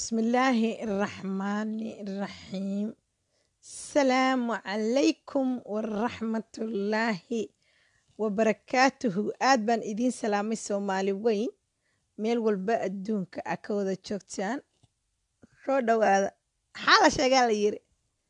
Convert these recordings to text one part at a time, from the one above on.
بسم الله الرحمن الرحيم السلام عليكم ورحمة الله وبركاته aad baan idiin salaamay soomaali weyn meel walba adduunka a ka wada joogtaan soo dhowaada maxaa la sheegaa la yiri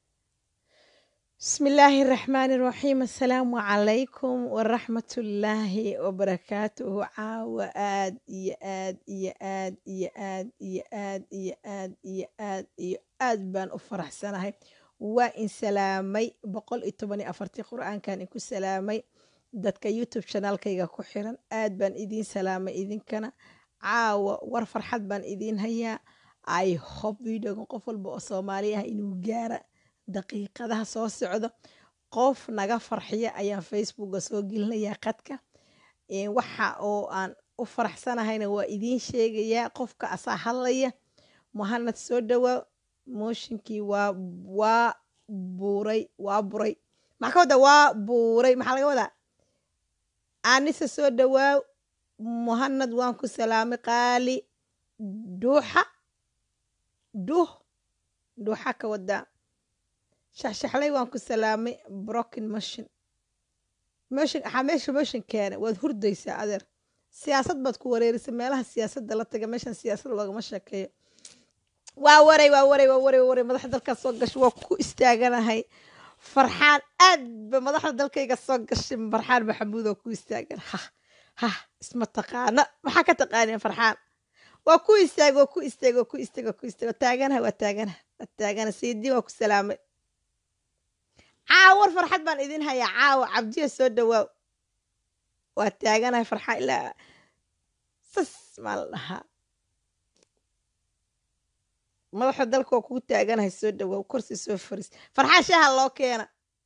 بسم الله الرحمن الرحيم السلام عليكم ورحمة الله وبركاته عاوة آد يا آد يا آد يا آد يا آد يا آد يا آد يا آد بان أفرح سنة وإن سلامي بقول إتبني أفرتي قرآن كان إكو سلامي dadka youtube chanaalkayga ku xiran aad baan idiin salaamay idinkana caawa war farxad baan idiin hayaa i hope videogan qof walba oo soomaali ah inuu gaara daqiiqadaha soo socdo qof naga farxiya ayaan facebooka soo gelinayaa qadka waxa oo aan u faraxsanahayna waa idiin sheegayaa qofka asaa hadlaya muhanad soo dhowaa mooshinkii waa waa buuray waa buray maxaa ka wadaa waa buuray maxaa laga wadaa anise soo dhowaaw muhanad waan ku salaamay qaali dhuuxa dhuh dhuuxa ka wadaa shaxshaxlay waan ku salaamay broken motion motion waxaa meesha motion keena waad hurdaysaa adeer siyaasad baad ku wareerisay meelaha siyaasadda la taga meeshan siyaasad loogama sheekeeyo waa waray waa waray waa waray waa waray madaxda dalkaas soo gashay waa ku istaaganahay farxaan aad ba madaxda dalkayga soo gashay farxaan maxamuud oo ku istaagan ha ha isma taqaana maxaa ka taqaaneen farxaan waa ku istaag waa ku istaag waa ku istaag waa ku istaag waa taaganaha waa taaganaha waa taagana sayidii waa ku salaamay caawar farxad baan idin hayaa caawa cabdiya soo dhawaaw waa taaganahay farxaan ilaa sas maa la dhahaa madaxa dalka waa kugu taaganahay soo dhawaaw korsi soo faris farxaan shaha loo keena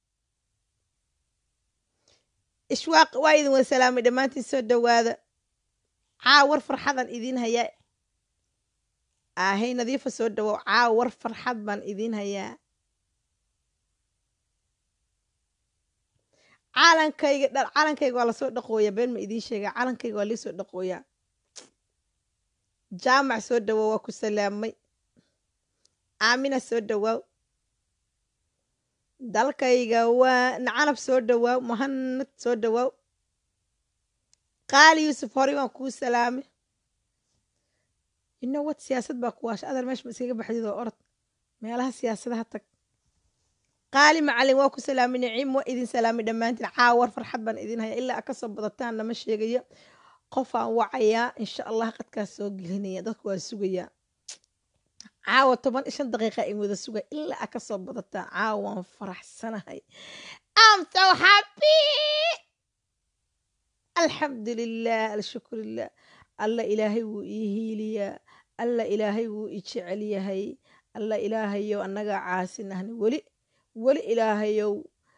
ishwaaq waa idin wada salaamay dhammaantiin soo dhawaada caawar farxadaan idiin hayaa ahay nadiifa soo dhawaaw caawar farxad baan idiin hayaa calankayga dha calankayga waa lasoo dhaqooyaa been ma idiin sheegaa calankayga waa liisoo dhaqooyaa jaamac soo dhawaaw waa ku salaamay aamina soo dhawaaw dalkayga waa nacanab soo dhawaaw muhanad soo dhawaaw qaali yuusuf horey waan kuu salaamay inowad siyaasad baa ku waasha adar meesha ma iskaga baxdid oo orod meelaha siyaasadaha tag qaali macalin waa ku salaamay niciim waa idin salaamay dhammaantiin caawar farxad baan idin haya ilaa ka soo badataan nama sheegayo qofaan wacayaa insha allah qadkaas soo gelinaya dadku waa sugayaa caawa toban iyo shan daqiiqa in wada suga ilaa a ka soo badataan caawa waan faraxsanahay am so happy alxamdulilah alshukurilah alla ilaahay wuu ii hiiliyaa alla ilaahay wuu i jecel yahay alla ilaahayow annagaa caasinahna weli weli ilaahayow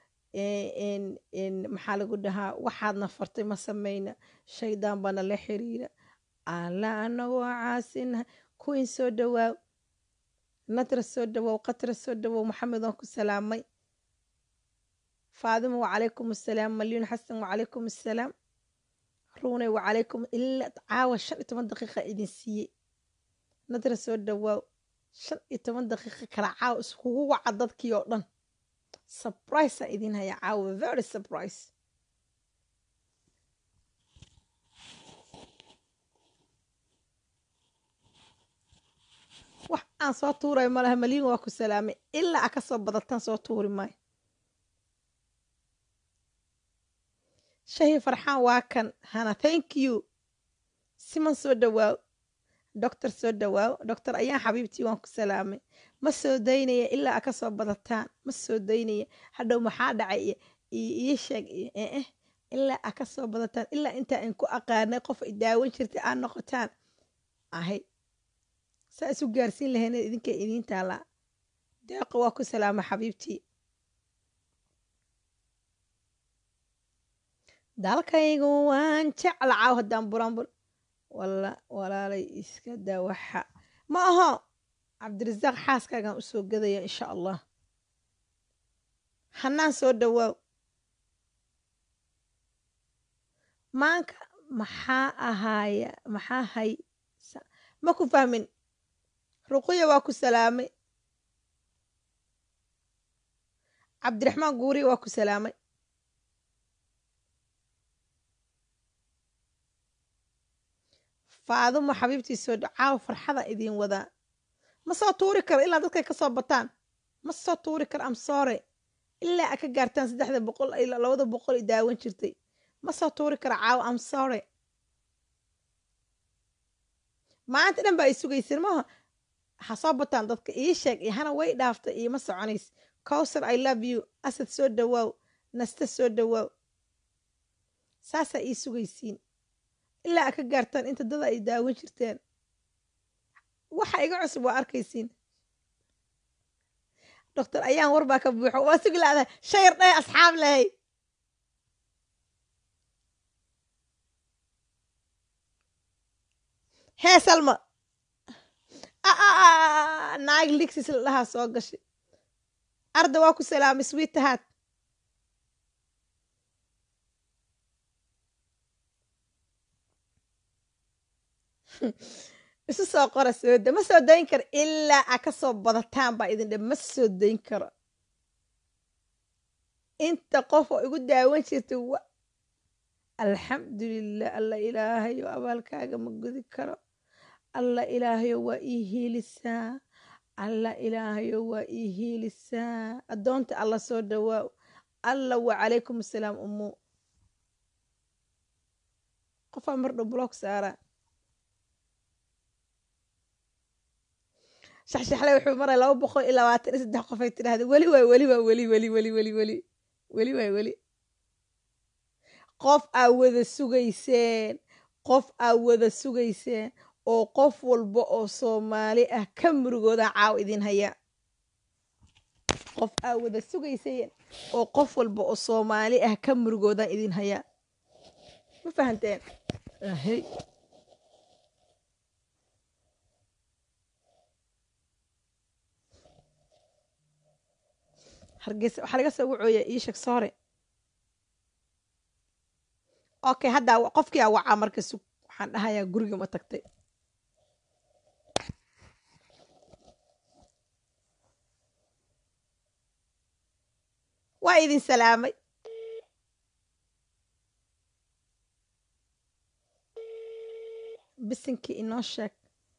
maxaa lagu dhahaa waxaadna fartay ma samayna shaydaan baana la xiriira alla annagoo caasinahay kuwiin soo dhawaaw nadra soo dhawow qatra soo dhawow maxamed waan ku salaamay faadimo wacalaykum assalaam malyuun xasan wacalaykum assalaam ruunay wacalaykum ilaa caawa shan iyo toban daqiiqa idin siiyey nadra soo dhawaaw shan iyo toban daqiiqa kala caawa iskugu waca dadkii oo dhan surprise aan idin hayaa caawa very surprise wax aan soo tuurayo malaha malyin waa ku salaamay ilaa a ka soo badataan soo tuuri maayo shahi farxaan waa kan hana thank you siman soo dhawaaw doctor soo dhawaaw doctor ayaan xabiibtii waan ku salaamay ma soo daynaya ilaa a ka soo badataan ma soo daynaya hadhow maxaa dhacay ii sheeg eh ilaa a ka soo badataan ilaa intaa in ku aqaanay qof ay daawan jirtay aad noqotaan ahay saa isu gaarsiin lahayna idinka idiin taalaa deeqa waa ku salaama xabiibtii dalkaygu waan jecla caaw haddaan buraanbur walla walaalay iska daa waxa ma aho cabdirasaaq xaaskaagaan usoo gadaya insha allah hanaan soo dhawaaw maanka maxaa ahaaya maxaa hay ma ku fahmin ruqiya waa ku salaamay cabdiraxmaan guuriya waa ku salaamay faadumo xabiibtii soo dhacaaw farxada idiin wadaa ma soo tuuri karo ilaa dadkay ka soo bataan ma soo tuuri karo amsoore ilaa a ka gaartaan saddexda boqol ilaa labada boqol i daawan jirtay ma soo tuuri karo caawa amsoore maanta dhan baa i sugayseen maaha ha soo bataan dadka ii sheeg iyo hana way dhaaftay iima soconays cowsar i love you asad soo dhawaaw nasta soo dhawaaw saasaa ii sugaysiin ilaa a ka gaartaan inta dada ay daawan jirteen waxa iga cusub waa arkaysiin doctor ayaan war baa ka buuxo waa sugi laadahay shayar dhahay asxaab lahay hee salma naag ligsis la dhahaa soo gashay arda waa ku salaamay swiitahaad isu soo qora sooda ma soo dayn karo ilaa a ka soo badataan baa idin dhe ma soo dayn karo inta qof oo igu daawan jirta wa alxamdulilah alla ilaahayo abaalkaaga ma gudi karo alla ilaahayo waa ii hiilisaa alla ilaahayo waa ii hiilisaa addoonta alla soo dhawaaw alla wacalaykum asalaam umu qofaa mardhow block saaraa shaxshaxle wuxuu maray laba boqol iyo labaatan iyo saddex qof ay tidhaahda weli waay weli waa weli weli weli weli weli weli waay weli qof aa wada sugayseen qof aa wada sugayseen oo qof walba oo soomaali ah ka murugooda caaw idin haya qof aa wada sugayseen oo qof walba oo soomaali ah ka murugoodan idin haya ma fahanteen ahey hargeysa waxaa laga soo wacooya ii sheeg soore okay haddaa qofkii aa wacaa marka sug waxaan dhahayaa guriga ma tagtay waa idin salaamay bisinkii inoo sheeg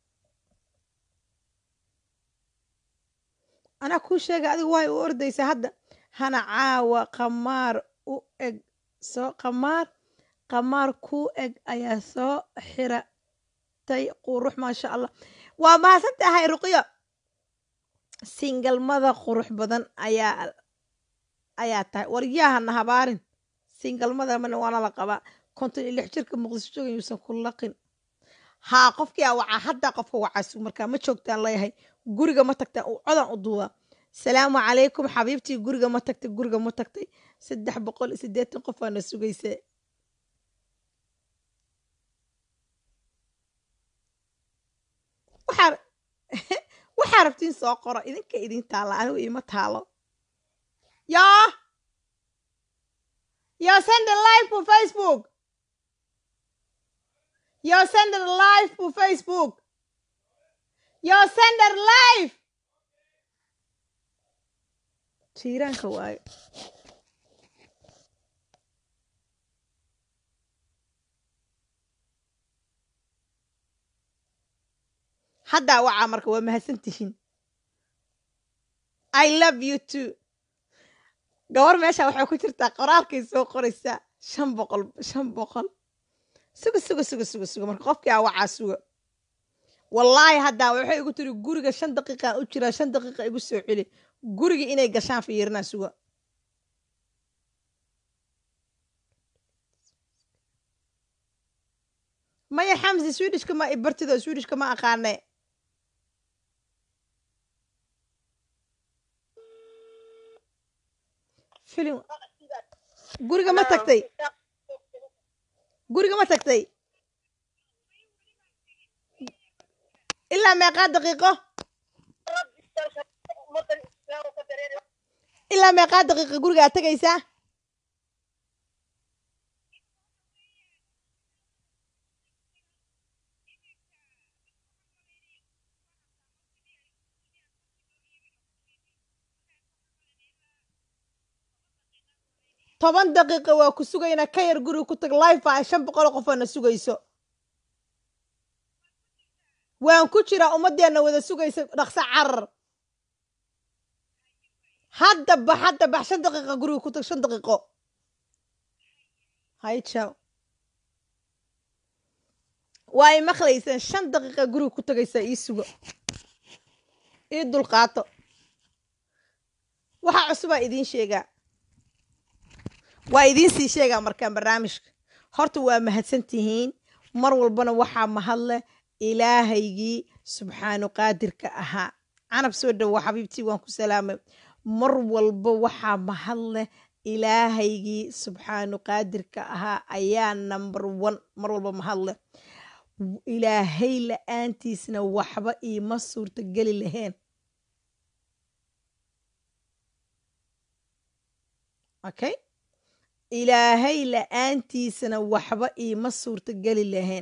anaa kuu sheega adigu waay u ordaysa hadda hana caawa qamaar u eg soo qamaar qamaar kuu eg ayaa soo xiratay qurux maasha allah waa mahadsan tahay ruqyo singalmada qurux badan ayaa ayaa tahay waryahana habaarin singalmada mana waana la qabaa konton iyo lix jirka muqdisho joogan yuusan ku laqin haa qofkii aa wacaa haddaa qofka wacaasu markaa ma joogtaan leeyahay guriga ma tagtaan codan u duubaa salaamu calaykum xabiibtii guriga ma tagtay guriga ma tagtay saddex boqol iyo siddeetan qof aana sugaysa waxaa waxaa rabtiin soo qoro idinka idin taalla anigu iima taalo yaa yaa send live for facebook Yo sender live på Facebook. Yo sender live. Jiiraanka waayo. haddaa wacaa marka waa mahadsantihiin i love you too gabar meesha waxay ku jirtaa qoraalkay soo qoraysaa shan boqol shan boqol suga suga suga suga suga marka qofkii aa wacaa suga wallaahi haddaa waxay igu tiri guriga shan daqiiqaan u jiraa shan daqiiqa igu soo celi guriga inay gashaan fiirinaa suga maya xamsi swedishka ma ibartido swedishka ma aqaane filim guriga ma tagtay guriga ma tagtay ilaa meeqaa daqiiqo ilaa meeqaa daqiiqa gurigaa tegaysaa toban daqiiqa waa ku sugaynaa ka yar guriga ku tag life a shan boqol qofoo na sugayso waan ku jiraa ummadeenna wada sugaysa dhaqso carar hadda bax hadda bax shan daqiiqa guriga ku tag shan daqiiqo hay jaw waa ay maqlayseen shan daqiiqa guriga ku tagaysaa ii sugo ii dulqaato waxaa cusubaa idiin sheegaa waa idiin sii sheegaa markaan barnaamijka horta waa mahadsan tihiin mar walbana waxaa mahadleh ilaahaygii subxaanu qaadirka ahaa canab soo dhowo xabiibtii waan ku salaamay mar walba waxaa mahad leh ilaahaygii subxaanu qaadirka ahaa ayaa number one mar walba mahad leh ilaahay la-aantiisna waxba iima suurta geli laheen okay ilaahay la-aantiisana waxba iima suurta geli laheen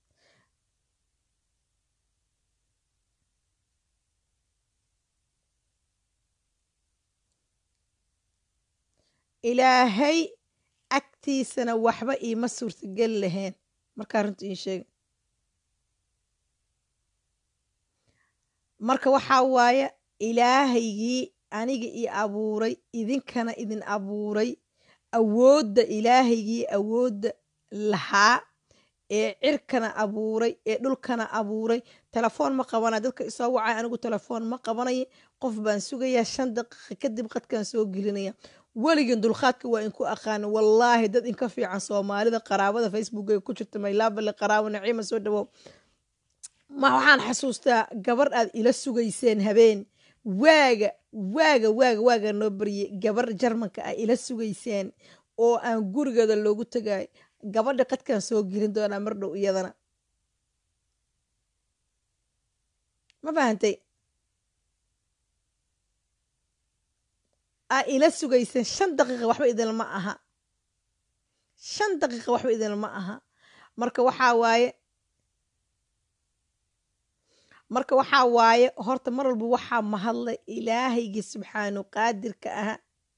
ilaahay agtiisana waxba iima suurtageli laheen markaa runta ii sheega marka waxaa waaye ilaahaygii aniga ii abuuray idinkana idin abuuray awoodda ilaahaygii awoodda lahaa ee cirkana abuuray ee dhulkana abuuray telefoon ma qabanay dadka isoo wacay anigu telefoon ma qabanay qof baan sugayaa shan daqiiqa kadib qadkaan soo gelinaya weligin dulqaadka waa inku aqaana wallaahi dad inka fiican soomaalida qaraabada facebook ee ku jirta maylaabale qaraabo naciima soo dhawow ma waxaan xasuustaa gabar aad ila sugayseen habeen waaga waaga waaga waaga noo baryay gabar jarmanka ah ila sugayseen oo aan gurigeeda loogu tagay gabadha qadkaan soo gelin doonaa mar dhow iyadana ma fahantay aa ila sugayseen shan daqiiqa waxba idinlama aha shan daqiiqa waxba idinlama aha marka waxaa waaye marka waxaa waaye horta mar walba waxaa mahadla ilaahaygii subxaanu qaadirka aha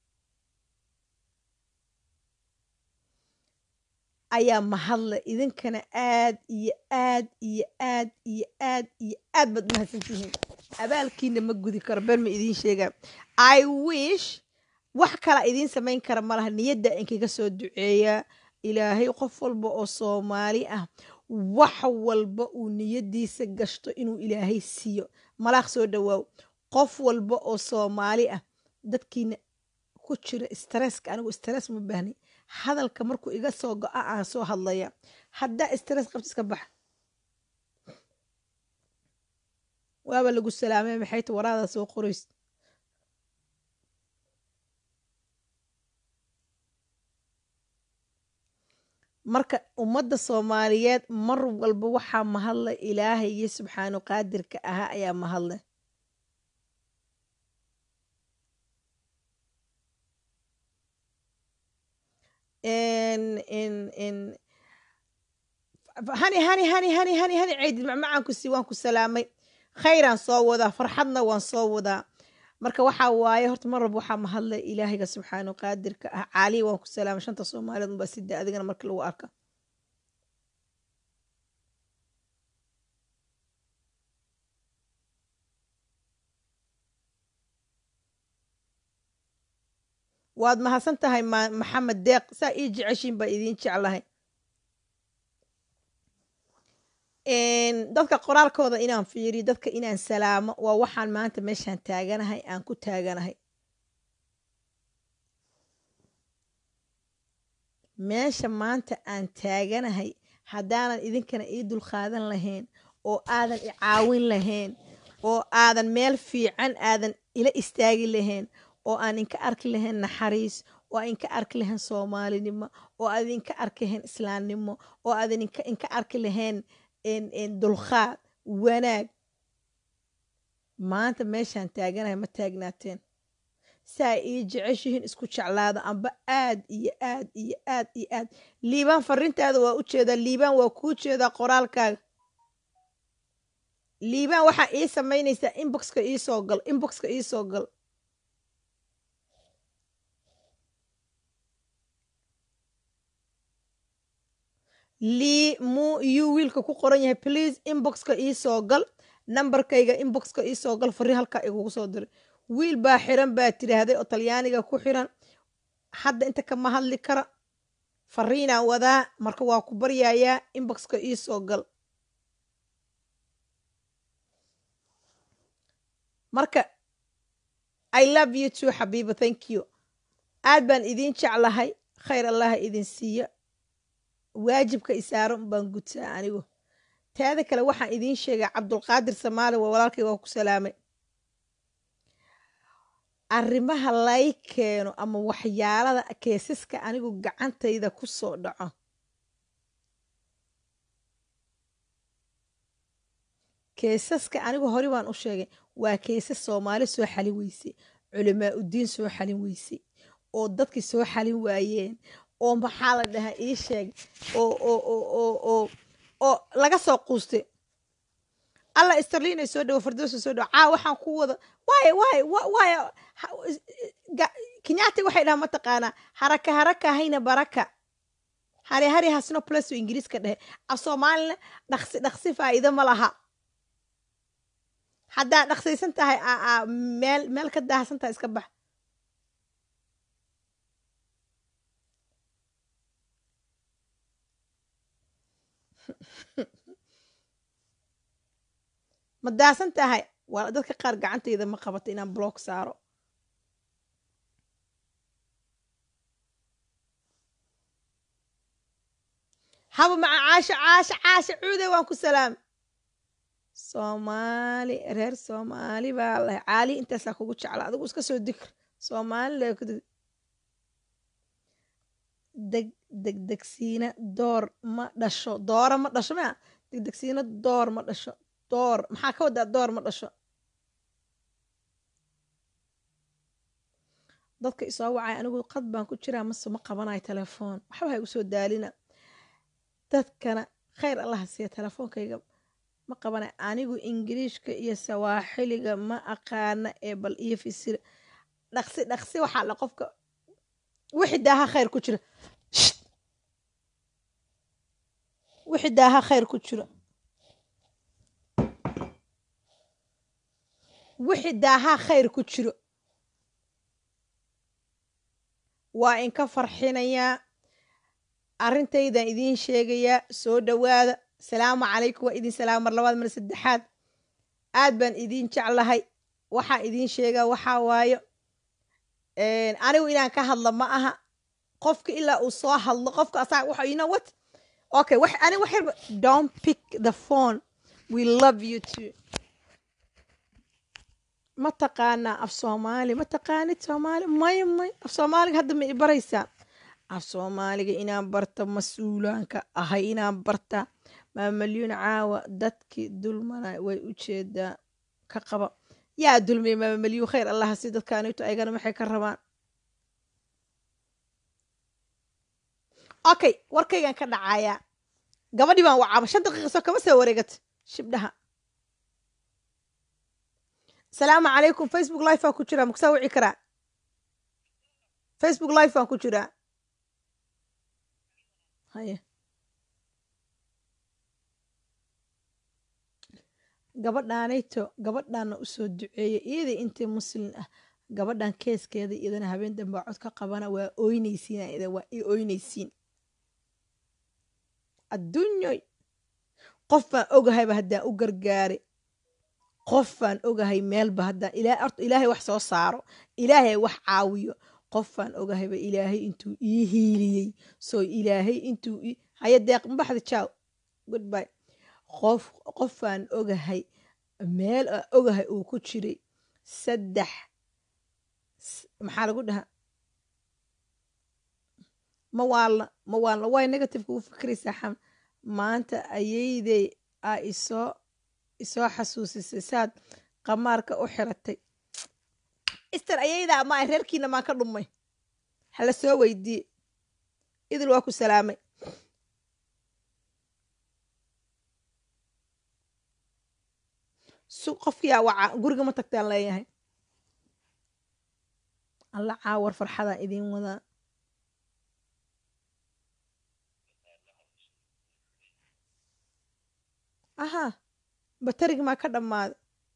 ayaa mahadle idinkana aad iyo aad iyo aad iyo aad iyo aad baad mahadsantihiin abaalkiina ma gudi karo been ma idiin sheegaa i wish wax kala idiin samayn kara malaha niyadda inkaga soo duceeyaa ilaahay qof walba oo soomaali ah wax walba uu niyadiisa gashto inuu ilaahay siiyo malaaq soo dhawaaw qof walba oo soomaali ah dadkiina ku jira stresska anigu stress ma baahni hadalka markuu iga soo go-a aan soo hadlaya haddaa stress qabta iska baxa waaba lagu salaamay maxay ta waraada soo qorays marka ummadda soomaaliyeed mar walba waxaa mahadle ilaahaygi subxaanu qaadirka ahaa ayaa mahadle hani hani hani hani hani hani ceydid macmacaanku si waan ku salaamay khayraan soo wadaa farxadna waan soo wadaa marka waxaa waaye horta mar walba waxaa mahadle ilaahayga subxaanu qaadirka ah caaliya waan ku salaamay shanta soomaaliyeed unbaa sida adigana marka lagu arka waad mahadsan tahay maxamed deeq saa ii jeceshiin baa idiin jeclahay dadka qoraalkooda inaan fiiriyo dadka inaan salaamo waa waxaan maanta meeshaan taaganahay aan ku taaganahay meesha maanta aan taaganahay haddaanan idinkana ii dulqaadan lahayn oo aadan i caawin lahayn oo aadan meel fiican aadan ila istaagi lahayn oo aan inka arki lahayn naxariis oo aan inka arki lahayn soomaalinimo oo aad inka arki lahayn islaamnimo oo aadan inka arki lahayn dulqaad wanaag maanta meeshaan taaganahay ma taagnaateen saa ii jeceshihiin isku jeclaada amba aad iyo aad iyo aad iyo aad liibaan farintaada waa u jeedaa liibaan waa kuu jeedaa qoraalkaaga liibaan waxaa ii samaynaysaa inboxka iisoo gal inboxka iisoo gal lii mu yu wiilka ku qoran yahay please inboxka iisoo gal nambarkayga inboxka iisoo gal fari halkaa igugu soo diray wiil baa xiran baa tiraahday oo talyaaniga ku xiran hadda inta kama hadli kara fariinaan wadaa marka waa ku baryayaa inboxka iisoo gal marka i love you too xabiiba thank you aad baan idiin jeclahay khayr allaha idin siiyo waajibka isaaro baan gutaa anigu teeda kale waxaan idiin sheegay cabdulqaadir samaali waa walaalkay waa ku salaamay arrimaha lay keeno ama waxyaalada keesaska anigu gacantayda ku soo dhaco keesaska anigu hore baan u sheegay waa keesas soomaali soo xalin weysay culamaa uddiin soo xalin weysay oo dadkii soo xalin waayeen oo maxaa la dhahaa ii sheeg oo oo oo oo oo oo laga soo quustay alla starlina soo dhawo fardoosa soo dhawo caa waxaan ku wada waay waay waay kenyaati waxay dhahaa mataqaanaa haraka haraka hayna baraka hari hari hasno plus ingiriiska dhehe af soomaalina dhaqsi dhaqsi faa'iido ma laha haddaa dhaqsaysan tahay meel meel ka daahsan tahay iska bax ma daasan tahay waa dadka qaar gacantayda ma qabato inaan block saaro haba maca caasho caasho caasho cuude waan ku salaam soomaali reer soomaali baa lahay caali intaasaa kugu jecla adigu iska soo dikr soomaali la deg degdegsiina door ma dhasho doora ma dhasho maa degdegsiina door ma dhasho door maxaa ka wadaa door ma dhasho dadka isoo wacay anigu qad baan ku jiraa mase ma qabanayo telefoon waxba ha igu soo daalina dadkana khayr allaha siiya telefoonkayga ma qabanayo anigu ingiriishka iyo sawaaxiliga ma aqaana ee bal iyo fisir dhaqsi dhaqsi waxaa la qofka wixii daaha khayr ku jira wixii daaha khayr ku jiro wixii daahaa khayr ku jiro waa inka farxinayaa arrintaydan idiin sheegayaa soo dhowaada salaamu calaykum waa idin salaam mar labaad mar saddexaad aad baan idiin jeclahay waxaan idiin sheegaa waxaa waayo anigu inaan ka hadlo ma aha qofka ilaa uu soo hadlo qofka asaga waxa you know what okay wax ani wax yarba don't pick the phone we love you too ma taqaanaa af soomaali ma taqaanid soomaali may may af soomaaliga hadda ma i baraysaa af soomaaliga inaan barta mas-uulaanka ahay inaan barta maamalyuun caawa dadkii dulmana way u jeedaa ka qaba yaa dulmiya maamalyuun khayr allaha si dadkaanito aygana maxay ka rabaan okay warkaygan ka dhacayaa gabadhii baan wacaaba shan daqiiqa soo kama soo wareegat shibdhaha asalaamu calaykum facebook live baan ku jiraa makusaa wici karaa facebook live baan ku jiraa haye gabadhaanayto gabadhaana usoo duceeya iyadii intii muslin ah gabadhan keeskeeda iyadana habeen dambaa cod ka qabana waa ooynaysiin waa i ooynaysiin adduunyoy qof baan ogahayba haddaan u gargaare qof baan ogahay meelba haddaan orta ilaahay wax soo saaro ilaahay wax caawiyo qof baan ogahayba ilaahay intuu ii hiiliyey soo ilaahay intuu haya deeq mbaxda jaaw goodby qof qof baan ogahay meel aan ogahay uu ku jiray saddex maxaa lagu dhahaa ma waalna ma waalna way negativeka u fikraysaa xam maanta ayayday a isoo isoo xasuusisay saad qamaarka u xiratay ister ayaydaa ma reerkiina maan ka dhumay hala soo weydiiye idil waa ku salaamay su qofkiyaa waca guriga ma tagtaan leeyahay alla caawar farxadaan idiin wadaa aha batarig maa ka dhammaaday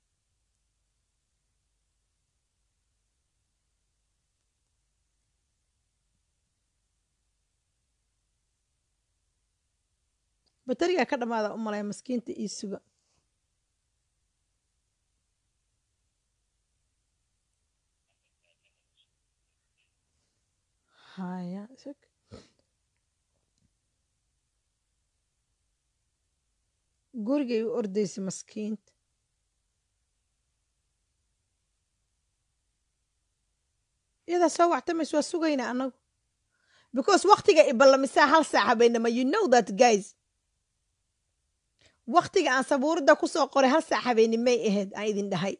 batarigaa ka dhammaada u malaya maskiinta ii suga haya sug gurigay u ordaysay maskiinta iyadaa soo wactamays waa sugayna anagu because waktiga iballamisaa hal saac habeenama you know that guys waktiga aan sabuuradda ku soo qoray hal saac habeenimay ahayd aan idin dhahay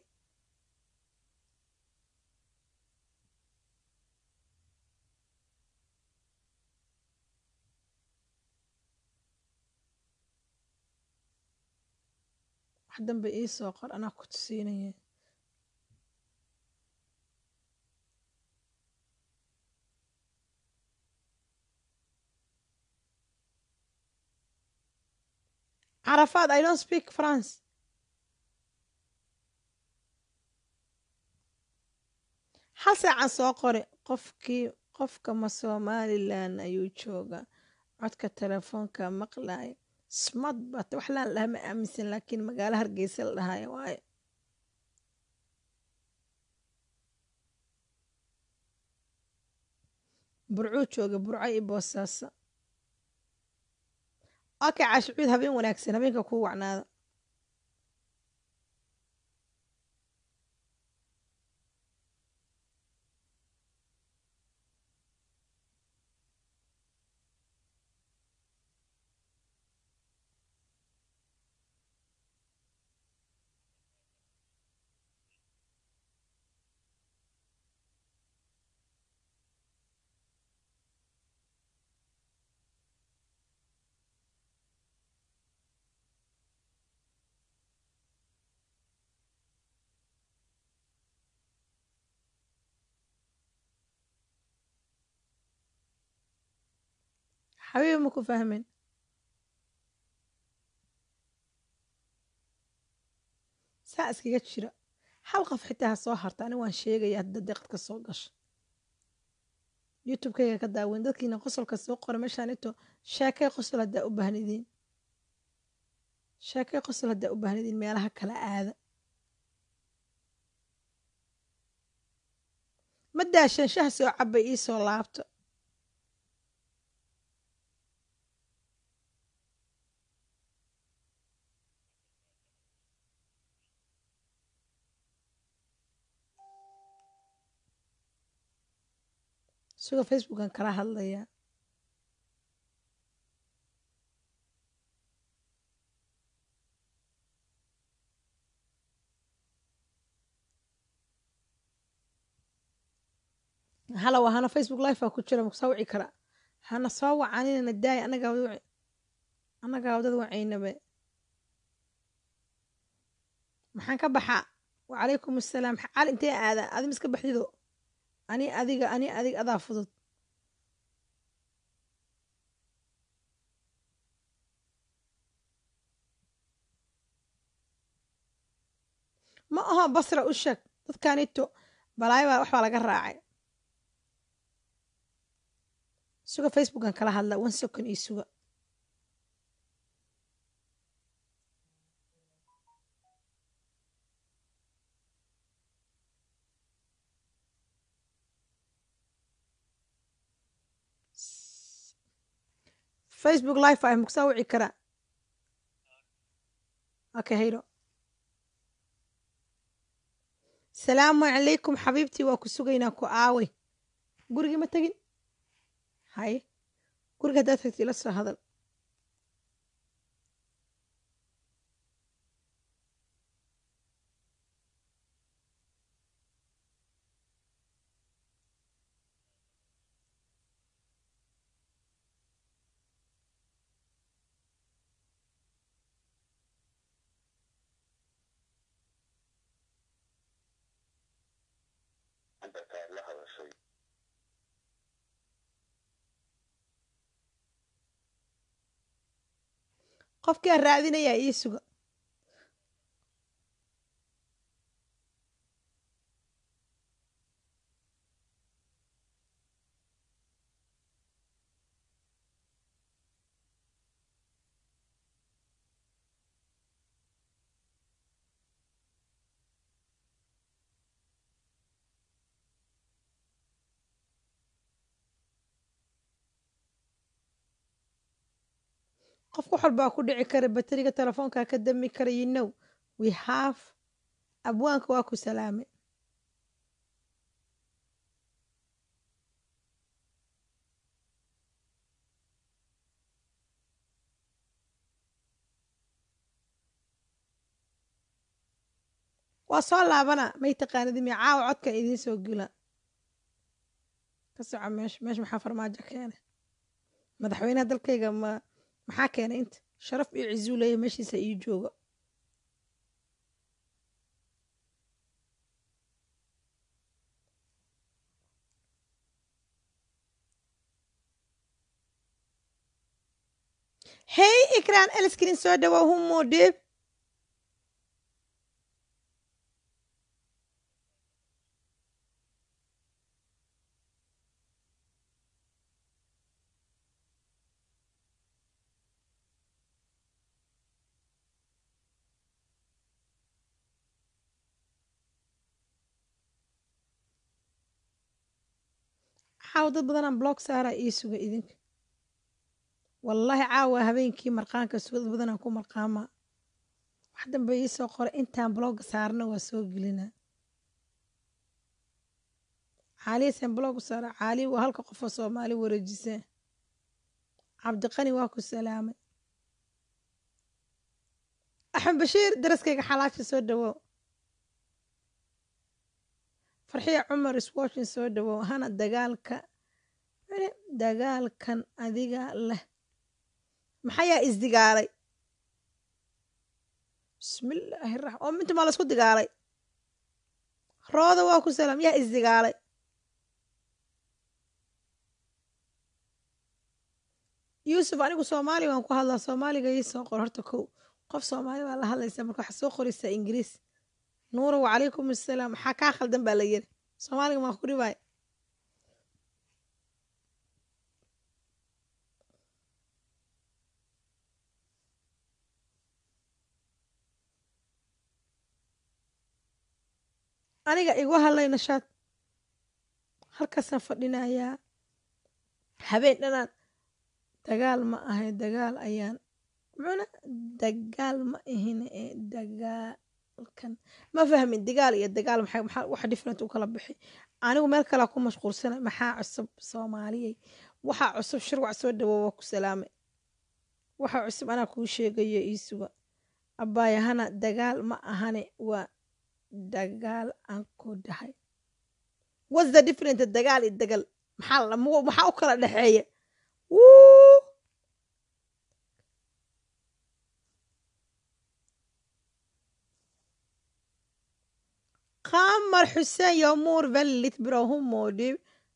wax dambe ii soo qor anaa ku tusiinaya carafaad i don't speak france hal saacan soo qore qofkii qofka ma somalilan ayuu joogaa codka telefoonka maqlaya smart bat wax laan dhaha ma aaminsan laakiin magaalo hargeysa la dhahaya waayo burcuu jooga burco iyo boosaaso okay caashicuud habeen wanaagsan habeenka kuu wacnaada xabiibi ma ku fahmin saa iskaga jira hal qof xitaa ha soo harta ani waan sheegaya hadda deeqadka soo gasho youtube-kayga ka daaweyn dadkiina qosolka soo qora meeshaan ito sheekay qosol haddaa u baahnidiin sheekay qosol haddaa u baahnidiin meelaha kala aada ma daashan shah soo cabay ii soo laabto isagoo facebookan kala hadlaya halow hana facebook life aa ku jira makusoo wici kara hana soo wacanina daay anagaa wad anagaa wadad wacaynabe maxaan ka baxaa wacalaykum assalaam cali intee aada adi miska baxdido ani adiga ani adig adaa fudud ma aho basra u sheeg dadkanito balaayo baa waxbaa laga raacay suga facebookan kala hadla one second iyo suga facebook life ah makusaa wici karaa okay hayro salaamu calaykum xabiibtii waa ku sugaynaa ku aaway gurigii ma tegin hay guriga haddaad tagti ila soo hadal qofkaa raadinayaa ii suga qof wax walbaa ku dhici kara bateriga telefoonkaa ka dami kara you know we have abwaanka waa ku salaamay waa soo laabana may taqaanid mi caawa codkan idiin soo gula ka soco meesha meesha maxaa farmaajo keenay madaxweynaha dalkayga ma maxaa keenay inta sharaf iyo cizuu leeya meeshiisa ii jooga hey ikraan elskrin soo dhawow humo dhib caawa dad badanaan blog saaraa ii suga idinka wallaahi caawa habeenkii marqaanka suga dad badanaan ku marqaamaa wax dambe ii soo qoray intaan blogga saarna waa soo gelinaa caaliyasan blog saara caaliya waa halka qofoo soomaali wareejisee cabdiqani waa ku salaamay axmed bashiir daraskayga xalaasha soo dhawow farxiya cumar iswashin soo dhawow hana dagaalka dagaalkan adiga leh maxayaa isdigaalay bismillaahi raxmaan oo minta maa laisku digaalay rooda waa ku salaam yaa isdigaalay yuusuf anigu soomaali waan ku hadlaa soomaaliga ii soo qor horta kow qof soomaali baa la hadlaysaa marka waxaa soo qoraysaa ingiriis nuura wacalaykum assalaam maxaa kaa khaldan baa la yiri soomaaliga maa ku dhibaay aniga igu hadlay nashaad halkaasaan fadhinayaa habeen dhanaan dagaal ma ahay dagaal ayaan muxuuna dagaal ma ahine ee dagaalkan ma fahmin dagaal iyo dagaal maxay maxaa wax different u kala bixi anigu meel kalea ku mashquulsanay maxaa cusub soomaaliyey waxaa cusub shirwac soo dhawow waa ku salaamay waxaa cusub anaa kuu sheegayo ii suga abbaayahana dagaal ma ahane waa dagaal aan ku dhahay what's the different dagaal iyo dagal maxaa maxaa u kala dhexeeya wuu qamar xuseen yomuur väldigt bra hur mår du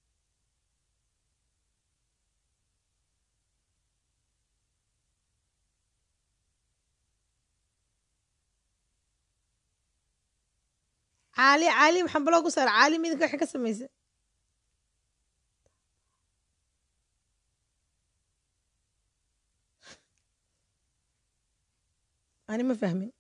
caali caali maxaan baloo ku saara caali midinka waxay ka samaysa ani ma fahmin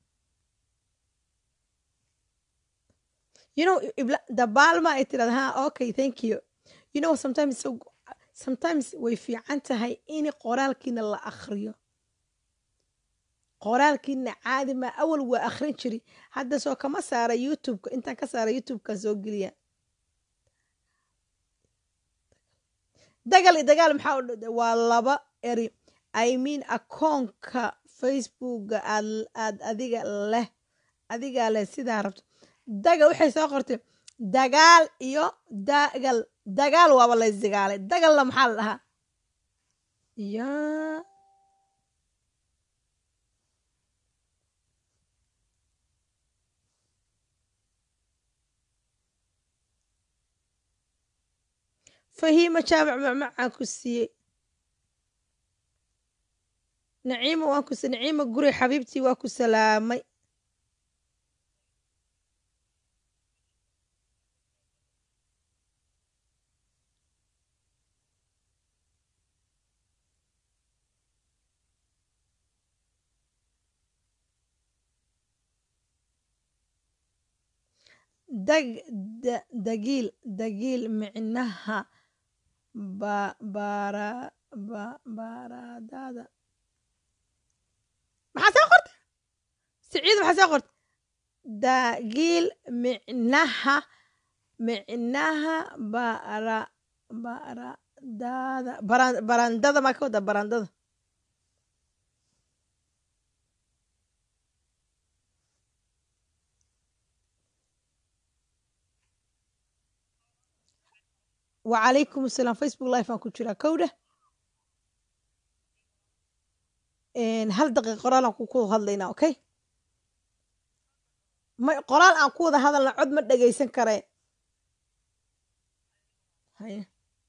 you know dabaalma ay tirahda ha okay thank you you know sometimes so sometimes way fiican tahay in qoraalkiina la akhriyo qoraalkiina caadi ma awal waa akhrin jiri hadda soo kama saara youtubeka intaan ka saara youtubeka soo geliya dagal iyo dagaal maxaa waa laba eri i mean akoonka facebooka aad aad adiga leh adigaa leh sidaa rabto dagal waxay soo qortay dagaal iyo dagal dagaal waaba laysdagaalay dagalna maxaa la dhahaa yaa fahiima jaamac macmacaan ku siiyey naciima waan ku naciima guri xabiibtii waa ku salaamay dag dagiil dagiil micnaha ba bara ba baradada maxaa soo qorta siciid maxaa soo qorta dagiil micnaha micnaha bara baradada baran barandada maa ka wada barandada wacalaykum asalaam facebook live aan ku jiraa kowdha hal daqiiq qoraal aan ku hadlaynaa okay ma qoraal aan ku wada hadalna cod ma dhagaysan karee haye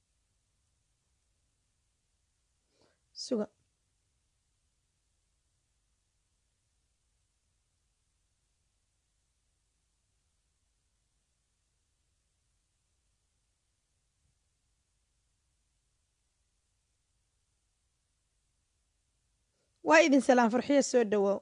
suga waa idin salaam farxiya soo dhawoow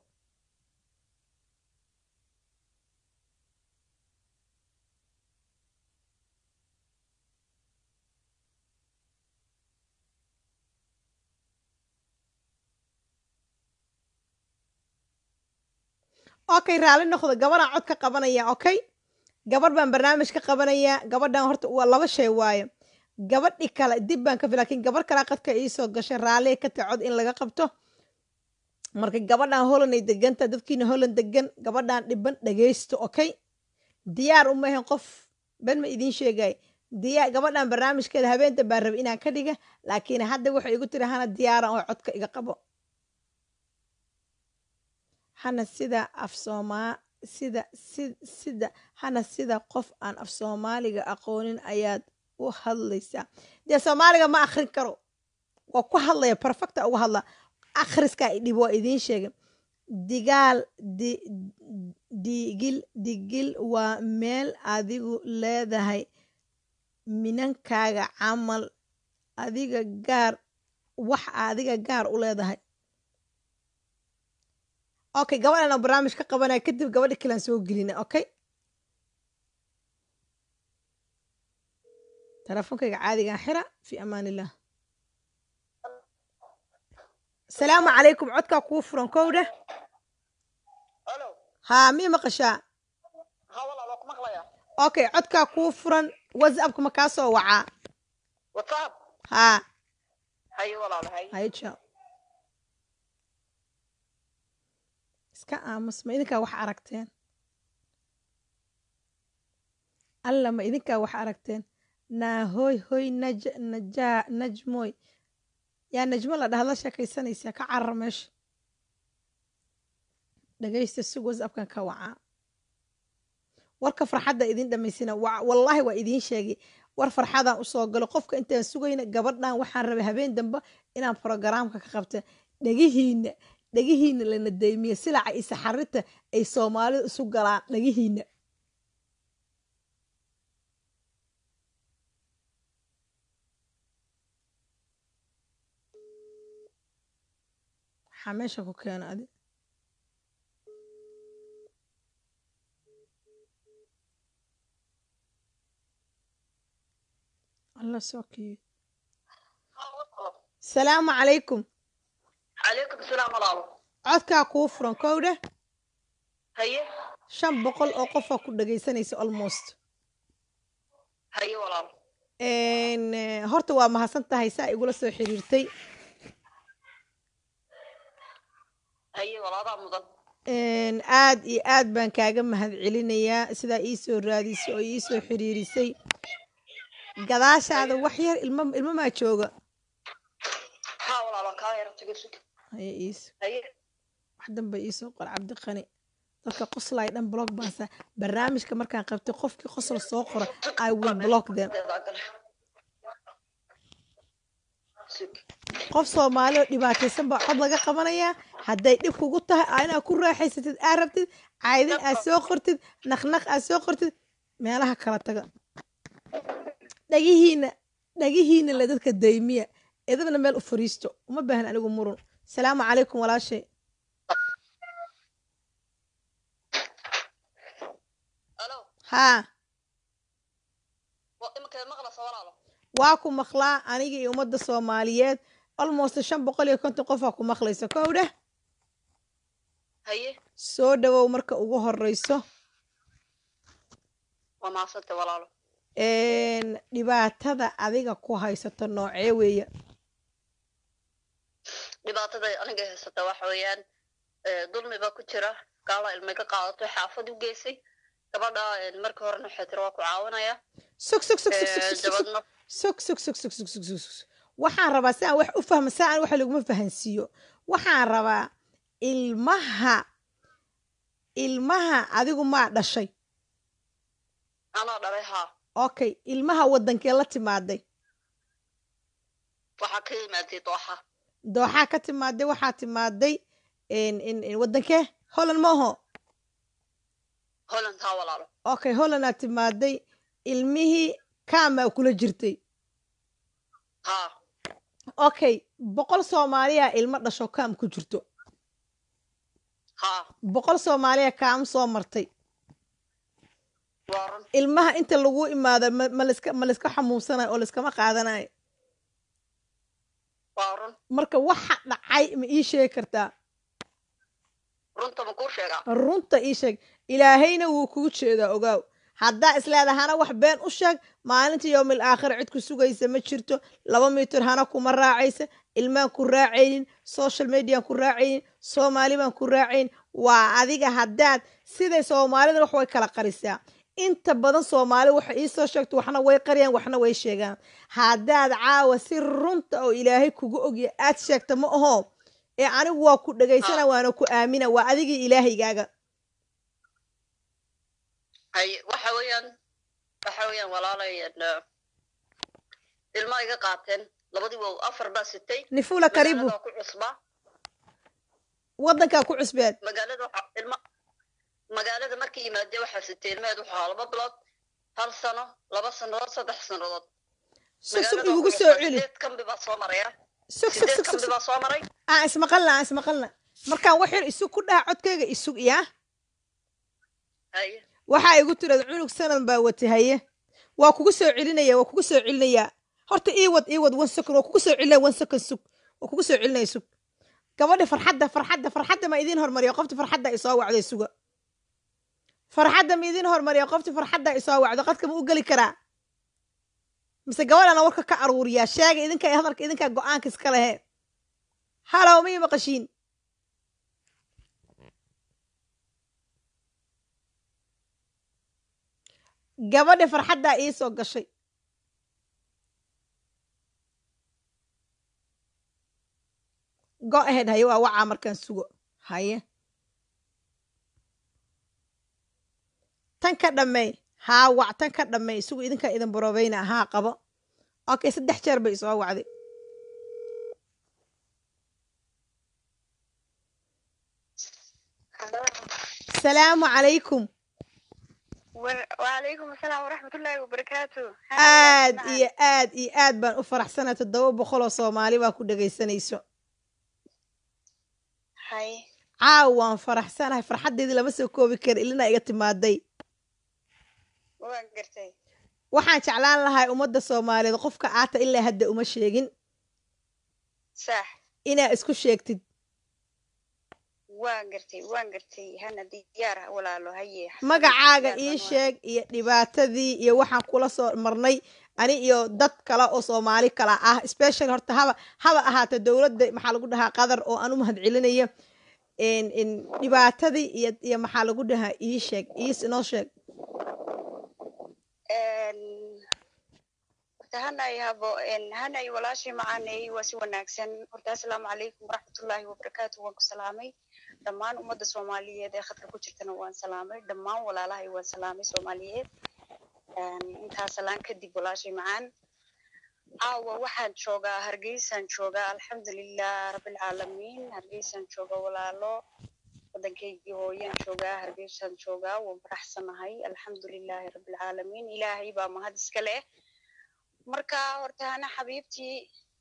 okay raali noqdo gabadhaan cod ka qabanaya okay gabadh baan barnaamij ka qabanayaa gabadhan horta waa laba shay waaye gabadhi kale dib baan ka fi lakin gabadh kale qadka iisoo gashay raalliya ka tahay cod in laga qabto marka gabadhan hollanay deganta dadkiina holland degan gabadhan dhiban dhagaysto okay diyaar uma ahan qof ben ma idiin sheegay diyaar gabadhan barnaamijkeeda habeenta baan rabay inaan ka dhiga laakiin hadda waxay igu tiri hana diyaaran oo codka iga qabo hana sida af soomaa sida si sida hana sida qof aan af soomaaliga aqoonin ayaad u hadlaysaa dee soomaaliga ma akrin karo waa ku hadlaya perfecta uga hadla akhriskaa idhib waa idiin sheegay digaal di digil digil waa meel adigu leedahay minankaaga camal adiga gaar wax adiga gaar u leedahay okay gabadhan oo barnaamij ka qabanaya kadib gabadha kalean soo gelina okay teleefonkayga caadigaan xira fi amaan illah asalaamu calaykum codkaa kuu furan kowdha haa mii maqashaa okay codkaa kuu furan whatsappka ma kaa soo wacaa haa haye jaa iska aamus ma idinkaa wax aragteen alla ma idinkaa wax aragteen naa hoy hoy naj najaa najmoy yaa najmo la dhahad la sheekaysanaysaa ka carar meesha dhagaysta sug whatsappkan ka wacaa warka farxadda idin dhamaysina wallaahi waa idiin sheegay war farxadaan usoo galo qofka intaan sugayna gabadhan waxaan rabay habeen dambe inaan brogaraamka ka qabta dhegihiina dhegihiina lana daymiya silaca iyo saxarita ay soomaalida isu galaan dhegihiina maxaa meesha ku keena adi alla soo kiyo salaamu calaykum calaykum salaam walaalo codkaa kuu furan kowdha haye shan boqol oo qofaa ku dhagaysanaysa almost haye walaalo horta waa mahadsan tahay saa igula soo xiriirtay haye walaadaa mudan aad iyo aad baan kaaga mahad celinayaa sidaa ii soo raadisay oo ii soo xiriirisay gadaashaada wax yar ilma ilmamaa jooga haa walaalo kaa yara tago sug haye iis haye wax danba iisoo qor cabdiqani dadka qoslay dhan block baasa barnaamijka markaan qabtay qofkii qosol soo qora i will block them sug qof soomaali oo dhibaataysan baa cod laga qabanayaa hadday dhib kugu tahay aa inaad ku raaxaysatid aa rabtid caydin aad soo qortid naqnaq aad soo qortid meelaha kala taga dhagihiina dhagihiina le dadka daymiya idabna meel u fariisto uma baahan anigu murun salaamu calaykum walaashay alo haa waa iminkeed maqlaysa walaalo waa ku maqlaa aniga iyo ummadda soomaaliyeed almost shan boqol iyo konton qofaa ku maqlaysa kowdha haye soo dhawow marka ugu horeyso waa maasanta walaalo een, dhibaatada adiga ku haysato noocee weeye dhibaatada aniga haysata waxa weeyaan eh, dulmi baa ku jira gaala ilmay ka qaadato xaafad u geysay gabadha eh, markii horena waxay tiri waa ku caawinaya sug sug sug sug sug Eh, sug sug dabadna sug sug sug sug sug sug sug sug waxaan rabaa si aan wax u fahmo si aan wax laguma fahansiiyo waxaan rabaa ilmaha ilmaha adigu maa dhashay anaa dhalay haa okay ilmaha wadankee la timaaday waxaa ka yimaadey dooxa dooxaa ka timaaday waxaa timaaday in- in- in wadankee holland ma aho holland haa walaalo okay hollandaa timaaday ilmihii kaamaa kula jirtay haa okay boqol soomaaliya ilmo dhasho kaam ku jirto haa boqol soomaaliya kaam soo martay waa run ilmaha inta lagu imaado ma ma laiska ma laiska xamuunsanayo oo laiskama qaadanayo waa run marka waxa dhacay ma ii sheegi kartaa runta ma kuu sheegaa runta ii sheeg ilaahayna wuu kugu jeedaa ogaaw haddaa isleedahay hana wax been u sheeg maalinta yowmil aakhir cid ku sugaysa ma jirto laba mitir hana kuma raacaysa ilmaan ku raacaynin social mediaan ku raacaynin soomaali baan ku raacayn waa adiga haddaad siday soomaalida wax way kala qarisaa inta badan soomaali waxay iisoo sheegto waxna way qariyaan waxna way sheegaan haddaad caawa si runta oo ilaahay kugu ogya aad sheegta ma aho ee anigu waa ku dhegaysana waana ku aamina waa adigii ilaahaygaaga haye waxa weeyaan waxa weeyaan walaalay eh, ilma iga qaateen labadii wow afar baa sitay nifula karibu magaalada ku cusbaa waddankaa ku cusbeed magaalada waxa ilma magaalada markii yimaadee waxaa sitay ilmaheed wuxuu ahaa laba bilood hal sano laba sannadood saddex sannadood sug sug Magaalada igugu ku soo cusbaa, celi sideed kambi baa soo maraya sug sug sideed sug kambi sug baa soo maray aan ismaqalna aan ismaqalna markaan wax yar isug ku dhaha codkayga isug yaa haye waxaa igu tirad cunug sanad baa wata haye waa kugu soo celinaya waa kugu soo celinayaa horta ii wad ii wad one second waa kugu soo celinaya one second sug waa kugu soo celinaya sug gabadha farxadda farxadda farxadda ma idiin hormariya qofti farxadda isoo wacday suga farxadda ma idiin hormariya qofti farxadda isoo wacdo qadka ma u geli karaa mise gabadhana warka ka aruuriyaa sheega idinka hadalka idinkaa go-aanka iska lehe halow ma ii maqashiin gabadha farxaddaa ii soo gashay go ahead haye waa wacaa markaan sugo haye tan ka dhammey haa wac tan ka dhammey sugo idinkaa idin borobeyna haa qabo okay saddex jeer bay isoo wacday salaamu calaykum وعليكم السلام ورحمة الله وبركاته aad iyo aad iyo aad baan u faraxsanaa toddoba boqol oo soomaali baa ku dhegaysanayso هاي caaw waan faraxsanahay farxaddeedii lama soo koobi kara ilina iga timaaday وين قرتي waxaan jeclaan lahay ummadda soomaaliyeed qofka aata ilaa hadda uma sheegin صح inaa isku sheegtid وين قرتي وين قرتي هنا ديار ولا له هي magacaaga ii sheeg iyo dhibaatadii iyo waxaan kula soo marnay ani iyo dad kale oo soomaali kala ah special horta haba haba ahaata dowladda maxaa lagu dhahaa qadar oo aan u mahadcelinayo in- in dhibaatadii iyo iyo maxaa lagu dhahaa ii sheeg iis inoo sheeg هنا يهبو إن هنا يولاشي معاني وسي وناكسن horta asalaamu calaykum waraxmatullaahi wabarakaatu waan ku salaamay dhammaan ummadda soomaaliyeed ee khadka ku jirtana waan salaamay dhammaan walaalahay waan salaamay soomaaliyeed intaa salaan kadib walaashay macaan caawa waxaan joogaa hargeysaan joogaa alxamdulilah rabbilcaalamiin hargeysaan jooga walaalo waddankaygii hooyaan joogaa hargeysaan joogaa waan faraxsanahay alxamdulilaahi rabbilcaalamiin ilaahay baa mahad iska leh marka horta hana xabiibtii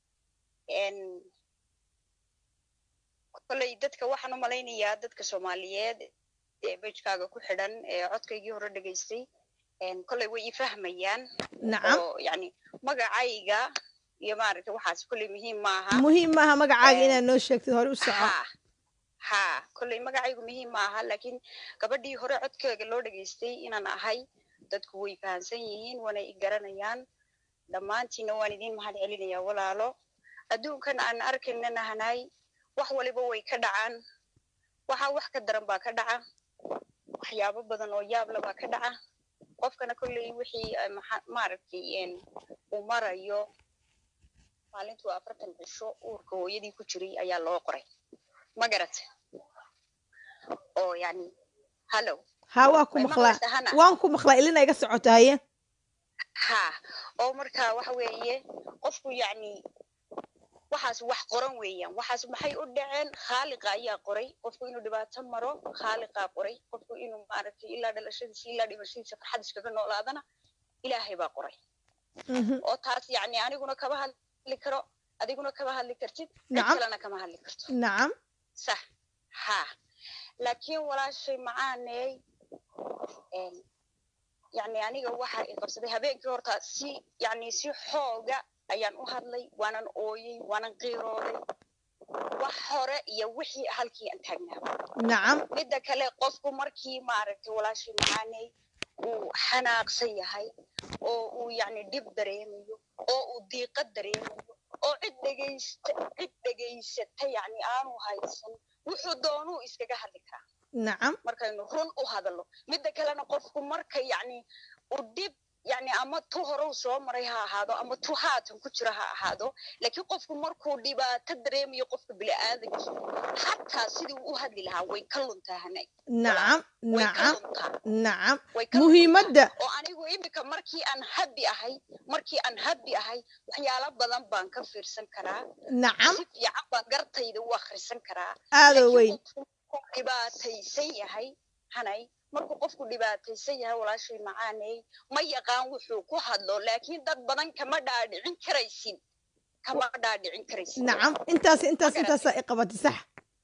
kolley dadka waxaan u malaynayaa dadka soomaaliyeed ee bejkaaga ku xidhan ee codkaygii hore dhegaystay kolley way i fahmayaan nacam oo yani magacayga iyo maaragtay waxaas kolley muhiim maaha muhiim maaha magacaaga Eh, inaad noo sheegtid hore u soco ha ha kolley magacaygu muhiim ma aha laakiin gabadhii hore codkeega loo dhegaystay inaan ahay dadku way fahamsan yihiin waana i garanayaan dhammaantiina waan idiin mahad celinayaa walaalo adduunkan aan arkaynana hanaay wax waliba way ka dhacaan waxaa wax ka daran baa ka dhaca waxyaabo badan oo yaabla baa ka dhaca qofkana kolley wixii maaragtay uu marayo maalintuu afartan cisho uurka hooyadii ku jiray ayaa loo qoray ma garata oo yani hallow ha waa ku maqlaa waan ku maqlaa ilina iga socota haye ha oo marka waxa weeye qofku yacni waxaas wax qoran weeyaan waxaas maxay u dhaceen khaaliqa ayaa qoray qofku inuu dhibaato maro khaaliqaa qoray qofku inuu maaragtay ilaa dhalashadiisa ilaa dhimashadiisa farxad iskaga noolaadana ilaahay baa qoray oo taas yacni aniguna kama hadli karo adiguna kama hadli kartid cid kalena kama hadli karto nacam sax ha laakiin walaashay macaaney yani aniga waxa i qabsaday habeenkii horta si yani si xooga ayaan u hadlay waanan ooyey waanan qiirooday wax hore iyo wixii halkii aan taagnaaba nacam midda kale qofku markii maaragtay walaashay macaaney uu xanaaqsan yahay oo uu yani dhib dareemayo oo uu diiqad dareemayo oo cid dhegaysta cid dhegaysata yani aanu haysan wuxuu doonuu iskaga hadli karaa nacam markaynu run u hadalno midda kalena qofku marka yani uu dhib yani ama tu horow soo maray ha ahaado ama tu haatan ku jira ha ahaado laakiin qofku markuu dhibaato dareemayo qofka bini'aadankii xataa sidii u hadli lahaa way ka luntaa hanay nacam way ka nacam luntaa nacam way ka luntaa. muhiimadda oo anigu imika markii aan habi ahay markii aan habi ahay waxyaalo badan baan ka fiirsan karaa nacam si fiican baan gartayda u akhrisan karaa aada laakiin weyn qofku markuu dhibaataysan yahay hanay markuu qofku dhibaataysan yahay walaashay macaaney ma yaqaan wuxuu ku hadlo laakiin dad badan kama dhaadhicin karaysid kama dhaadhicin karaysid nacam intaas intaas Ma intaasaa i qabatay sax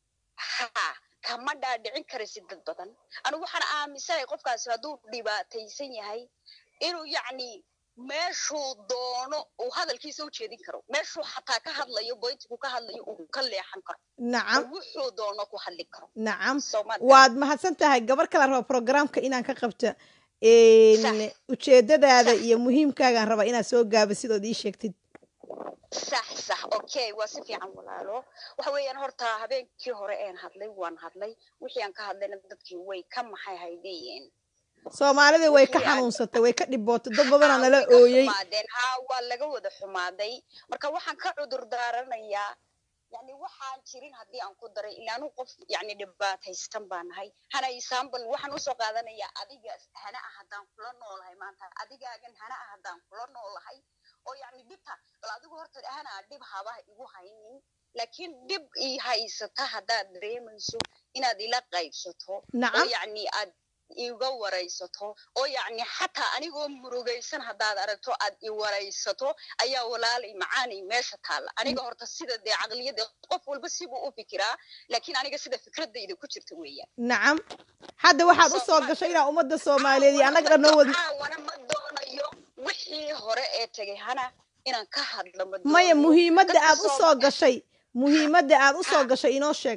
ha kama dhaadhicin karaysid dad badan anigu waxaan aaminsanahay qofkaasi hadduu dhibaataysan yahay inuu yacni meeshuu doono uu hadalkiisa u jeedin karo meeshuu xataa ka hadlayo boyntigu ka hadlayo uu ka leexan karo nacam oo wuxuu doono ku hadli karo nacam Soomaad waad mahadsan tahay gabar kala raba programka inaan ka qabto een, Sax. ujeedadaada Sax. iyo muhiimkaagaan rabaa inaad soo gaabisid ood ii sheegtid sax sax okay waa si fiican walaalo waxa weeyaan horta habeenkii hore een hadlay waan hadlay wixii aan ka hadlayna dadkii way ka maxay haydeen soomaalida way ka Wixii aad- xanuunsatay way ka dhibootay dad badanaa Haa, nala way ka ooyey xumaadeen haa waa laga wada xumaaday marka waxaan ka cudur daaranayaa yani waxaan jirin haddii aan ku daray ilaanu qof yani dhibaataysan baa nahay hana example waxaan usoo qaadanayaa adiga hana ah haddaan kula noolahay maanta adigaagan hana ah haddaan kula noolahay oo yani dhibta bal adigu horta hana dhib haba igu haynin laakiin dhib ii haysata haddaad dareemayso inaad ila qaybsato oo nacam yacni aad iga waraysato oo yacni xataa anigoo murugaysan haddaad aragto aad i waraysato ayaa walaalay macaanay meesha taalla aniga horta sida dee caqliyadda qof walba sibuu u fikiraa laakiin aniga sida fikradayda ku jirta weeyaan nacam hadda waxaad u soo Soomaali- gashay inaa ummadda soomaaliyeed iyo annaga dhan noo wad caawana ma doonayo wixii hore ee tegay hana inaan ka hadlo ma maya doonayo. muhiimadda Dadka aad u soo Soomaali- gashay muhiimadda aad u soo Ha. gashay inoo sheeg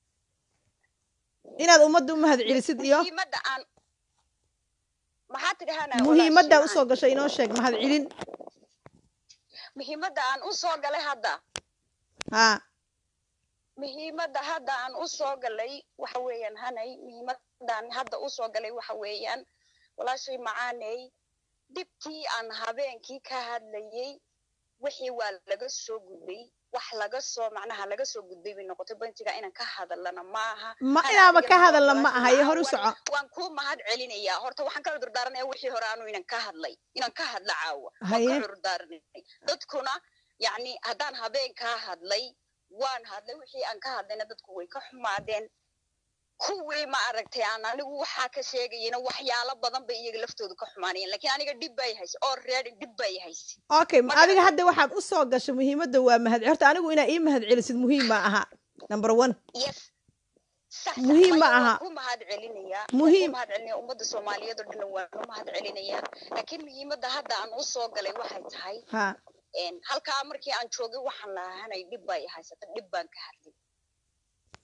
inaad ummadda u mahad celisid iyo muhiimadda aan maxaa tidhi hana muhiimadda aad u walaashii soo gashay inoo sheeg mahad celin muhiimadda aan u soo galay hadda haa muhiimadda hadda aan u soo galay waxa weeyaan hanay muhiimadaan hadda u soo galay waxa weeyaan walaashay macaaney dhibtii aan habeenkii ka hadlayey wixii waa laga soo gudbay wax laga soo macnaha laga soo gudbay bay noqotay bantiga inaan ka hadalana maaha ma Hana inaaba adiga ka ma hadalna ma walaashay aha iyo hor u macaan, soco waan kuu mahad celinayaa horta waxaan ka cudurdaaranaya wixii hore aanu inan ka hadlay inaan ka hadla caawa waan Haye. ka cudurdaaranay dadkuna yacni haddaan habeenkaa hadlay waan hadlay wixii aan ka hadlayna dadku way ka xumaadeen kuwii ma aragtay aan anigu waxaa ka sheegayena waxyaalo badan bay iyaga laftooda ka xumaanayeen laakiin aniga dhib bay hayse oo reedi dhib bay hayse okay Ma adiga garan- hadda waxaad u soo gashay muhiimadda waa mahad horta anigu inaa ii mahad celisid muhiim ma aha number one yes sax Muhiim ma maya aha. waan ku mahad celinayaa Muhiim. waan ku mahad celinaya ummadda soomaaliyeed oo dhan waan u mahad celinayaa laakiin muhiimadda hadda aan u soo galay waxay tahay haa een, halkaa markii aan joogay waxaan lahanay dhib bay haysata dhib baan ka hadlay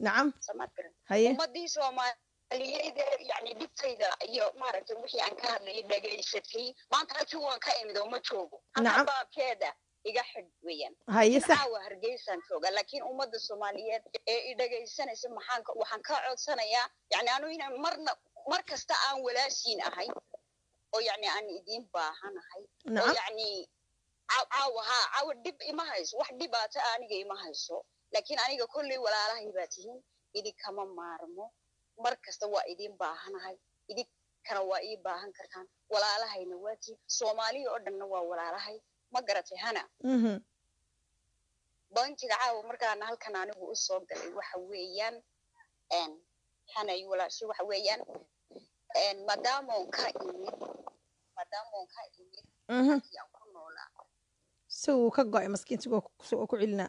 nacam samaad garan haye ummadii soomaaliyeed ee yani dhibtayda iyo maaragtay wixii aan ka hadlayay dhegaysatay maanta halkii waan ka imid oo ma joogo Nacam. halka baabkeeda iga xidh weeyaan haye in sax caawa hargeysaan jooga laakiin ummadda soomaaliyeed ee i dhegaysanaysa maxaan ka- waxaan ka codsanayaa yani anu inaan marna mar kasta aan walaashiin ahay oo yani aan idiin baahanahay oo nacam yani caaw- caawa haa caawa dhib ima hayso wax dhibaata aniga ima hayso laakiin aniga kolley walaalahay baa tihiin idinkama maarmo mar kasta waa idin baahanahay idinkana waa ii baahan kartaan walaalahayna waa tihiin soomaaliya oo dhanna waa walaalahay ma garatay hana mhm bankiga caawa markaana halkan anigu u soo galay waxa weeyaan n hanay walaashi waxa weeyaan n maadaamoon ka imid maadaamoon ka imid mhm halkii aan ku noolaa si uu ka go-ay maskiintigu oo ku celinaa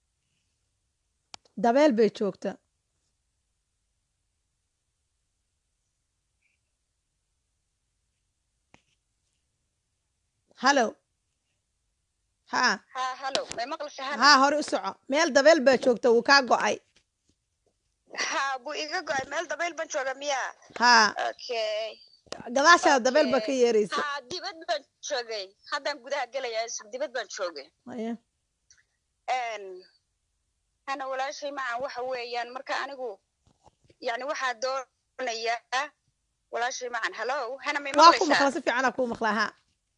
dabeel bay joogta hallo haa haa halo may maqlasha hana haa hore u soco meel dabeel baa joogta wuu kaa go-ay haa buu iga go-ay meel dabayl ban jooga miyaa haa okay gadaashaada dabeel baa ka Okay. yeeraysa haa dibad baan joogay haddaan gudaha gelayaa isug dibad baan joogay Haye. n hana walaashay macan waxa weeyaan marka anigu yani waxaa doonayaa walaashay macan hallo hana may waa ku maqlaysaa maqla si fiicana kuu maqlaa haa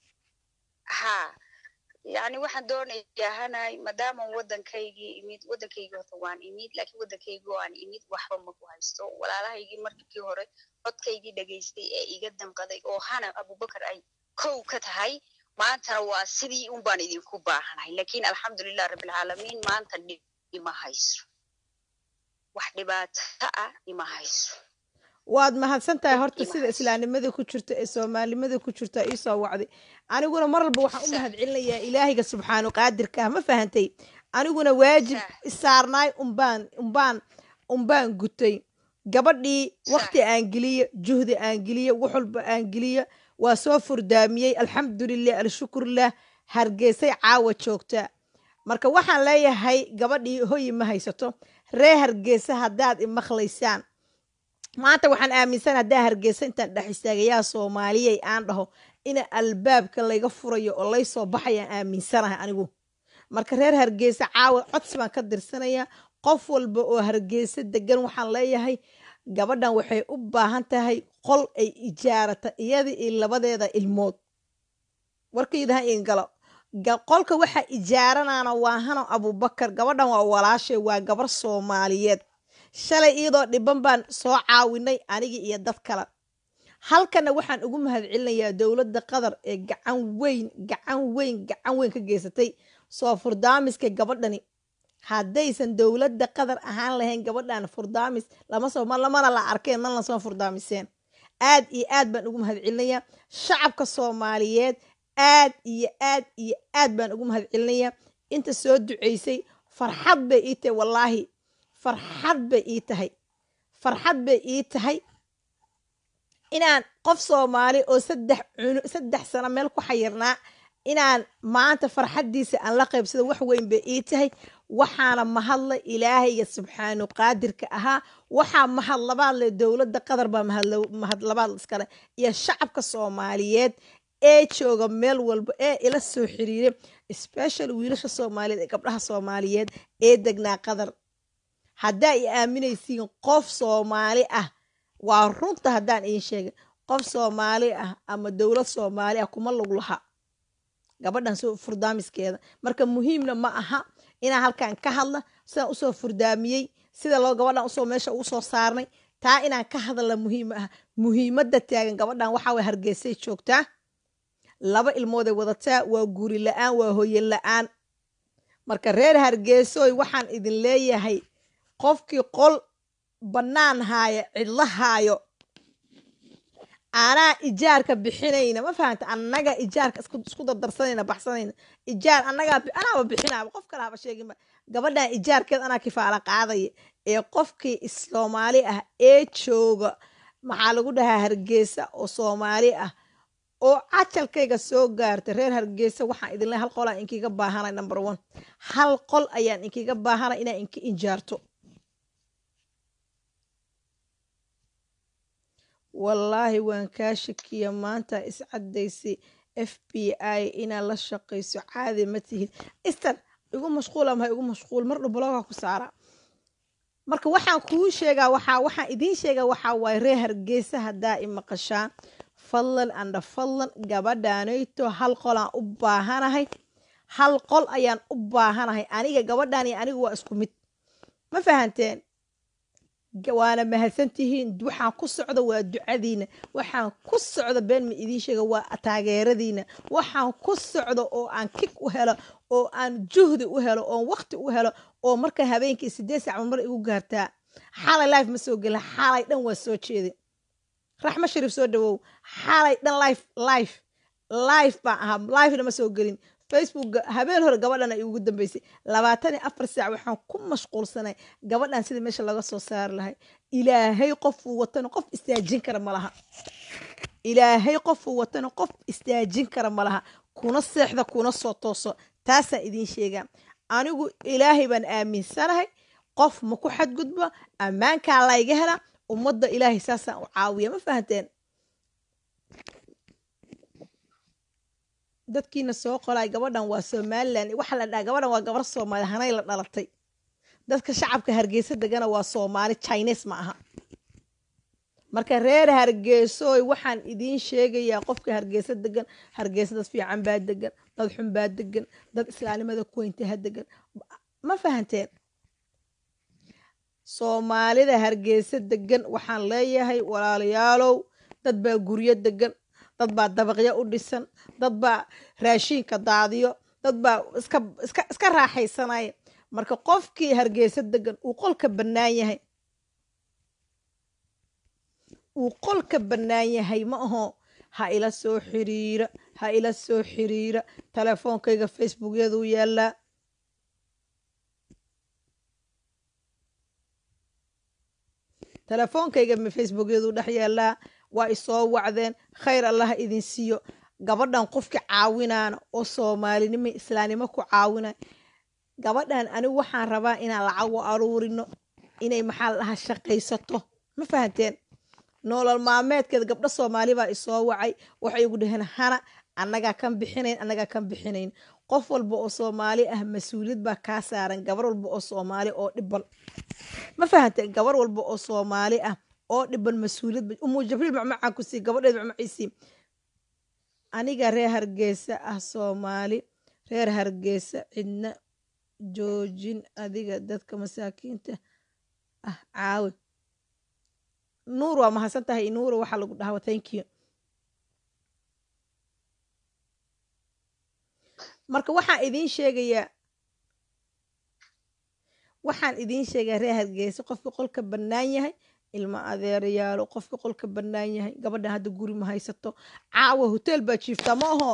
haa yani waxaan doonayaa hanay maadaaman waddankaygii imid waddankaygii horta waan imid laakiin waddankaygii oo aan imid waxba maku haysto walaalahaygii markii hore codkaygii dhegaystay ee iga damqaday oo hana abubakar ay kow ka tahay maantana waa sidii un baan idinku baahanahay laakiin alxamdulilah rabbilcaalamiin maanta dhib ima hayso wax dhibaato ah ima hayso waad mahadsan tahay horta Ima sida hayso. islaamnimada ku jirta ee soomaalinimada ku jirta ii soo wacday aniguna mar walba waxaan u Sax. mahad celinayaa ilaahiga subxaanu qaadirka ah ma fahantay aniguna waajib Sax. isaarnaay umbaan umbaan umbaan gutay gabadhii Sax. waqti aan geliyo juhdi aan geliyo wax walba aan geliyo waa soo furdaamiyey alxamdulilah alshukurlah hargeysay caawa joogta marka waxaan leeyahay gabadhii hoyi ma haysato ree hargeysa haddaad imaqlaysaan maanta waxaan aaminsan haddaa hargeysa intaan dhex istaagayaa soomaaliyay aan dhaho ina albaabka layga furayo oo lay soo baxayaan aaminsanahay anigu marka reer hargeysa caawa codsi baan ka dirsanaya qof walba oo hargeysa degan waxaan leeyahay gabadhan waxay u baahan tahay qol ay ijaarata iyada iyo labadeeda ilmood warkaydaha in galo Ga- qolka waxa ijaaranaana waa hano abubakar gabadhan waa walaashay waa gabar soomaaliyeed shalay iyadoo dhiban baan soo caawinay anigii iyo dad kale halkana waxaan ugu mahadcelinayaa dowladda qatar ee gacan weyn gacan weyn gacan weyn ka geysatay soo furdaamiska gabadhani haddaysan dowladda qatar ahaan lahayn gabadhan furdaamis lama soo ma- lamana la arkeen mana lasoo furdaamiseen aad iyo aad baan ugu mahadcelinayaa shacabka soomaaliyeed aad iyo aad iyo aad baan ugu mahadcelinayaa inta soo duceysay farxad bay ii tahay wallaahi farxad bay ii tahay farxad bay ii tahay inaan qof soomaali oo saddex cunu saddex sano meel ku xayirnaa inaan maanta farxaddiisa aan la qaybsado wax weyn bay ii tahay waxaana mahadla ilaahayga subxaanu qaadirka ahaa waxaa mahadlabaad leh dowladda qatar baa mahadla- mahadlabaad iskale iyo shacabka soomaaliyeed ee jooga meel walba ee ila soo xiriiray special wiilasha soomaaliyeed ee gabdhaha soomaaliyeed ee degnaa qatar haddaa i aaminaysiin qof soomaali ah waa runta haddaan iin sheegay qof soomaali ah ama dowlad soomaali ah kuma lug laha gabadhan soo furdaamiskeeda marka muhiimna ma aha inaan halkan ka hadla sidaan usoo furdaamiyey sida loo gabadhan usoo meesha ugu soo saarnay taa inaan ka hadla muhiim ah muhiimadda taagan gabadhan waxaa way hargeysay joogtaa laba ilmooday wadataa waa guuri la-aan waa hoyen la-aan marka reer hargeysoy waxaan idin leeyahay qofkii qol bannaan haaya cidla haayo anaa ijaarka bixinayna ma fahanta annaga ijaarka isku isku dardarsanayna baxsanayna ijaar annagaa bi- anaaba bixinaaba qof kale haba sheeginba gabadhan ijaarkeed anaa kifaala qaadaya ee qofkii is- soomaali ah ee jooga maxaa lagu dhahaa hargeysa oo soomaali ah oo cajalkayga soo gaartay reer hargeysa waxaan idin leeyahay hal qol aan inkiga baahanay number one hal qol ayaan inkiga baahanay inaan inka injaarto wallaahi waan kaa shakiya maanta iscadaysay f b i inaad la shaqayso caadi ma tihid istan igu mashquula maha igu mashquul mar dhow bloga ku saara marka waxaan kuu sheegaa waxaa waxaan idiin sheegaa waxaa waaye reer hargeysa haddaa i maqashaan fadlan andha fadlan gabadhaanayto hal qolaan u baahanahay hal qol ayaan u baahanahay aniga gabadhaan iyo anigu waa isku mid ma fahanteen waana mahadsantihiin waxaan ku socda waa ducadiina waxaan ku socda been ma idiin sheega waa taageeradiina waxaan ku socda oo aan kig u helo oo aan juhdi u helo oon waqti u helo oo marka habeenkii sideed saac mar igu gaartaa xalay life ma soo gelin xalay dhan waa soo jeedin raxma shariif soo dhawow xalay dhan life life life baan ahaa lifena ma soo gelin facebook habeen hore gabadhan ay ugu dambeysay labaatan iyo afar saac waxaan ku mashquulsanay gabadhan sidii meesha laga soo saari lahay ilaahay qofuu watana qof istaajin kara ma laha ilaahay qofuu watana qof istaajin kara ma laha kuna seexda kuna soo tooso taasaan idiin sheegaa anigu ilaahay baan aaminsanahay qof ma ku xadgudbo ammaankaa layga hela ummadda ilaahay saasaan u caawiya ma fahanteen dadkiina soo qolay gabadhan waa somalilan waxaa la dhaha gabadhan waa gabar soomaali hanay la dhalatay dadka shacabka hargeysa degana waa soomaali chines ma aha marka reer hargeysooy waxaan idiin sheegayaa qofka hargeysa degan hargeysa dad fiican baa degan dad xun baa degan dad islaamnimada kuweyntaha degan ma fahanteen soomaalida hargeysa degan waxaan leeyahay walaalayaalow dad baa guryo degan dad baa dabaqyo u dhisan dad baa raashiinka daadiyo dad baa iska iska iska raaxaysanaya marka qofkii hargeysa degan uu qolka bannaan yahay uu qolka bannaan yahay ma aho ha ila soo xiriira ha ila soo xiriira telefoonkayga facebookyaduu yaallaa telefoonkayga facebookyaduu dhex yaallaa waa isoo wacdeen khayr allaha idin siiyo gabadhan qofka caawinaana oo soomaalinimo islaamnimo ku caawina gabadhan anigu waxaan rabaa inaan lacag u aruurino inay maxaa la dhahaa shaqaysato ma fahanteen nolol maalmeedkeeda gabdho soomaali baa isoo wacay waxay igu dhaheen hana annagaa kan bixinayn annagaa kan bixinayn qof walba oo soomaali ah mas-uuliyad baa kaa saaran gabar walba oo soomaali oo dhiban ma fahanteen gabar walba oo soomaali ah oo dhiban mas-uuliyad umu jabriil macmacaan ku sii gabadheed macmaciisii aniga reer hargeysa ah soomaali reer hargeysa cidna joojin adiga dadka masaakiinta ah caawi nuur waa mahadsan tahay nuura waxaa lagu dhahaa thank you marka waxaan idiin sheegayaa waxaan idiin sheegaa reer hargeysa qofka qolka bannaan yahay ilma adeerayaalo qofka qolka bannaan yahay gabadhan hadda guri ma haysato caawa hotel baa jiiftaa ma aho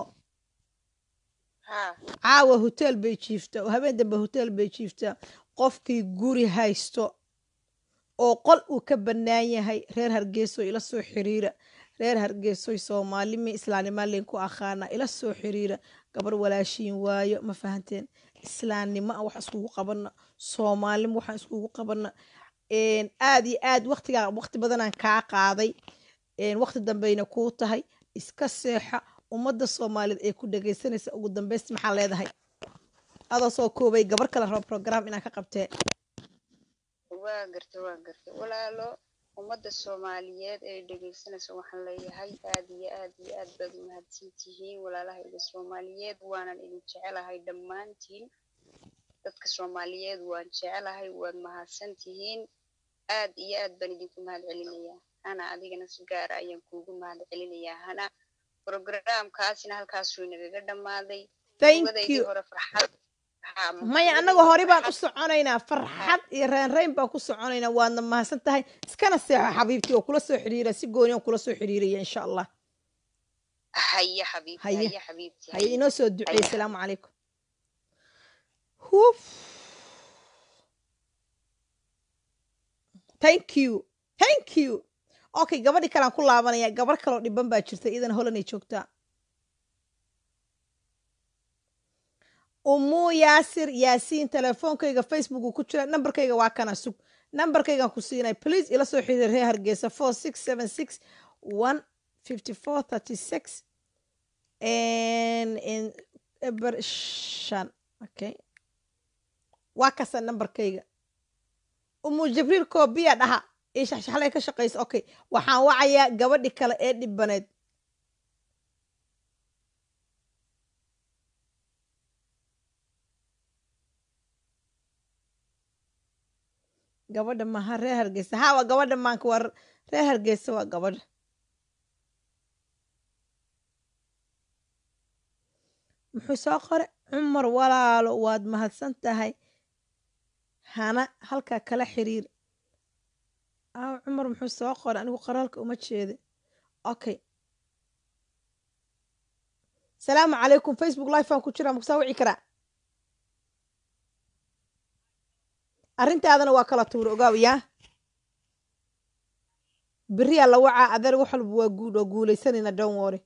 caawa hotel bay jiiftaa oo habeen dambe hotel bay jiiftaa qofkii guri haysto oo qol uu ka bannaan yahay reer hargeysoy ila soo xiriira reer hargeysoy soomaalimi islaamnima leen ku aqaana ila soo xiriira gabar walaashiin waayo ma fahanteen islaamnimo a wax iskugu qabana soomaalnimo waxaan iskugu qabana aad iyo aad waqtigaa waqti badanaan kaa qaaday waqti dambeyna kuu tahay iska seexa ummadda soomaaliyeed ee ku dhegaysanaysa ugu dambeysta maxaa leedahay adoo soo koobay gabar kale raba program inaan ka qabtee waa garta waa garta walaalo ummadda soomaaliyeed ee dhegaysanaysa waxaan leeyahay aad iyo aad iyo aad baad umahadsan tihiin walaalahayga soomaaliyeed waanan idin jecelahay dhammaantiin dadka soomaaliyeed waan jecelahay waad mahadsan tihiin aad iyo aad baan idinku mahad celinayaa hana adigana si gaara ayaan kuugu mahad celinayaa hana programkaasina halkaasuu inagaga dhammaaday hore farxad maya annaga hore baan u soconaynaa farxad iyo reynreyn baan ku soconaynaa waadna mahadsan tahay iskana seexo xabiibtii oo kula soo xidhiira si gooni on kula soo xidhiiraya insha allah haye xabiibti haye xabiibti haye inoo soo duceey asalaamu calaykum huf thank you thank you okay gabadhii kalean ku laabanaya gabar kaloo dhiban baa jirta idan holanay joogtaa umuu yaasir yaasiin telefoonkayga facebooku ku jira nambarkayga waa kana sug nambarkaygan ku siinay please ila soo xiriir reer hargeysa four six seven six one fifty four thirty six eber shan okay waa kasa nambarkayga umu jibriil koobiya dhaha io shaxshaxlay ka shaqaysa okay waxaan wacayaa gabadhi kale ee dhibaneed gabadha maha reer hargeysa ha waa gabadha maanka waa reer hargeysa waa gabadha muxuu soo qore cumar walaalo waad mahadsan tahay hana halkaa kala xiriir aw cumar muxuu soo qore anigu qoraalka uma jeeda okay salaamu calaykum facebook live aan ku jiraa makusaa wici karaa arrintaadana waa kala tuura ogaaw yaa beriyaa la wacaa adeer wax walba waa guud oo guulaysanayna don wore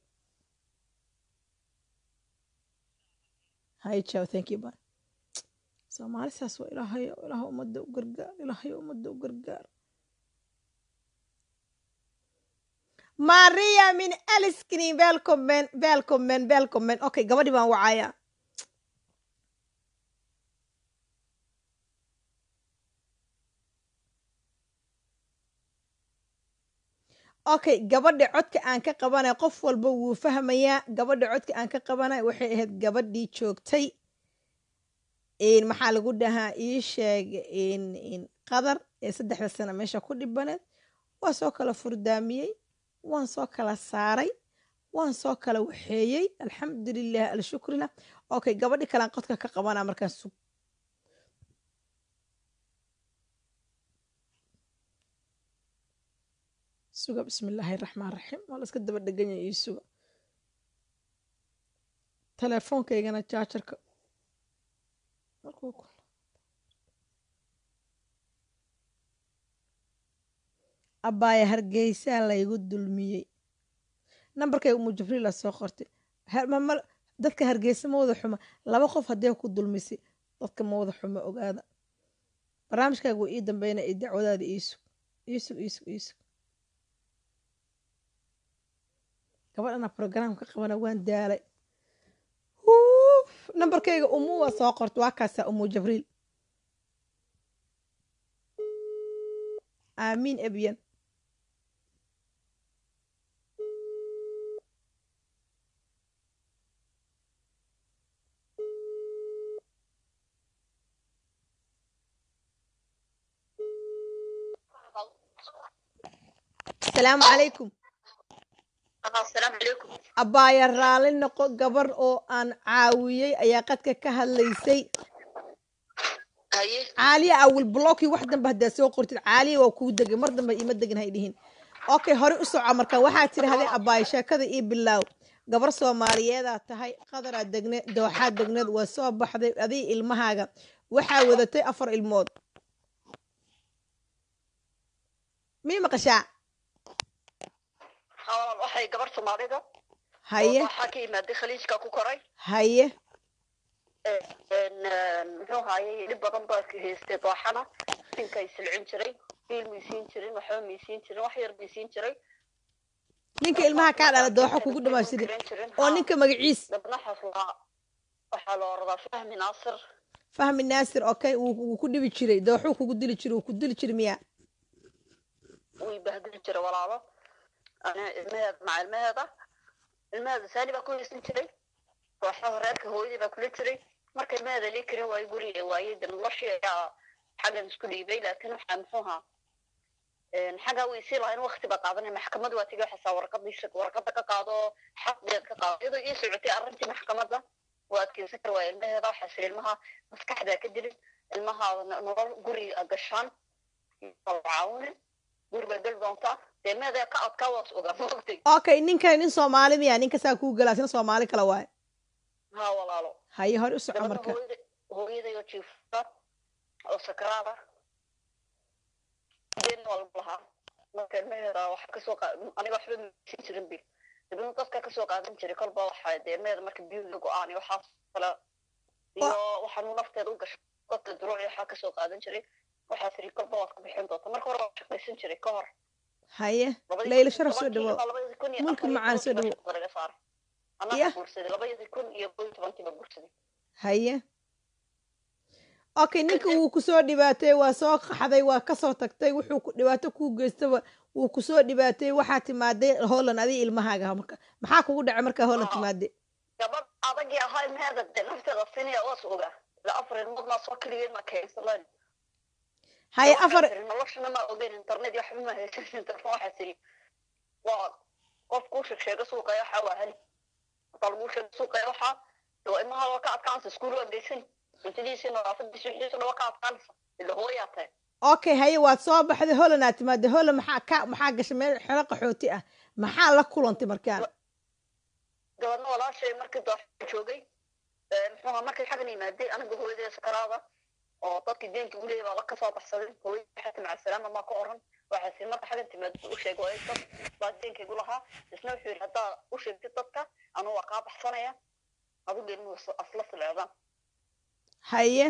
hay jaw thank you ba soomaali saas waa ilaahayo ilaah ummadda u gargaar ilaahayo ummadda u gargaar maria min aliskini velcomen velcomen velcomen okay gabadhi baan wacayaa okay gabadha codka aan ka qabanay qof walba wuu fahmayaa gabadha codka aan ka qabanay waxay ahayd gabadhii joogtay maxaa lagu dhahaa ii sheeg qadar ee saddexda sano meesha ku dhibaneed waa soo kala furdaamiyey waan soo kala saaray waan soo kala waxeeyey alxamdulilah alshukrilah okay gabadhi kalean qodka ka qabanaa markaan sug suga bismi illaahi raxmaan raxiim waa la iska daba dheganya io suga teleefoonkaygana jaajarka abbaaya hargeysaa laygu dulmiyey nambarkayga umu jibriila soo qortay dadka hargeysa ma wada xuma laba qof haddee ku dulmisay dadka ma wada xuma ogaada barnaamijkaaga waa ii dambeyna iyo dacwadaada iisug iisug iisug iisug gabadhana brograam ka qabana waan daalay nambarkayga umu waa soo qorta waa kaasa umu jibriil aamiin ebyan asalaamu calaykum asalaamu calaykum abbaaya raali noqo gabar oo aan caawiyey ayaa qadka ka hadlaysay haye caaliya awil blocki wax dambe haddaad soo qortid caaliya waa kuu degay mar dambe ima degin hay dhihin okay hore u soco marka waxaa tidhahdee abbaaya sheekada ii bilaaw gabar soomaaliyeedaa tahay qadaraa degneed dooxaa degneed waa soo baxday adii ilmahaaga waxaa wadatay afar ilmood mii maqashaa haa waxay gabar soomaalida haye waxaa ka imaaday khaliijka ku koray haye muxuu haayay dhib badan baa ka haystay dooxana ninkay silcin jiray biil maysiin jirin waxba maysiin jirin wax yar maysiin jiray ninka ilmaha kaa dhala dooxo kugu dhamaashida oo ninka magaciis dabnaxaas waa waxaa la oradaa fahmi naasir fahmi naasir okay wuu ku dhibi jiray dooxuu kugu dili jiray wuu ku dili jiray miya way bahdili jiray walaalo ana ilmaheeda maca ilmaheeda ilmaheeda saani baa ku haysan jiray dooxaha reerka hooyadii baa kula jiray marka ilmaheeda lii karin waayo guriga waayey de noloshii ayaa xaggan isku dhiibay laakiin waxaa muxuu ahaa xaggaa way sii lahayn wakti baa qaadanay maxkamad waa tigi waxaasaa warqadiisa warqada ka qaado xaqdeed ka qaado iyadoo ii socotay arrintii maxkamadda waa adkeysan kar waaya ilmaheeda waxaa siri ilmaha maskaxdaa ka dilin ilmaha nolol guriga gashaan caawinin guriga gal doontaa dee ilmaheeda ka adkaa waas ogaa maogtay okay ninkan nin soomaali miya ninka saa kuu galaa sina soomaali kale waaye haa walaalo haye hore u soco gabadha marka hooyada hooyadayoo jiifta oo sakraada deen waa lagu lahaa marka ilmaheeda waxa kasoo qa aniga waxba masiin jirin bil dabadna dadka kasoo qaadan jiray kolba waxa dee ilmaheeda marka biyo la go-aan iyo waxaas kale iyo waxaanu nafteeda u gashay dadka duruuci waxaa kasoo qaadan jiray waxaa tiri kolba waad ku bixin doonta marka hore waa shaqaysan jiray ka hor haye labadii leyla kun- sharaf soo tobankii dhawo ilaa labadii kun iyo mulki afar iyo macaan soo tobankii baa dhawo shaqada laga saaray Ya. annaga guursaday labadii kun iyo kow iyo tobankii baa guursaday haye okay ninka wuu kusoo dhibaatay waa soo qaxday waa kasoo tagtay wuxuu ku dhibaato kuu geystaba wuu kusoo dhibaatay waxaa timaaday holland adiga ilmahaaga marka maxaa kugu dhacay markaa holland Aa. timaaday gabadh adagii ahaa ilmaheeda de nafteeda sinaya waas ogaa ilaa afar ilmood maa soo keligeed ma keensalan haye afar noloshana ma ogeyn internet iyo waxba ma haysanin telefon waxaa tiri waa qof kuu sheeg sheega suuqaya waxaa waa hali hataa laguu sheega suuqaya waxaa de waa ilmaha waa ka adkaansa iskuul waa geysan cuntadiisi nadaafadiisi wixiisa dhan waa ka adkaanaysa ila hooyaa tahay okay haye waad soo baxday holland aad timaaday holland maxaa ka maxaa gashay meel xero qaxooti ah maxaa la kulantay markaa gabadna walaashay markii dooxa joogay muxuu ahaa markay xaggan yimaadey aniga hooyadee sakaraada oo dadkii deenka uleeyay baa ka soo baxsaday hooyada waxaa maca salaama maa ka oran waxaa sii marka xaggan timaad u sheeg waa dad baa deenkaygu lahaa isna wuxuu yidhi haddaa u sheegtid dadka anuu waa kaa baxsanaya adigu ilmuhu asla silcdaan haye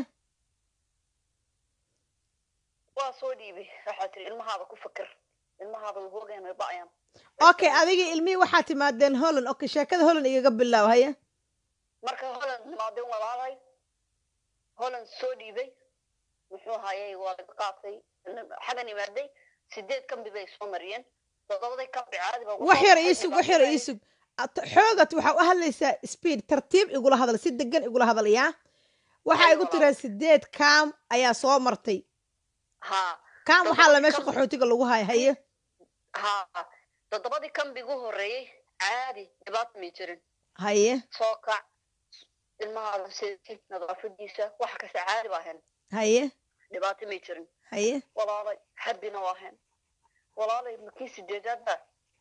waa soo dhiibay waxaa tiri ilmahaada ku fakir ilmahaada way hoogayaan way ba'ayaan okay adigii ilmihii waxaa timaadeen holland okay sheekada holland igaga bilaab haye marka holland nimaadeen walaalay holland soo dhiibay muxuu hayay waa laga qaatay xaggan imaaday sideed kambi bay soo mariyeen toddobaday kambi caadi baa wax yar iisug wax yar iisug At- xoogat waxaa u hadlaysaa speed tartiib igula hadal si degan igula hadal yaa waxaa Ay, igu walaal. tiraa sideed kaam ayaa soo martay ha kaam waxaa la Toddobadii meesha kam- qaxootiga lagu haya haye ha toddobadii kambigu horeeyey caadi dhibaata may jirin haye soo kac ilmahaada seetid nadaafadiisa wax kasta caadi baa ahayn haye dhibaato may jirin haye walaalay habbina waa ahayn walaalay makii sideedaadba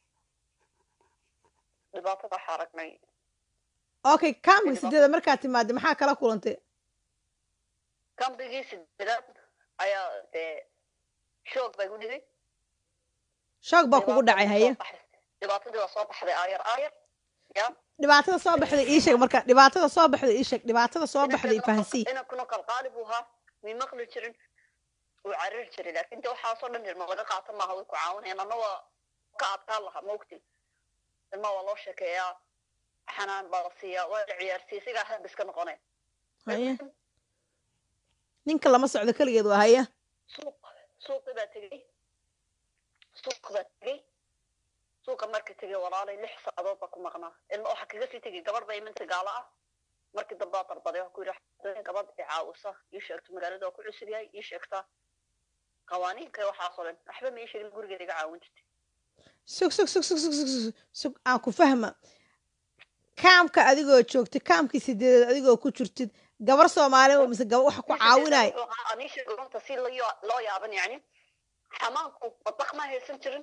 dhibaatada waxaa aragnay okay kaamka Dhibaato. sideeda markaa timaada maxaa kala kulantay kambigii sideedaad ayaa dee shoog baa igu dhigay shoog baa kugu dhacay haye dhibaatadii waa soo baxday aayar aayar ya dhibaatada soo baxday ii sheeg marka dhibaatada soo baxday ii sheeg dhibaatada soo baxday fahansii inankuna qalqaali buu ahaa may maqli jirin wuu cariri jiray laakin de waxaasoo dhan ilma laga qaata maaha way ku caawinayaan anna waa ka adkaan lahaa maogti ilma waa loo sheekeeyaa xanaan baa la siiyaa waa la ciyaarsiiya sigaa hadda iska noqonaya haye ninka lama socdo keligeed waa haye suuq suuqi baa tegey suuq baa tegey suuqa marka tegey walaalay lix saacadood baa ku maqnaa ilma waxaa kaga sii tegey gabadh baa iminta gaalo ah markii dambaa dalbaday waxaa ku yidhi "Haddii gabadh i caawisa ii sheegto magaalada waa ku cusub yahay ii sheegtaa qawaaniinka iyo waxaasoo dhan waxba ma ii sheegin gurigeeda iga caawin jirtay sug sug sug sug sug sug sug sug aan ku fahma kaamka adigoo joogtid kaamkii sideedeed adigoo ku jirtid gabar soomaali oo mise gabar waxa ku caawinaya anii sheegay runta si loo ya- loo yaaban yani xamaanku madbaq ma haysan jirin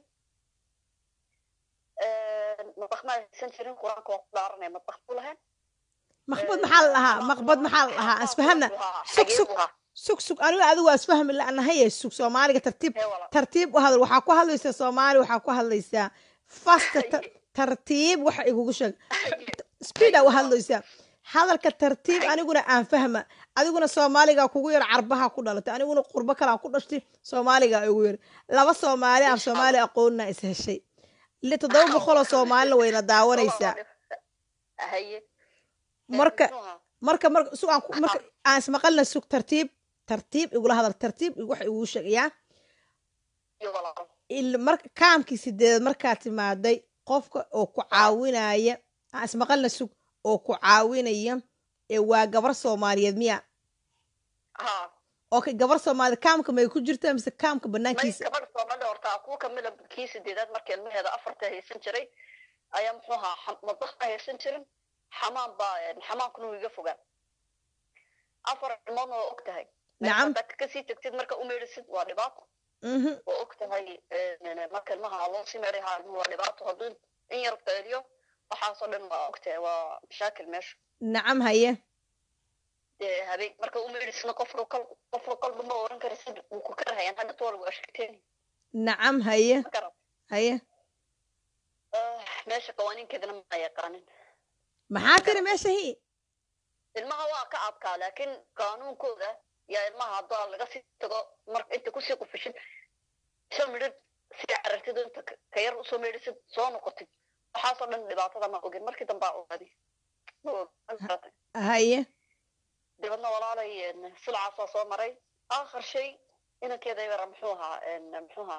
madbaq ma haysan jirin qur-aanka waa ku dhaaranaya madbaq buu lahayn maqbad maxaa la dhahaa maqbad maxaa la dhahaa aan isfahamna sug sug sug sug anigo adigu waa isfahmi la'nahaye sug soomaaliga tartiib tartiib u hadal waxaa ku hadlaysaa soomaali waxaa ku hadlaysaa fasta ta- tartiib waxa igugu sheeg speeda u hadlaysaa hadalka tartiib aniguna aan fahma adiguna soomaaliga kugu yar carbaha ku dhalatay aniguna qurbo kalaa ku dhashtay soomaaliga igu yar laba soomaali aan soomaali aqoonina is heshay li toddoba boqoloo soomaalina wayna daawanaysaa haye marka marka marka sug aan ku- marka aan ismaqalna sug tartiib tartiib igula hadal tartiib wax iguu sheegayaa iyo walaalo il- marka kaamkii sideedaad markaa timaaday qofka oo ku caawinaya aan ismaqalna sug oo ku caawinaya ee waa gabar soomaaliyeed miya ha okay gabar soomaaliyeed kaamka may ku jirtaa mise kaamka may banaankiisa gabadh soomaalida horta kuwa kamida kii sideedaad markii ilmaheeda afarta haysan jiray ayaa muxuu ahaa xam- madbaq ma haysan jirin xamaan baa xamaankuna wuu iga fogaa afar ilmoodna waa og tahay Nacam. haddaad kasii tagtid marka u meedhisid waa dhibaato Mhm. waa og tahay marka ilmaha loo sii meedhayaa ilmuhu waa dhibaato hadduu in yar feeliyo waxaasoo dhan waa og tahay waa mashaakil meesha nacam haye dee habeen marka u meedhisna qofka kal qofka kolba ma oran karisid wuu ku karahayaan hadda tool waa sheegteen nacam haye ma garan haye Ah, meesha qawaaniinkeedana ma yaqaanin maxaa tiri meesha hi ilmaha waa ka adkaa laakiin qaanuunkooda yaa ilmaha haddaa laga sii tago marka inta kusii qufishid shan midhid si carartid inta ka- ka yar usoo meedhisid soo noqotid waxaasoo dhan dhibaatada ma ogin markii dambe aa ogaaday ma og ma garatay haye dibadna walaalay een, silcaasaa soo maray aakhir shay inankeeda yara muxuu ahaa een, muxuu ahaa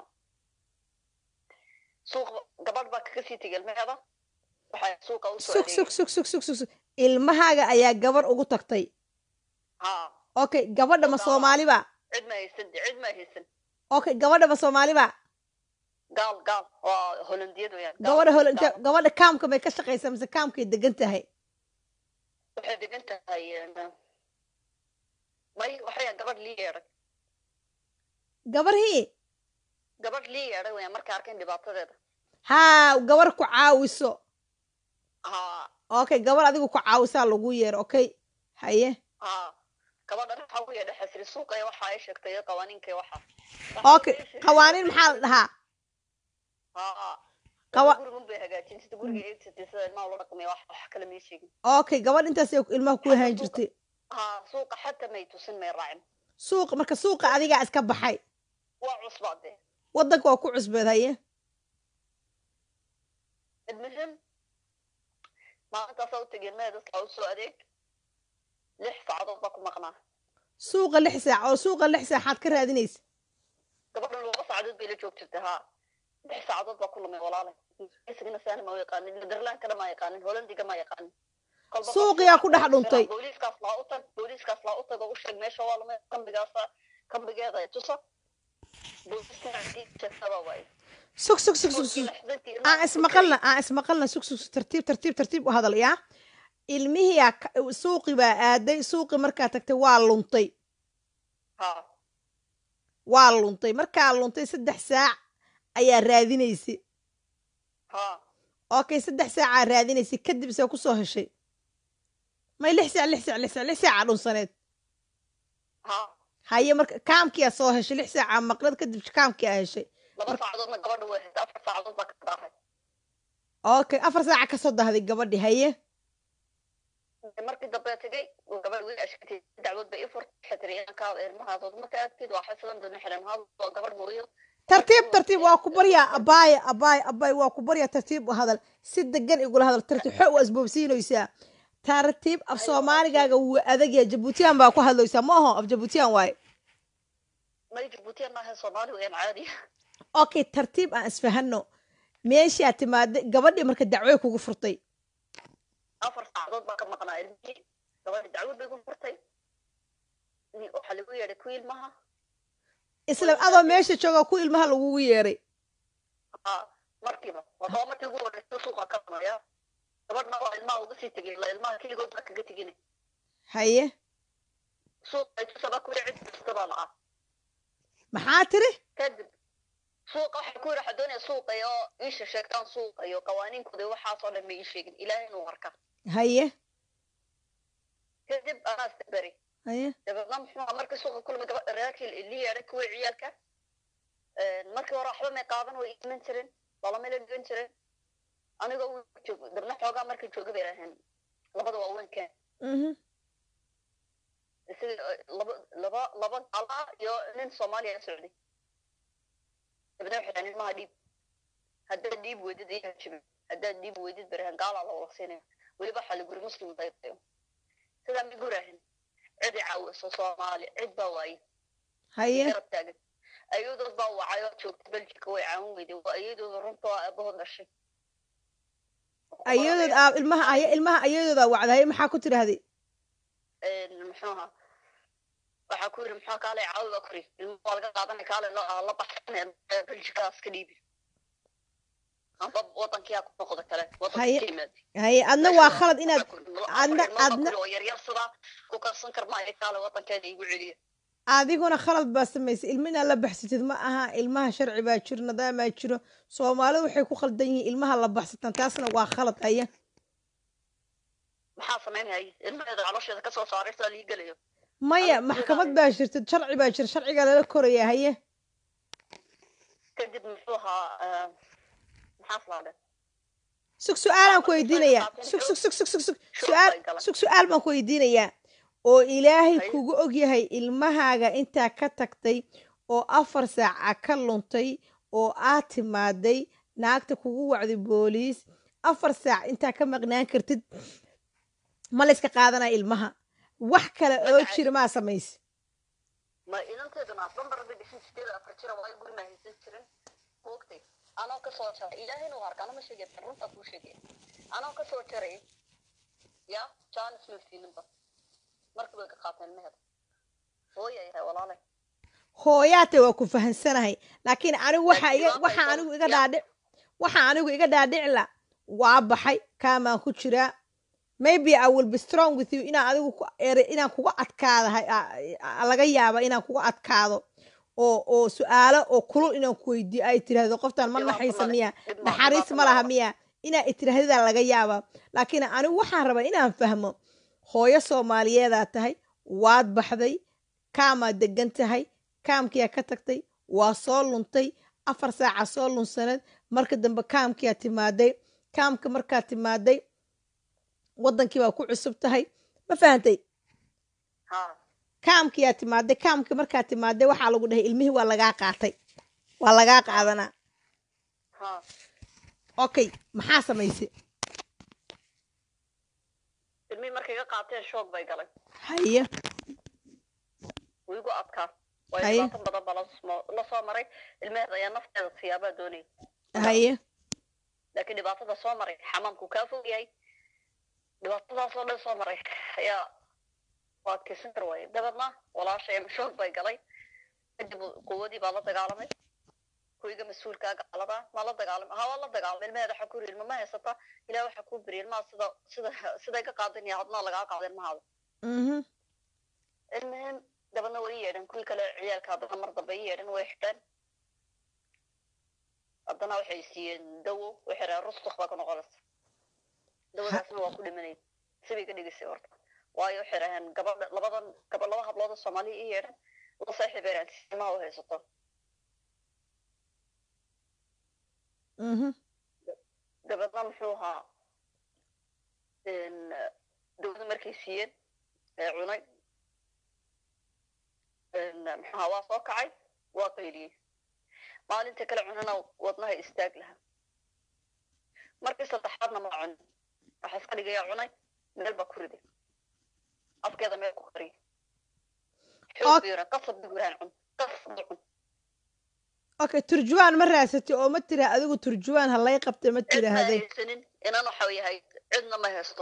suuq gabadh baa kaga sii tegay ilmaheeda waxay suuqa usoo sug sug adeegay sug sug sug sug sug ilmahaaga ayaa gabar ugu tagtay ha okay gabadha ma Gaal. soomaaliba cid ma haysan cid ma haysan okay gabadha ma soomaaliba gaal gaal waa holandiyad weyaan gaal, gabadha hol gaal. gabadha kaamka may ka shaqaysaa mise kaamkay degan tahay waxay degan tahay een, may waxay gabadh lii yeedhay gabarhii gabadh lii yeedhay weyaan markay arkeen dhibaatadeeda haa gabar ku caawiso ha okay gabar adigu ku caawisaa lagu yeero okay haye ha gabadhan waxaa u yeedhay xasri suuqa iyo waxa ay sheegtay iyo qawaaniinka iyo waxa okay qawaaniin maxaa la dhahaa ha Qawa- gurigun bay hagaajin sida guriga eegsatay sida ilmaha ula dhaqmay wax wax kale may sheegin okay gabadh intaas ay ilmaha ku ahaan jirtay ha suuqa xataa may tusin may raacin suuqa marka suuqa adigaa iska baxay waa cusbaade waddanka waa ku cusbeed haye المهم maalintaasa u tegeen meel dadka u soo adeeg lix saacadood baa ku maqnaa suuqa lix saac oo suuqa lix saaxaad ka raadinaysa gabadhan laba saacadood bay la joog jirtay haa lix saacadood baa ku lumay walaale isagana saani ma yaqaanin netherlandkana ma yaqaanin holandiga ma yaqaanin Kolba Suuqiyaa ku dhex qofka dhuntay. booliiskaas laa u tag booliiskaas laa u tag oo u sheeg meesha waa lumay kambigaasa kambigeeda ay tuso booliiskana sheegtaba waaye sug sug sug sug sug aan ismaqalna aan ismaqalna sug sug sug, tartiib tartiib tartiib u hadal yaa ilmihiyaa ka- suuqi baa aaday suuqi markaa tagtay waa luntay ha waa luntay markaa luntay saddex saac ayaa raadinaysay ha okay saddex saacaa raadinaysay kadib see kusoo heshay may lix saac lix saac lix saac lix saacaa dhunsaneed ha haye marka kaamkiyaa soo heshay lix saacaa maqlad kadib kaamkiyaa heshay laba saacadoodna gabadha way haysay afar saacadood baa ka daahay okay afar saaca kasoo dahday gabadhi haye markii dambe tegay uu gabadh wiil ashkatay dacwad bay i furtay waxay tiri inankaada ilmahaadood marka agtid waa xasilan doona xiran haad waa gabadh mooyo tartiib tartiib waa ku baryaa abaaya abaaya abaay waa ku baryaa tartiib u hadal si degan igula hadal tartiib xo u asboobsiinaysaa tartiib af soomaaligaaga wuu adagyaa jabuutiyaan baa ku hadlaysaa ma aho af jabuutiyaan waaye may jabuutiyan maaha soomaali weyaan caadi okay tartiib aan isfahano meeshaa timaada gabadhii marka dacwoy kugu furtay afar saacadood baa ka maqnaa ilmihii gabadhi dacwad bay ku furtay ni- waxaa lagu yeedhay ku ilmaha isla adoo meesha jooga ku ilmaha lagugu yeeray ha markiiba wadaba markii ugu horeysa suuqa ka damaya gabadhna waa ilmaha uga sii tegay ila ilmaha keligood baa kaga tegin haye suuqa ay tusaba kuwi cid kasta baa la ah maxaa tiri kadib suuqa waxay ku yidhi waxaa doonaya suuqa iyo iisha sheegtaan suuqa iyo qawaaniinkooda iyo waxaasoo dhan ma ii sheegin ilaahay inuu arka haye kadib anaa isberi haye dabeedna muxuu ahaa markii suuqa kulmay gaba reerkii li yeedhay kuwii ciyaalka markii hore waxba may qaadan way iman jireen lalama la dhigan jireen anigoo uu joog dabna xoogaa markii jooga bay laheen labada waa wenkeen mhm isaga laba laba laba gala iyo nin soomaaliya la socday dabeedna waxay dhahen ilmaha dhiib haddaad dhiib weydid iyo hajibin haddaad dhiib weydid barahan gaalaa la wada siinaya weliba waxaa la guri muslim daydayo sidaa ma gurahin cidi caawiso soomaali cid baa waaye haye garab taagan ayadood baa wacay oo joogta beljika way caawin weyday waa ayadooda runta waa aabahood dhashay ayadood aa ilmaha aya ilmaha ayadoodaa wacda haye maxaa ku tidhaahday muxuu ahaa waxaa ku yidhi muxuu kaale caawi baa kuri ilmaha waa laga qaadanay kaale la la baxsan beljikaas ka dhiibi amba wadankiyaa ku noqda kale wadanka Haye. ka yimaada haye adna waa khalad inaad adna adna adna oo yaryar sidaa ku karsan karmaayo kaale wadankeeda igu celiya adiguna khalad baa samaysay ilmo inaad la baxsatid ma aha ilmaha sharci baa jiro nadaamaa jiro soomaalidu waxay ku khaldan yihiin ilmaha la baxsataan taasna waa khalad haya maxaa samaynaya ilmaheeda caloosheeda kasoo saaray sidaa lii gelayo maya Adiga maxkamad sidaa- baa jirta sharci baa jira sharcigaa lala koraya haye kadib muxuu ahaa maxaa slaadhe sug su-aalaan ku weydiinayaa sug sug sug sug sug sug su-aal sug su-aal baan ku weydiinayaa oo ilaahay Haye. kugu ogyahay ilmahaaga intaa ka tagtay oo afar saaca ka luntay oo aad timaaday naagta kugu wacday booliis afar saac intaa ka maqnaan kartid ma layska qaadanaya ilmaha wax kale oo jira maa samayse ma inanteeduna bambar bay dhisan sideed afar jira waa guri ma haysan jirin moogtay anoo kasoo jaray ilaahayna waa arka anama sheegay runta kuu sheegay anoo kasoo jaray ya jaanis ma siininba markii bay ka qaateen mehed hooya yahay walaalay hooyaate waa ku fahansanahay laakiin anigu waxa iga Laakiin waxa waa anigu iga ya. dhaadhic waxa anigu iga dhaadhicla waa baxay kaamaan ku jiraa maybe i will be strong with you inaan adigu ku ere inaan kuga adkaadahay a- a- laga yaaba inaan kuga adkaado oo oo su-aalo oo kulul inaan ku weydiiyo ay tiraahdo qoftaan ma Dhibaato naxaysa male. miya Dhib ma- naxariis dhibaato ma laha male. miya inaa itiraahdadaa laga yaaba laakiin anigu waxaan rabaa inaan fahmo hooyo soomaaliyeedaa tahay waad baxday kaamaad degan tahay kaamkiyaa ka tagtay waa soo luntay afar saaca soo lunsaneed marka dambe kaamkiyaa timaaday kaamka markaa timaaday wadankii baa ku cusub tahay ma fahantay ha kaamkiyaa timaaday kaamki markaa timaaday waxaa lagu dhahay ilmihii waa lagaa qaatay waa lagaa qaadanaa ha okay maxaa samaysay ilmihii markay iga qaateen shoog bay galay haye wuu igu adkaa waayo Haye. dhibaato badan baa lasoo lasoo maray ilmeheed ayaa nafteeda siyaabaa doonayay haye laakiin dhibaatada soo maray xamaamku kaa fog yahay dhibaatadaasoo dhan soo maray ayaa waa adkeysan kar waaye dabeedna walaashay shoog bay galay kadib quwadii baa la dagaalamay kuwiga mas-uulkaa gaalada ma la dagaalamay ha waa la dagaalamay ilmaheeda waxa ku yiri ilma ma haysata ilaah waxa kuu beriya ilmaha sida sida siday ka qaadan yahay hadna lagaa qaada ilmahaada mhm ilmaheen dabeedna way i yeedhan kuwii kale ciyaalka haddana mar dambe i yeedhan way xidheen haddana waxay siiyeen dawo waxay rahen rustuk baa ka noqonaysa dawadaasna waa ku dhimanay sibay ka dhigisay horta waayo waxay raheen gabadha labadan gaba laba hablood oo soomaaliya i yeedhan la saaxiibeeraan simaha u haysato mhm dabeedna muxuu ahaa dawada markay siiyeen ee cunay muxuu ahaa waa soo kacay waa qayliyey maalinta kale cunana wadnaha istaag lahaa markii saddexaadna ma cunin waxa iska dhigayaa cunay meel baa ku riday afkeeda meel ku qariyay xoog biira qasab biguraan cun qasab cun okay turjuwaan ma raadsatay oo ma tira adigu turjuwaan ha lay qabtay ma cid ma tiraahday haysanin inan waxa yahay cidna ma haysto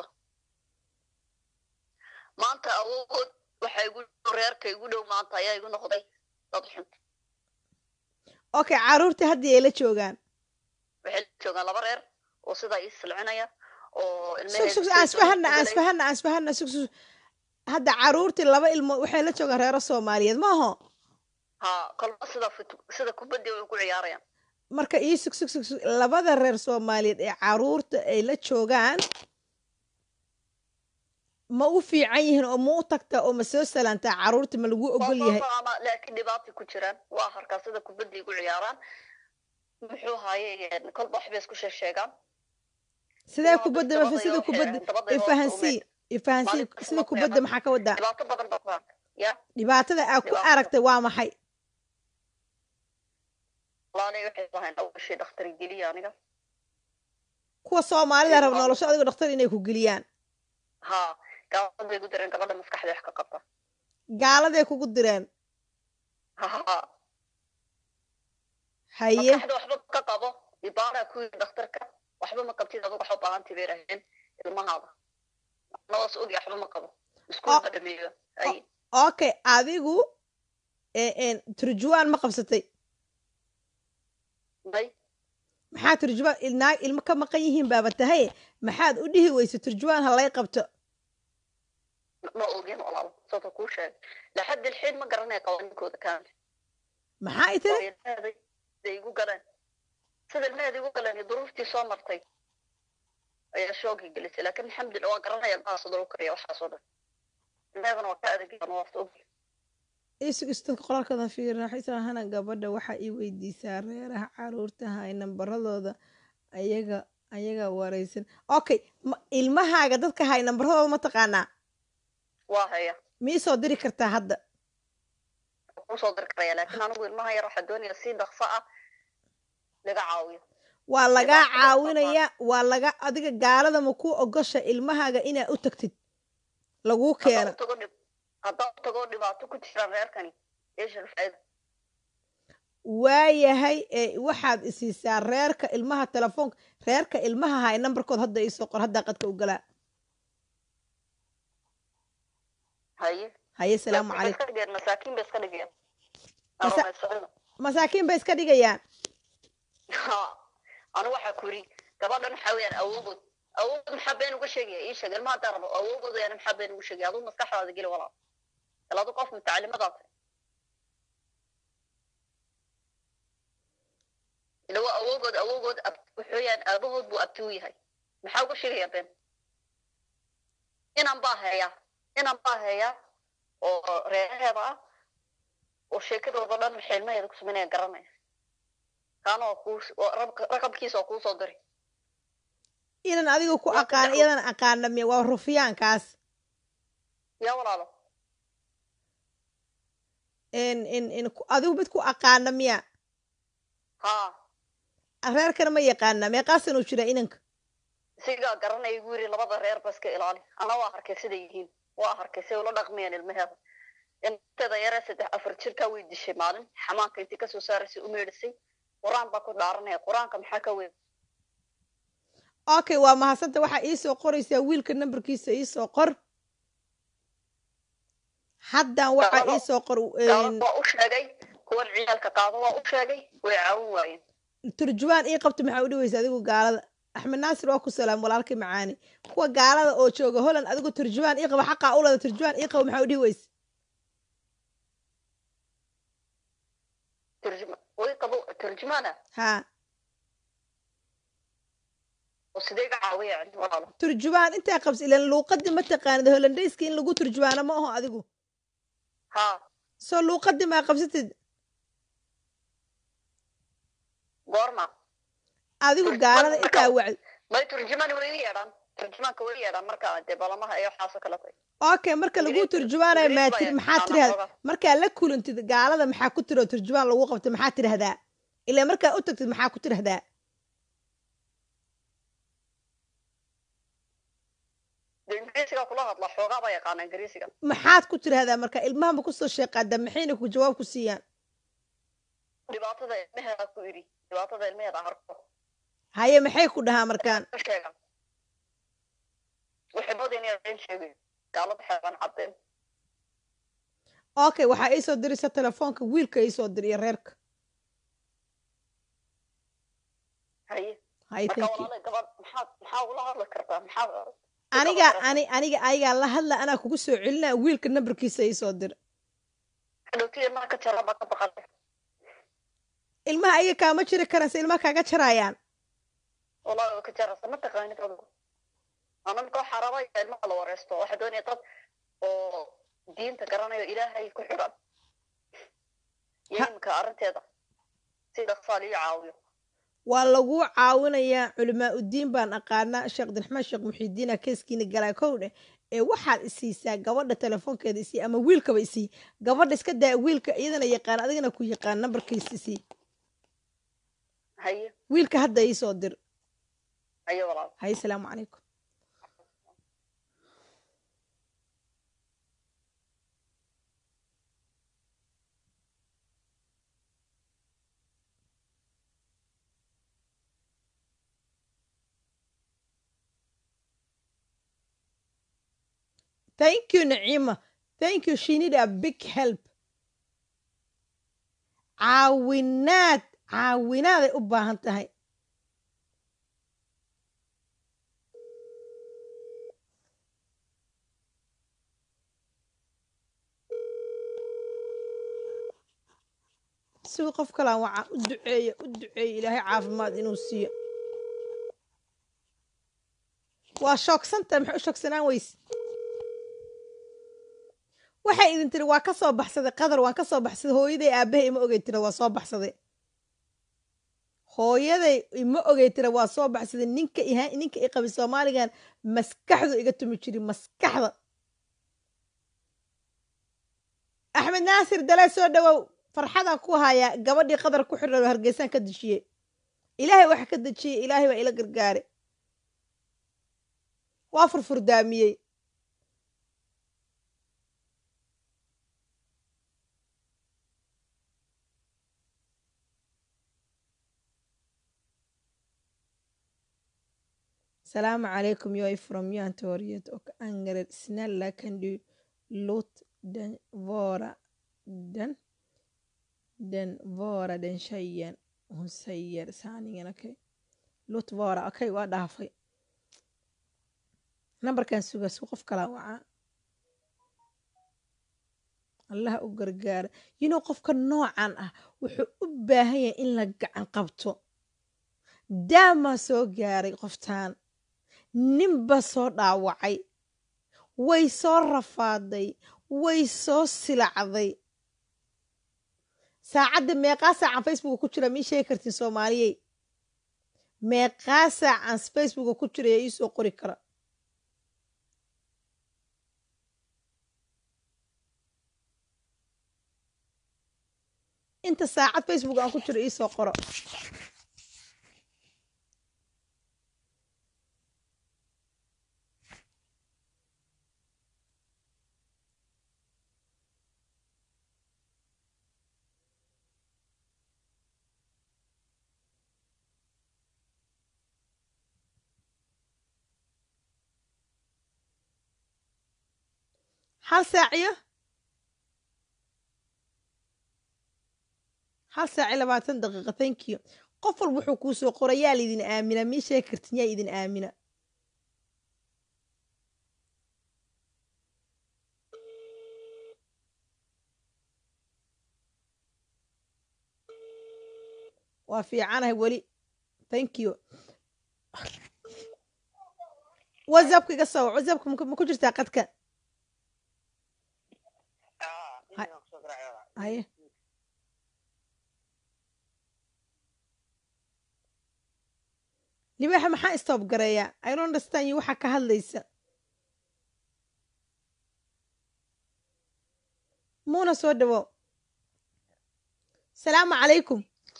maanta awood waxa igu reerka igu dhow maanta ayaa igu noqday dad xun okay caruurtii hadda ay la joogaan waxay la joogaan laba reer oo sidaa ii silcinaya oo sug sug aan isfahana aan isfahana aan isfahana sug sug hadda caruurtii laba ilmood waxay la joogaan reero soomaaliyeed maaho ha kolba sida fut- sida kubaddi way ku ciyaarayaan marka ii sug sug sug sug labada reer soomaaliyeed ee caruurta ay la joogaan ma u fiican yihiin oo ma u tagtaa oo ma soo salaantaa caruurta ma lagu ogol yahay ama laakiin dhibaatay ku jiraan waa harkaa sida kubaddi igu ciyaaraan muxuu haaye kolba waxbay isku sheeg sheegaan sidee waa kubadda dabada ma sida yoo kubadda xiran, dabada yoo ifahansii ifahansii Maalin kasta sida ma kubadda qiyaamad. maxaa ka wadaa dhibaato badan baa ku haa ya dhibaatada aa ku Dhibaato. aragtay waa maxay walaalay waxay lahayn awashii dhakhtar geliya aniga kuwa soomaalida rab Dhibaato. nolosho adigo dhakhtar inay ku geliyaan ha gabadh bay ku direen gabadha maskaxda wax ka qabta gaaladay kugu direen ha ha haye maskaxda waxba ka qabo ibaaraa ku yiri dhakhtarka waxba ma qabtid adigu waxa u baahantii bay raheen ilmahaada nawas ogi waxba ma qabo iskuul ma dhameeyo ay okay adigu ee- een, turjuwaan ma qabsatay may maxaa turjuwaan il- naag ilmo ka maqan yihiin baaba tahay maxaad u dhihi weysa turjuwaan ha lay qabto ma ogin walaal sababta kuu sheegay laxad ilxiid ma garanaya qawaaninkooda kaamil maxaa i tiri ilmaheeday day igu galeen sida ilmaheeda igu galeen iyo duruuftii soo martay ayaa shoogi gelisay laakiin alxamdulillah waa garanaya ilmaha sida lagu kariya waxaasoo dhan ilmaheedana waa ka adeegyan waasta ogi isug istadka qoraalkooda fiirina xitaa hana gabadha waxaa ii weydiisaa reeraha caruurta hay nambaradooda ayaga ayaga wareysan okay ma- ilmahaaga dadka hay nambaradooda ma taqaanaa waa haya mii soo diri kartaa hadda kusoo dir karaya laakiin anigu ilmaha yar waxaa doonaya si dhaqso ah laga caawiyo waa lagaa Dhibaatada caawinaya waa laga adiga gaalada ma ku ogosha ilmahaaga inaad u tagtid laguu keena haddaan tago dhib haddaan tago dhibaato ku jiraan reerkani eesha faa'iida waayahay ee waxaad isiisaa reerka ilmaha telefoonka reerka ilmaha hay nambarkood hadda iisoo qor haddaa qadka u galaa haye haye salaamu Waxay calaykum iska dhigeen masaakiin bay iska dhigeen Masa- Aromaysano. masaakiin bay iska dhigayaan Ha, anu waxaa ku yidhi gabadhan waxaa weeyaan awoogood awood maxaa been uga sheegaya ii sheeg ilmaha haddaan rabo awoogood yani maxaa been uga sheegaya aduu maskaxdaada geli walaal il adu qof mutacalimadaa tahay ila waa awoogood awoogood ab- wuxuu yaan aabahood buu abti u yahay maxaa uga sheegaya been inan baa heeyaa inan baa heeyaa oo reeraheeda ah oo sheekadooda dhan waxay ilmaheeda ku sameynaya garanaya kaana oo kuu oo rab- raqabkiisa oo kuu soo diri inan adiga ku Waa aqaan saddex- iyadan aqaana miya waa rufiyaankaas yaa walaalo in in in ku- adigu mid ku aqaana miya haa reerkana ma yaqaana meeqaasan uu jiraa inanka isigaa garanaya igu yiri labada reer ba iska ilaali ana waa arkay siday yihiin waa arkay say ula dhaqmayaan ilmaheeda inteeda yaree saddex afar jirkaa way dishay maalin xamaanka intii kasoo saaraysay u meedhisay qur-aan baa ku dhaaranaya qur-aanka maxaa ka weyn okay waa mahadsanta waxaa iisoo qoraysaa wiilka nambarkiisa iisoo qor haddan waxaa Gaalada- iisoo qor gaalada waa u sheegay kuwan ciyaalka qaado waa u sheegay way caawin waayeen turjubaan ii qabta maxaa u dhaweysa adigu gaalada axmed naasir waa ku salaam walaalkii macaani kuwa gaalada oo jooga holland adigu turjubaan ii qaba xaqaa u lada turjubaan ii qaba maxaa u dhihi weysa turjuma way qabo turjumaana haa oo sidee ga caawiya yani walaalo turjubaan intaa qabs ilan luuqadii ma taqaanid hollandayska in lagu turjubaano ma aho adigu haa soo luuqadii maa qabsatid goorma adigu Turjubaan gaalada marka- intaa wacd may turjumaan way i yeedhaan turjumaanka way i yeedhaan marka dee balamaha iyo waxaasoo kale tay okay marka lagu Ingiriis- turjubaanayo Ingiriis maa tiri baa maxaa yaqaana tirahda xoogaa. markaa la kulantid gaalada maxaa ku tiro turjubaan lagu qabta maxaa tirahdaa ilaa markaa u tagtid maxaa ku tirahdaa dee ingiriisiga kula hadla xoogaa baa yaqaana ingiriisiga maxaad ku tirahdaa marka ilmaha ma kusoo sheeqaada maxayna ku jawaab ku siiyaan dhibaatada ilmaheeda ku idhi dhibaatada ilmaheeda harko haye maxay ku dhahaa markaan ka sheega waxay moodeen inay been sheegayo gaalada xeebaan caddeen okay waxaa iisoo diraysa telefoonka wiilka iisoo diriyo reerka haye haye marka thank you walaala gabadh maxaad maxaa ula hadli kartaa maxaa aniga ani aniga ayagaa la hadla anaa kugu soo celinaa wiilka nambarkiisa iisoo dir dhowti ilmaha ka jara baa ka baqan ilmaha ayaga kaama jiri karaan se ilmaha kaaga jaraayaan walaala ka jarasa ma taqaanid adigu ana marka waxaa rabaa in ilmaha la wareysto waxaa doonaya dad oo diinta garanayo ilaahay ku xidhan iyo Ha- imika arrinteeda si dhaqsaa liyo caawiyo waa laguu caawinayaa culimaa udiin baan aqaanaa sheekh abdiraxmaan sheekh muxiidiina keeskiina galaa kow dheh ee waxaad isiisaa gabadha telefoonkeeda isii ama wiilkaba isii gabadha iska daa wiilka iyadana yaqaan adigana ku yaqaan nambarkiisa isii haye wiilka hadda iisoo dir haye walaal haye salaamu calaykum thank you naciima thank you she need a big help caawinaad caawinaaday u baahan tahay sigu qof kalaan wacaa u duceeya u duceeya ilaahay caafimaad inuu siiyo waa shoogsantahay maxay u shoogsanaan weyse waxay idin tiri waa ka soo baxsaday qadar waan ka soo baxsaday hooyaday aabahay ima ogey tira waa soo baxsaday hooyaday ima ogey tira waa soo baxsaday ninka iha ninka i qabay soomaaligan maskaxdu iga tumi jiri maskaxda axmed naasir dalee soo dhawow farxadaan ku hayaa gabadhii qadar ku xidhan oo hargeysaan ka dishiyey ilaahay waxa ka dejiyey ilaahay baa ila gargaare waa furfurdaamiyey salaamu calaykum jag är från Mjölntorget och Angered. Snälla kan du låt den vara den, den vara den tjejen hon säger sanningen. Okej. Låt vara. Okej, waa dhaafay. nambarkan suga suu qof kala wacaa allaha u gargaara yinuu qofka noocan ah wuxuu u baahan yahay in la gacan qabto daamaa soo gaaray qoftaan ninba soo dhaawacay way soo rafaaday way soo silacday saacadda meeqaa saacan facebooka ku jira mii sheegi kartiin soomaaliyey meeqaa saacan facebooka ku jira ee iisoo qori kara inta saacad facebook aan ku jiro iisoo qoro hal saaciyo hal saaci labaatan daqiiqa thank you qof walba wuxuu kuu soo qoray yaa laydin aamina mii sheegi kartin yaa idin aamina waa fiicanahay weli thank you whatsappka iga soo wac whatsappka ma ku- ma ku jirtaa qadka haye libaaxa maxaa stop gareeyaa i don't understand you waxaa ka hadlaysa muuna soo dhawow salaamu calaykum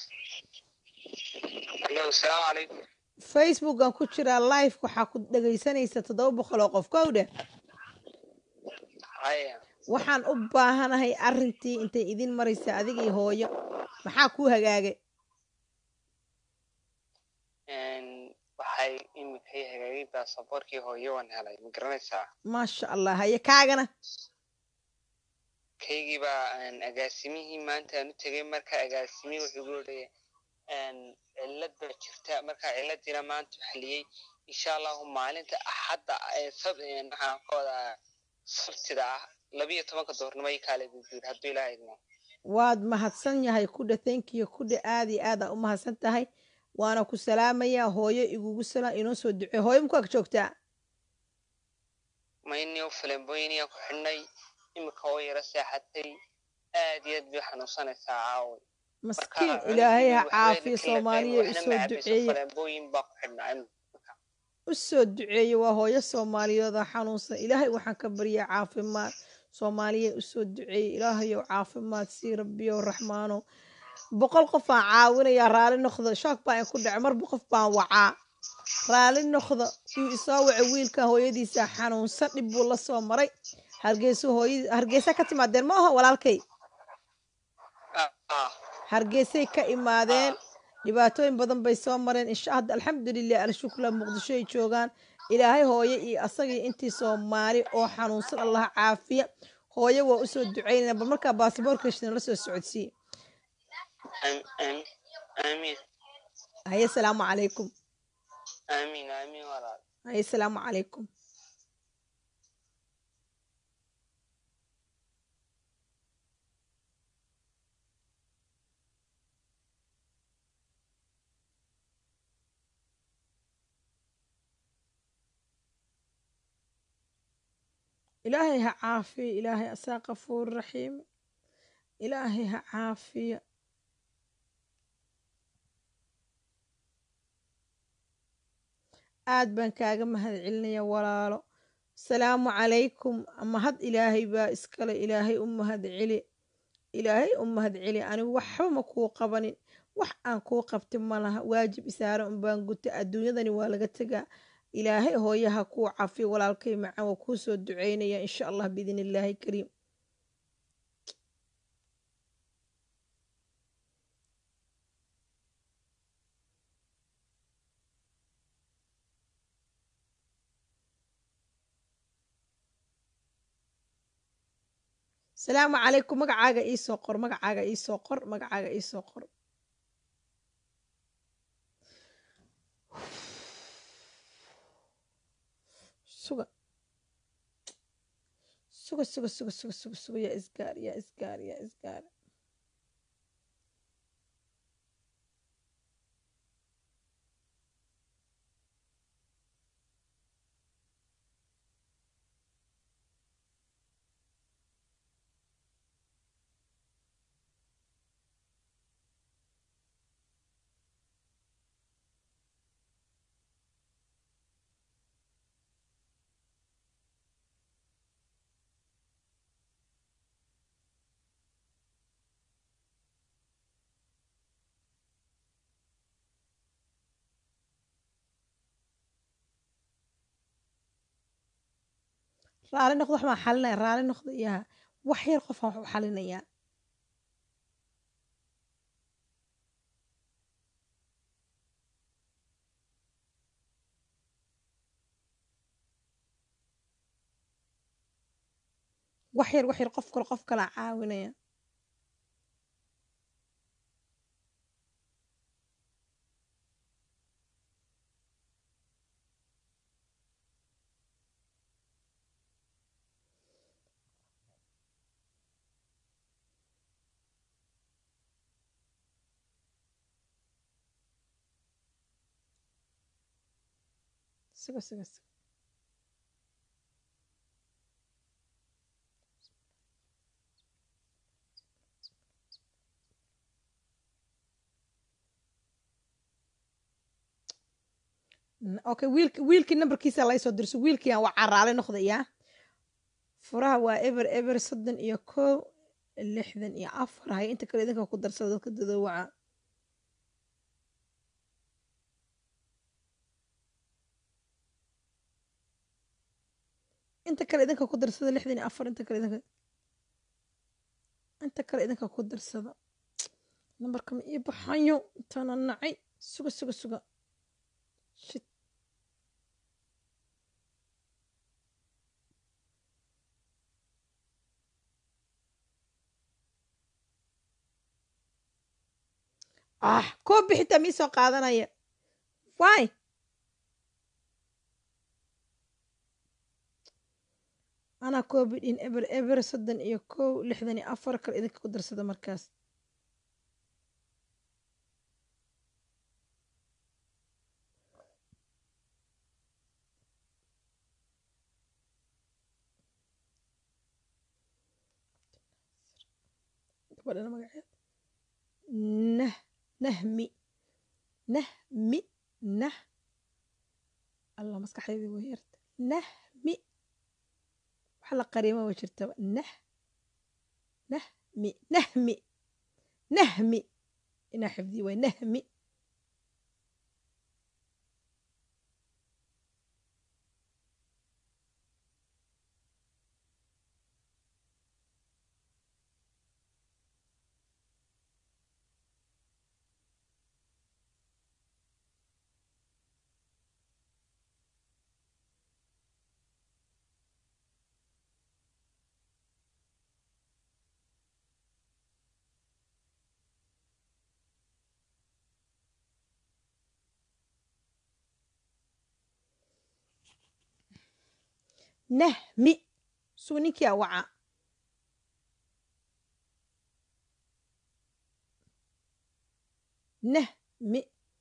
Hello, salaamu calaykum. facebookan ku jiraa live waxaa ku dhegaysanaysa toddoba boqol oo qof kow dheh Haya. waxaan u baahanahay arrintii intay idin maraysa adigii hooyo maxaa kuu hagaagay Een, waxay imika i hagaagay baasaboorkii hooyo waan helay ma garanaysaa maasha allah haye kaagana kaygii baa een, agaasimihii maanta aan u tegay marka agaasimihii wuxuu igu leeyahay een, cillad baa jirta marka cilladiina maanta u xaliyey insha allahu maalinta axadda ee sab een, maxaan ka wadaa sabtida ah labiyo tobanka doornimo i kaale buu yiri hadduu ilaaha idmo waad mahadsan yahay kudha thankiyo kudha aad iyo aad aa u mahadsan tahay waana ku salaamayaa hooyo igugu salaam inoo soo ducee hooyo maku ag joogtaa maynio falembooyiniyaan ku xidhnay imika oo yara seexatay aad iyo aad bay xanuunsanaysaa caaway maskiin ilaahay ha caafiyo soomaaliya usoo duceeye falembooyin baa ku xidhnaa imika u soo duceeye waa hooyo soomaaliyeed oo xanuunsan ilaahay waxaan ka baryaa caafimaad soomaaliya usoo duceeye ilaahayow caafimaad sii rabbiyow raxmaanow boqol qof aan caawinayaa raali noqdo shoog baa in ku dhaco marba qof baan wacaa raali noqdo yuu isoo wacay wiilkan hooyadiisa xanuunsan dhib buu la soo maray hargeysa hooyadii hargeysa ka timaadeen ma aha walaalkay Ah, ah. hargeysay ka imaadeen dhibaatooyin badan bay soo mareen insha hadda alxamdulilah alshukla muqdisho ay joogaan ilaahay hooyo iyo asagii intii soomaali oo xanuunsan allah caafiya hooyo waa usoo ducaynayna bal markaa baasboorka la soo socodsiiye Am- am- amiin haye salaamu calaykum amiin amiin walaal haye salaamu calaykum ilaahay ha caafiyo ilaahay asaa qafuur raxiim ilaahay ha caafiyo aad baan kaaga mahad celinaya walaalo salaamu calaykum mahad ilaahay baa iskale ilaahay u mahad celi ilaahay u mahad celi anigu waxba ma kuu qabanin wax aan kuu qabti ma laha waajib isaara unbaan guta adduunyadani waa laga tegaa ilaahay hooyaha kuu cafiyo walaalkay macaan waa kuu soo duceynaya insha allah biidn illaahi kariim salaamu calaykum magacaaga iisoo qor magacaaga iisoo qor magacaaga iisoo qor suga suga suga suga suga suga suga yaa isgaar yaa isgaar yaa isgaar raali noqdo wax baan xalinaya raali noqdo yaa wax yar qofaan wax u xalinayaa wax yar wax yar qof kale qof kalaa caawinaya suga suga suga okay wiilk wiilkii nambarkiisa laysoo dirso wiilkiiaan waa caraale noqdayaa furaha waa eber eber soddon iyo kow lixdan iyo afar hay inta kale idinka ku darsada dadka dadoowaca inta kale idinka ku darsada lixdan iyo afar inta kale idinka inta kale idinka ku darsada nambarka ma ii baxayo intaana nacay suga suga suga shit ah koo bixitaa mii soo qaadanaya waay anaa covidin eber eber soddon iyo kow lixdan iyo afar kale idinka ku darsada markaas gabadhana magaceed nah nahmi nahmi nah allah maskaxdeydii way yarta nahmi wax la qariima way jirtaba nah nahmi nahmi nahmi inaa xifdiye waay nahmi nahmi suu ninkii a waca nahmi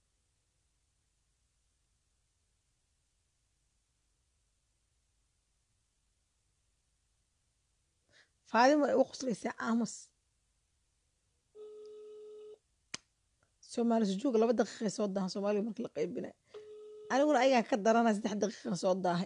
faadima ay u qoslaysaa aamus soomaali sujuuga laba daqiiqay soo daahan soomaaliga markii la qaybinay aniguna ayagaan ka daranaya saddex daqiiqan soo daahay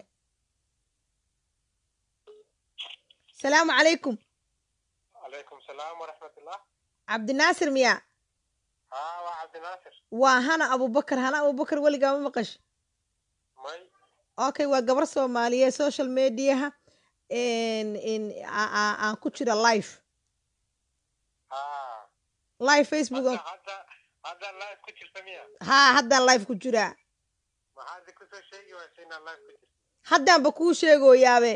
salaamu calaykum calaykum salaam waraxmatullah cabdinaasir miyaa haa waa cabdinaasir waa hana abubakar hana abubakar weligaa ma maqash may okay waa gabar soomaaliyeed social mediaha n n a- a- aan ku jira live haa live facebook hadda aan- hadda hadda live ku jirta miya haa haddaan live ku jiraa maxaad kusoo sheegi waysa inaad live ku jirta haddaanba kuu sheegoyaabe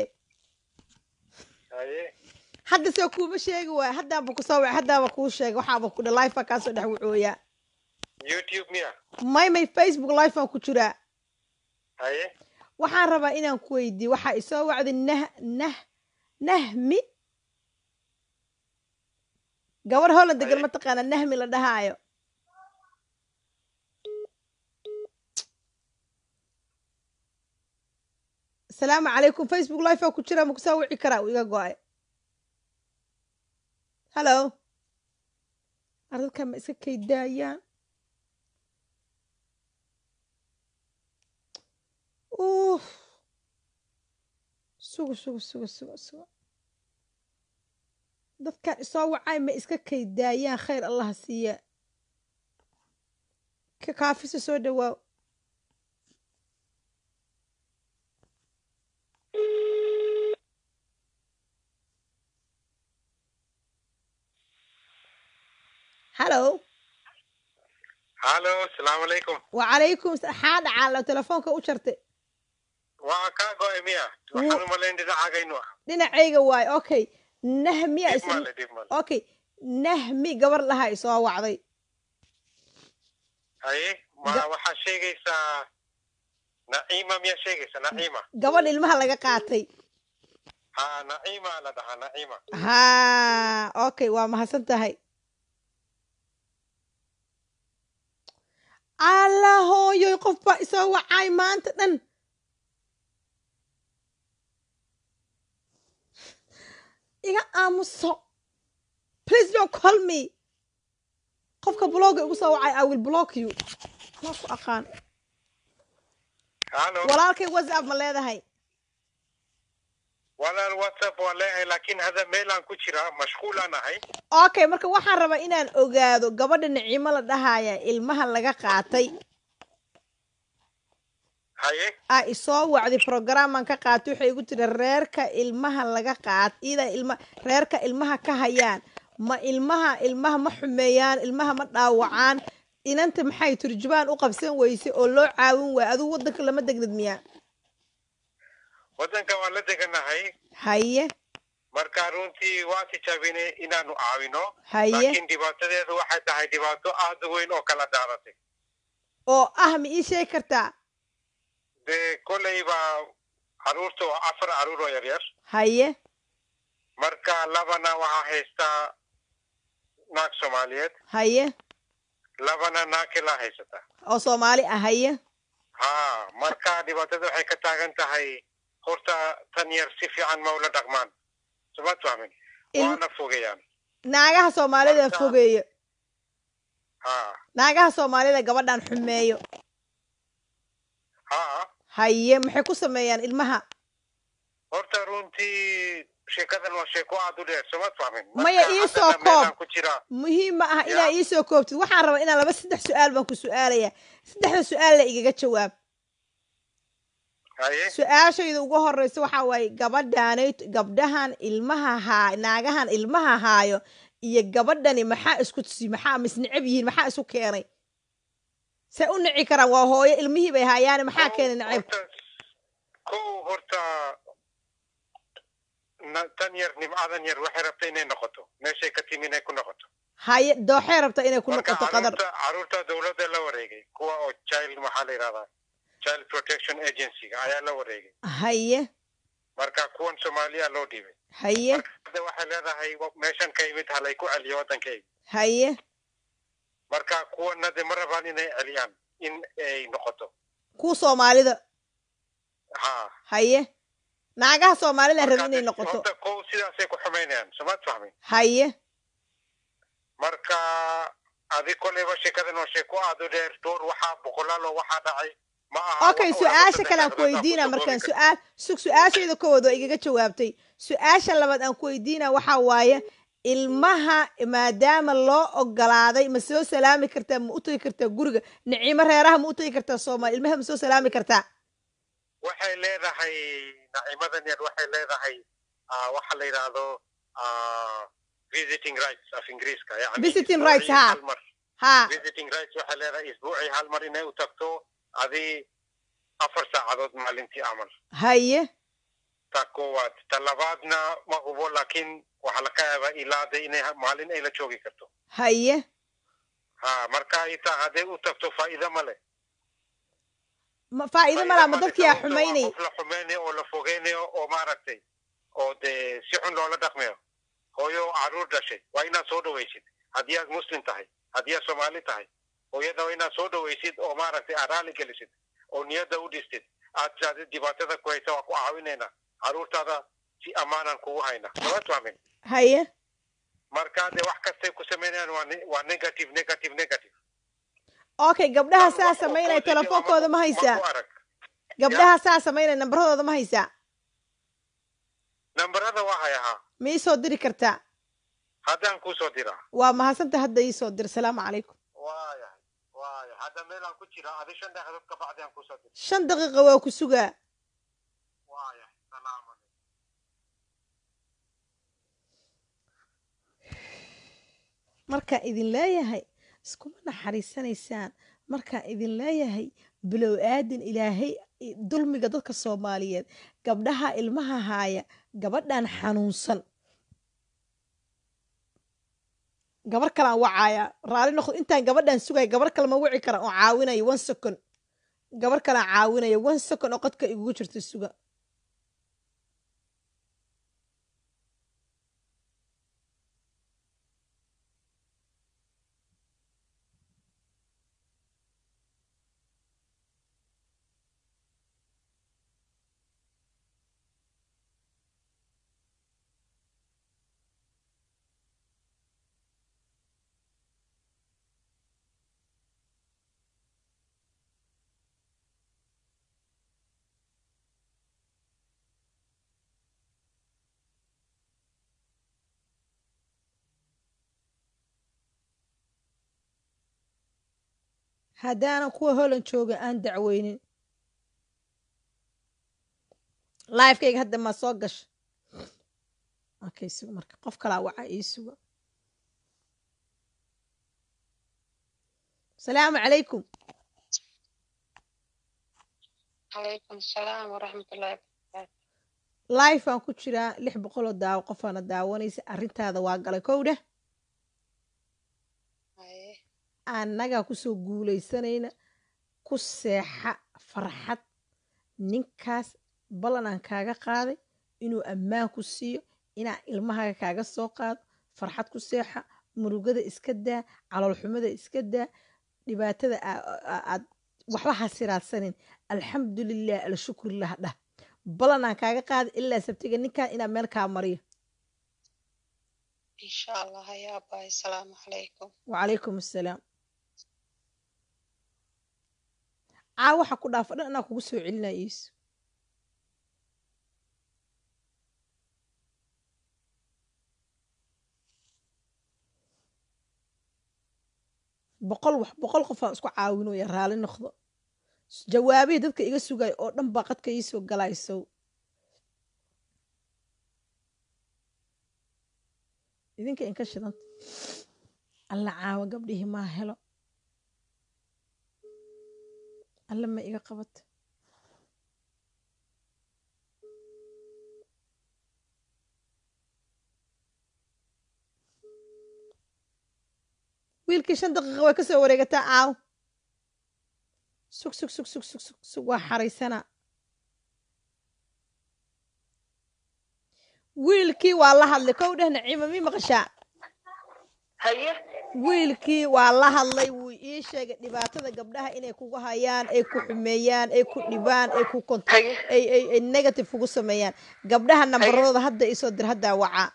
haye hadda soo kuuma sheegi waaya haddaanba kusoo wac haddaanba kuu sheega waxaaba ku dha live baa kaasoo dhex wacooyaa youtube miya may may facebook live baan ku jiraa haye waxaan rabaa inaan ku weydiiye waxaa isoo wacday nah nah nahmi gabar holland degan Haye. mataqaana nahmi la dhahaayo asalaamu calaykum facebook live baa ku jira ma kusoo wici karaa uu iga go-ay hallo ar dadkan ma iska kaydaayaan uuf sugo sugo sugo sugo sugo dadkan isoo wacay ma iska kaydaayaan khayr allaha siiya ka kaafisa soo dhawaaw hallo hallo asalaamu calaykum wacalaykum xaa dhacaalo telefoonka u jartay waa kaa go-ay miya waxaan u malayn dhinacagaynu ah dhinacayga waayo okay nahmiya dib is male dib male okay nahmi gabar lahaa isoo wacday haye ma Ga- waxaa sheegaysaa naciima miyaa sheegaysa naciima gabadh ilmaha laga qaatay haa naciima la dhahaa naciima haa okay waa mahadsan tahay alla hooyoy qof baa isoo wacay maanta dhan iga aamuso please don't call me qofka blogga igu soo wacay i will block you anaa ku aqaan hallo walaalkay whatsapp ma leedahay walaal whatsapp waa leeyahay laakiin hadda meelaan ku jiraa mashquulaan ahay okay marka waxaan rabaa inaan ogaado gabadha nicimo la dhahaya ilmaha laga qaatay haye aa isoo wacday programaan ka qaatay waxay igu tiri reerka ilmaha laga qaat ida ilma reerka ilmaha ka hayaan ma ilmaha ilmaha ma xumeeyaan ilmaha ma dhaawacaan inanta maxay turjubaan u qabsan weyse oo loo caawin waaya adigu waddanka lama degnid miyaa waddanka waan la deganahay haye marka runtii waa tijaabinay inaanu caawino haye laakiin dhibaatadeedu waxay tahay dhibaato aad u weyn oo kala daaratay oo ah ma ii sheegi kartaa dee kolleyba caruurta waa afar caruur oo yaryar haye marka labana waxaa haystaa naag soomaaliyeed haye labana naag kilaa haysata oo soomaali ah haye haa marka dhibaatada waxay ka taagan tahay horta tan yar si fiican ma ula dhaqmaan suma fahmin Il- waana fogeeyaan naagaha soomaalida Marka- fogeeyo haa naagaha soomaalida gabadhan xumeeyo haa haye maxay ku sameeyaan ilmaha horta runtii sheekadan waa sheeko aad u dheer suma fahmin Maya, Marka ii soo haddana meelaan koob. ku jiraa muhiim ma aha Ya. inaa ii soo koobtid waxaan rabaa inaan laba saddex su-aal baan ku su-aalaya saddexda su-aalla igaga jawaab haye su-aashayda ugu horeysa waxaa waaye gabadhaanay gabdhahan ilmaha haa naagahan ilmaha haayo iyo gabadhani maxaa isku tusi maxaa misneceb yihiin maxaa isu keenay say u nici karaan waa hooyo ilmihii bay haayaane maxaa keenay neceb horta kow horta na- tan yar nimcadan yar waxay rabta inay noqoto meeshay ka timi inay ku noqoto haye dooxee rabta inay ku marka noqoto qadar caruurta caruurta dowladda la wareegay kuwa oo child maxaa la yidhahdaa child protection agency-ga ayaa la wareegay haye marka kuwan soomaaliya loo dhiibay haye marka hadda waxay leedahay wa- meeshan ka yimid halay ku celiyo waddankayga haye marka kuwana de ma rabaan inay celiyaan in ay noqoto kuwa soomaalida ha haye naagaha soomaalida Marka raba inay de- noqoto horta kow sidaasay ku xumaynayaan somaad fahmin haye marka adi koleyba sheekadan waa sheeko aad u dheer door waxaa boqolaal oo waxaa dhacay ma aha okay wax oo laba su-aasha saddex kale aan ku daqiiqad aan weydiina kusoo markaan koobi su-aal sug su-aashayda kowaad waa igaga jawaabtay su-aasha labaad aan ku weydiina waxaa waaye ilmaha maadaama loo ogolaaday ma soo salaami kartaa ma u tagi kartaa guriga nicimo reeraha ma u tagi kartaa soomaali ilmaha ma soo salaami kartaa waxay leedahay nacimadan yar waxay leedahay ah, waxa la yidhaahdo ah, visiting rights af ingiriiska yani Visiting isbuucii rights, ha. hal mar. haa visiting rights waxay leedahay isbuucii hal mar inay u tagto adi afar saacadood maalintii amal haye ta koowaad ta labaadna ma hubo laakiin waxaa laga yaabaa ilaada inay ha- maalin ay la joogi karto haye ha marka itaa hadday u tagto faa'iido ma leh ma faa'iido malaa ma Faa'iido dadkii aa sababtoo ah xumaynay qof la xumeynayo oo la fogeynayo oo maaragtay oo dee si xun loola dhaqmayo hooyo caruur dhashay waa inaad soo dhawaysid haddii aad muslim tahay haddii aad soomaali tahay hooyada waa inaad soo dhawaysid oo maaragtay aad raali gelisid oo niyadda u dhistid aad tidhahdid dhibaatada ku haysa waa ku caawinaynaa caruurtaada si ammaanan kugu hayna sababtu amin haye marka dee wax kastay ku samaynayaan waa ne- waa negative negative negative okay gabdhaha saa Wax oo samaynaya positive ama telefoonkooda ma ku- haysaa ku arag gabdhaha saa samaynaya nambaradooda ma haysaa nambarada waa hayahaa ma ii soo diri kartaa haddaan kuu soo diraa waa mahadsanta hadda ii soo dir salaamu calaykum waayahay waayahay hadda meelaan ku jira adi shan daqiiqadood ka bacdi aan kusoo dira shan daqiiqa waa ku sugaa waayahay salaamu calaykum markaan idin leeyahay iskuma naxariisanaysaan markaan idin leeyahay bilow aadin ilaahay i- dulmiga dadka soomaaliyeed gabdhaha ilmaha haaya gabadhan xanuunsan gabar kalaan wacaaya raali noqdo intaan gabadhan sugaya gabar kale ma wici kara oo caawinaya one second gabar kalaan caawinaya one second oo qodka igugu jirta suga haddaanan kuwa holan jooga aan dacweynin lifekayga hadda ma soo gasha okay suga marka qof kalaa waca ii suga asalaamu calaykum calaykum asalaam waraxmatullahi life aan ku jiraa lix boqoloo daawo qofaana daawanaysa arrintaada waa galay kow dheh haye annagaa kusoo guulaysanayna ku seexa farxad ninkaas ballan aan kaaga qaaday inuu ammaan ku siiyo inaa ilmahaaga kaaga soo qaado farxad ku seexa murugada iska daa caloolxumada iska daa dhibaatada aa- aa- aad waxba ha siraadsanin alxamdulilah alshukurilah dhah ballan aan kaaga qaaday ilaa sabtiga ninkan inaa meel kaa mariyo insha allah haya abaay asalaamu calaykum wacalaykum assalaam caa waxa ku dhaafa dhan anaa kugu soo celinaya iisu boqol wax boqol qof aan isku caawinooya raali noqdo jawaabihii dadka iga sugaya oo dhan baa qadka iisoo galaysow idinka inka shidanta alla caawa gabdhihii maa helo alle ma iga qabato wiilkii shan daqiiqa way ka soo wareegataa caaw sug sug sug sug sug sug sug waa xaraysanaa wiilkii waa la hadlay kow dheh naciima mii maqashaa haye wiilkii waa la hadlay wuu ii sheegay dhibaatada gabdhaha inay kugu hayaan ay ku xumeeyaan ay ku dhibaan ay ku kont haye ay ay ay negative kugu sameeyaan gabdhaha nambaradooda hadda isoo dir haddaa wacaa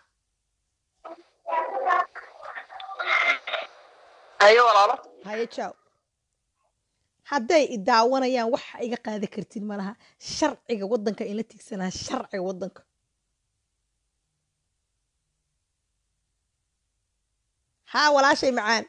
haye walaalo haye jaw hadday i daawanayaan waxa iga qaadi kartid malaha sharciga waddanka in la tigsanaa sharciga waddanka haa walaashay macaan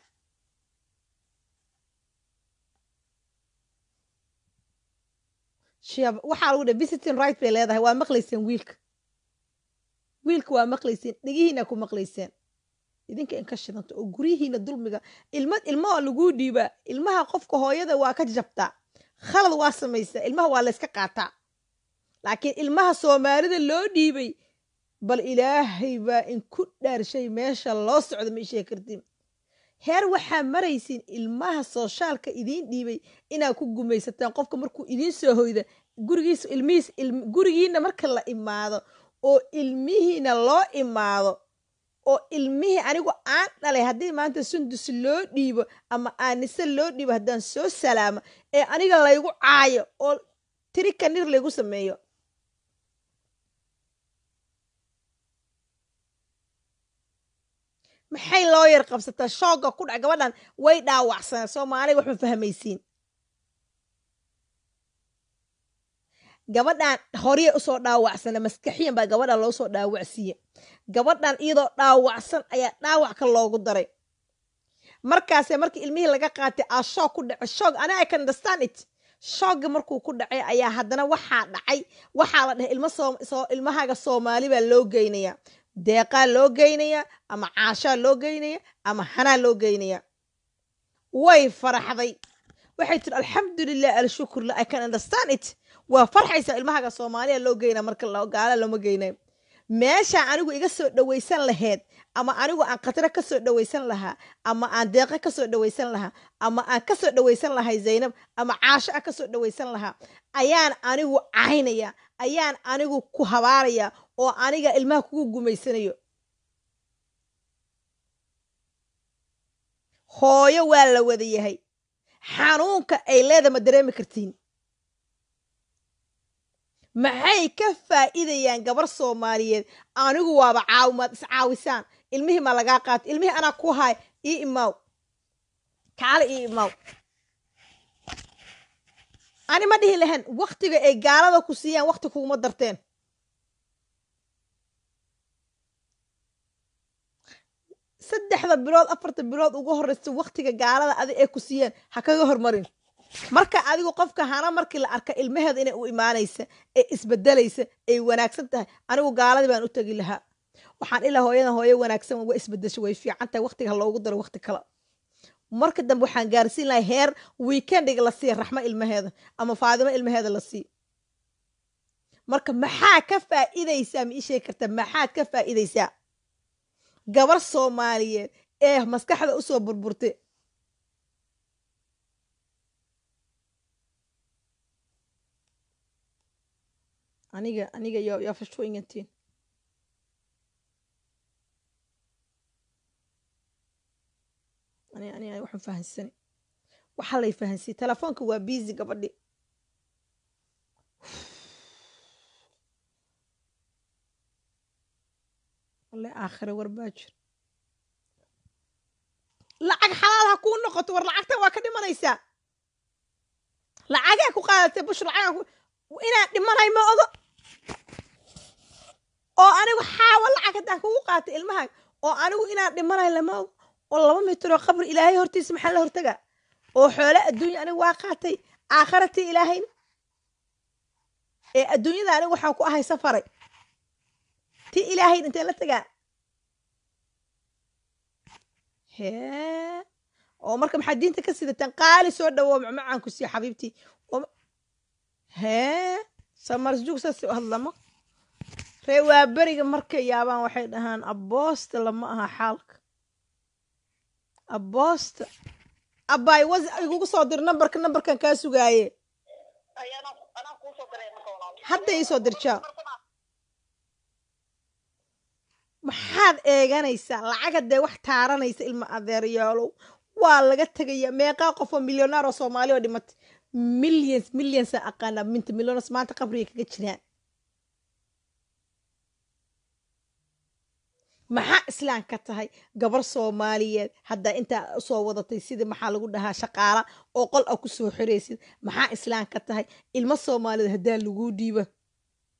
shiab waxaa lagu dhahay visiting right bay leedahay waa maqlayseen wiilka wiilka waa maqlayseen dhegihiina ku maqlayseen idinka in ka shidanta oo guryihiina dulmiga ilma ilmaha laguu dhiibaa ilmaha qofka hooyada waa ka jabtaa khalad waa samaysaa ilmaha waa layska qaataa laakiin ilmaha soomaalida loo dhiibay bal ilaahay baa inku dhaarshay meesha loo socdo ma ishee kartiin heer waxaa maraysiin ilmaha sooshaalka idiin dhiibay inaad ku gumaysataan qofka markuu idiin soo hoyda gurigiis ilmihiis gurigiina marka la imaado oo ilmihiina loo imaado oo ilmihii anigu aan dhalay haddii maanta sundus loo dhiibo ama aanise loo dhiibo haddaan soo salaamo ee aniga laygu caayo oo tiri kanir laygu sameeyo maxay loo yar qabsataa shoogga ku dhac gabadhan way dhaawacsaneen soomaaliga wax ma fahmaysiin gabadhan horey usoo dhaawacsana maskaxiyan baa gabadhan loo soo dhaawacsiiye gabadhan iyadoo dhaawacsan ayaa dhaawacka loogu daray markaase markii ilmihii laga qaatay aa shoog ku dhacay shoog ani i can understand it shoogga markuu ku dhacay ayaa haddana waxaa dhacay waxaa la dhahay ilma soo ilmahaaga soomaali baa loo geynaya deeqaa loo geynaya ama caashaa loo geynaya ama hanaa loo geynaya way faraxday waxay tiri alxamdulilah alshukurla i can understand it waa farxaysaa ilmahaaga soomaaliya loo geynaa marka gaala looma geynayo meeshaa anigu iga soo dhawaysan laheyd ama anigu aan khatro ka soo dhawaysan lahaa ama aan deeqo ka soo dhawaysan lahaa ama aan ka soo dhawaysan lahay zaynab ama caasho a ka soo dhawaysan lahaa ayaan anigu caynaya ayaan anigu ku habaaraya oo aniga ilmaha kugu gumaysanayo hooyo waa la wada yahay xanuunka ay leeda ma dareemi kartiin maxay ka faa'iidayaan gabar soomaaliyeed anigu waaba caawimaad iscaawisaan ilmihii ma lagaa qaato ilmihii anaa ku haay ii imaaw kaale ii imaaw ani ma dhihi lahayn waktiga ay gaalada ku siiyaan wakti kuguma darteen saddexda bilood afarta bilood ugu horreysa waktiga gaalada adi ay ku siiyeen ha kaga hormarin marka adigu qofka hana markii la arka ilmaheeda inay u imaanaysa ee isbedelaysa ay wanaagsan tahay anigu gaaladii baan u tegi lahaa waxaan ilaa hooyadan hooyo wanaagsan waa isbedesho way fiican tahay waktiga ha loogu daro wakti kale marka dambe waxaan gaarsiin lahay heer weekendiga la siiya raxmo ilmaheeda ama faadimo ilmaheeda la sii marka maxaa ka faa'iidaysaa ma ii sheegi karta maxaad ka faa'iidaysaa gabar soomaaliyeed ee maskaxda usoo burburtay aniga aniga yo yaa fasho ingantiin ani ani waxaan fahansani waxaa lay fahansiyey telefoonka waa busy gabadhi walle aakhire war baa jir lacag xalaal ha kuu noqoto war lacagta waa ka dhimanaysaa lacagee ku qaadatay bush lacagaa ku inaan dhimanay ma ogo oo anigu xaawa lacag haddaan kugu qaatay ilmahaaga oo anigu inaan dhimanay lama ogo oo laba mitir oo qabri ilaahay hortiisa maxaa la hortagaa oo xoole adduunya anigu waa qaatay aakharatii ilaahayna ee adduunyada anigu waxaan ku ahay safaray ti ilaahayn inteen la tagaa hee oo marka maxaad diinta ka sidataan qaali soo dhawo macmacaan ku siiya xabiibtii hee samarsjug saas u hadlamo ree waa beriga markay yaabaan waxay dhahaan aboosta lama aha xaalka aboosta abbaay was igugu soo dir nambarka nambarkan kaa sugaaye hadda ii soo dirjaa maxaad eeganaysaa lacaga dee wax taaranaysa ilma adeeryaalow waa laga tegaya meeqaa qofoo milyonaar oo soomaali oo dhimatay millions millionsa aqaana minta millionas maanta qabriga kaga jiraan maxaa islaan ka tahay gabar soomaaliyeed haddaa intaa usoo wadatay sida maxaa lagu dhahaa shaqaala oo qol a ku soo xiraysid maxaa islaan ka tahay ilmo soomaaliyeed haddaa laguu dhiibo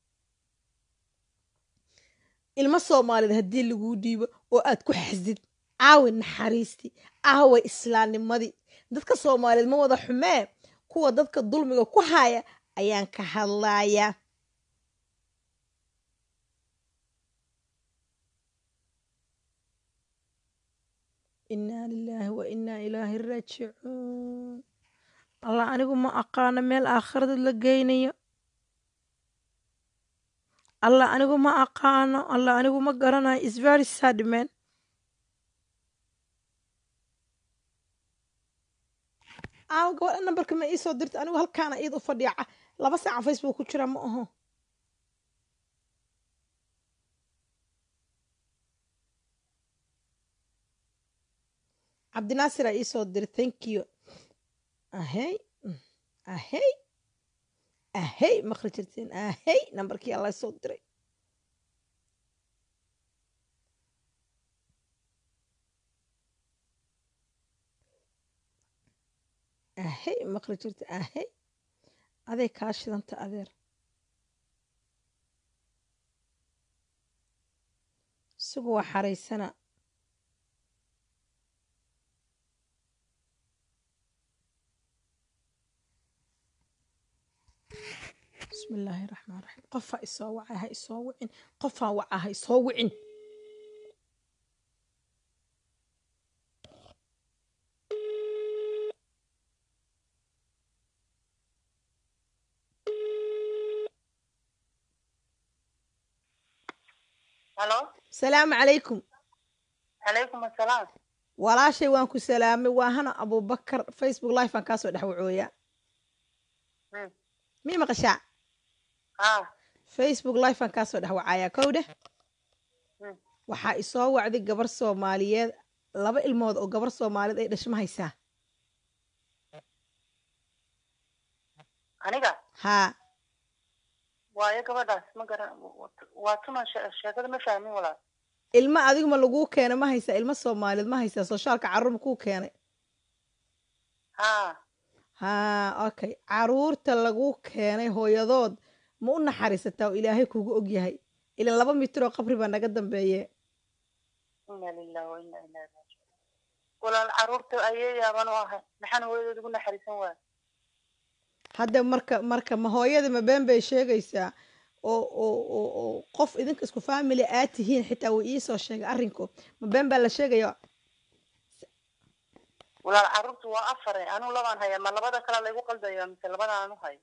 ilmo soomaaliyeed haddii laguu dhiibo oo aad ku xasid aawi naxariistii aaway islaamnimadii dadka soomaaliyeed ma wada xumee kuwa dadka dulmiga ku haya ayaan ka hadlayaa inaa lilaahi wa inaa ilaahi raajicuun allah anigu ma aqaano meel aakhirada la geynayo allah anigu ma aqaano allah anigu ma garanayo is very sad man aaw gabadha nambarka ma iisoo dirta anigu halkaana iid u fadhiya ca- laba saaca facebook ku jira ma aho cabdinaasir aa iisoo diri thank you ahey mm, ahey ahey maqli jirteen ahey nambarkii alla soo diray ahey maqli jirta ahey aday kaa shidanta adeer isagu waa xaraysana bismi illaahi raxmaan raxiim qofaa isoo wacay ha isoo wicin qofaa wacaa ha isoo wicin halo salaamu calaykum calaykum assalaam walaashay waan ku salaamay waa hana abubakar facebook live aan kaasoo dhex wacooyaa Hmm. mii maqashaa ah facebook live aan kaasoo dhex wacayaa kow dheh Hmm. waxaa isoo wacday gabar soomaaliyeed laba ilmood oo gabar soomaaliyeed ay dhashma haysaa aniga haa waayo gabadhaas ma garan waa tuma she- sheekada ma fahmin walaal ilmo adiguma laguu keenay ma haysaa ilmo soomaaliyeed ma haysaa soshaalka carruur ma kuu keenay ha haa okay caruurta laguu keenay hooyadood ma u naxariisataa oo ilaahay kugu og yahay ilan laba mitir oo qabri baa naga dambeeye ina lilah wa ina ilahi raajiun walaal caruurta ayay yaaban u ahay maxaan hooyadood ugu naxariisan waaya hadda marka marka ma hooyada ma been bay sheegaysaa oo oo oo oo qof idinka isku family aad tihiin xitaa wuu iisoo sheegay arrinku ma been baa la sheegaya walaal caruurtu waa afare anuu labaan haya ma labada kale laygu qaldaya mise labada aan u hayo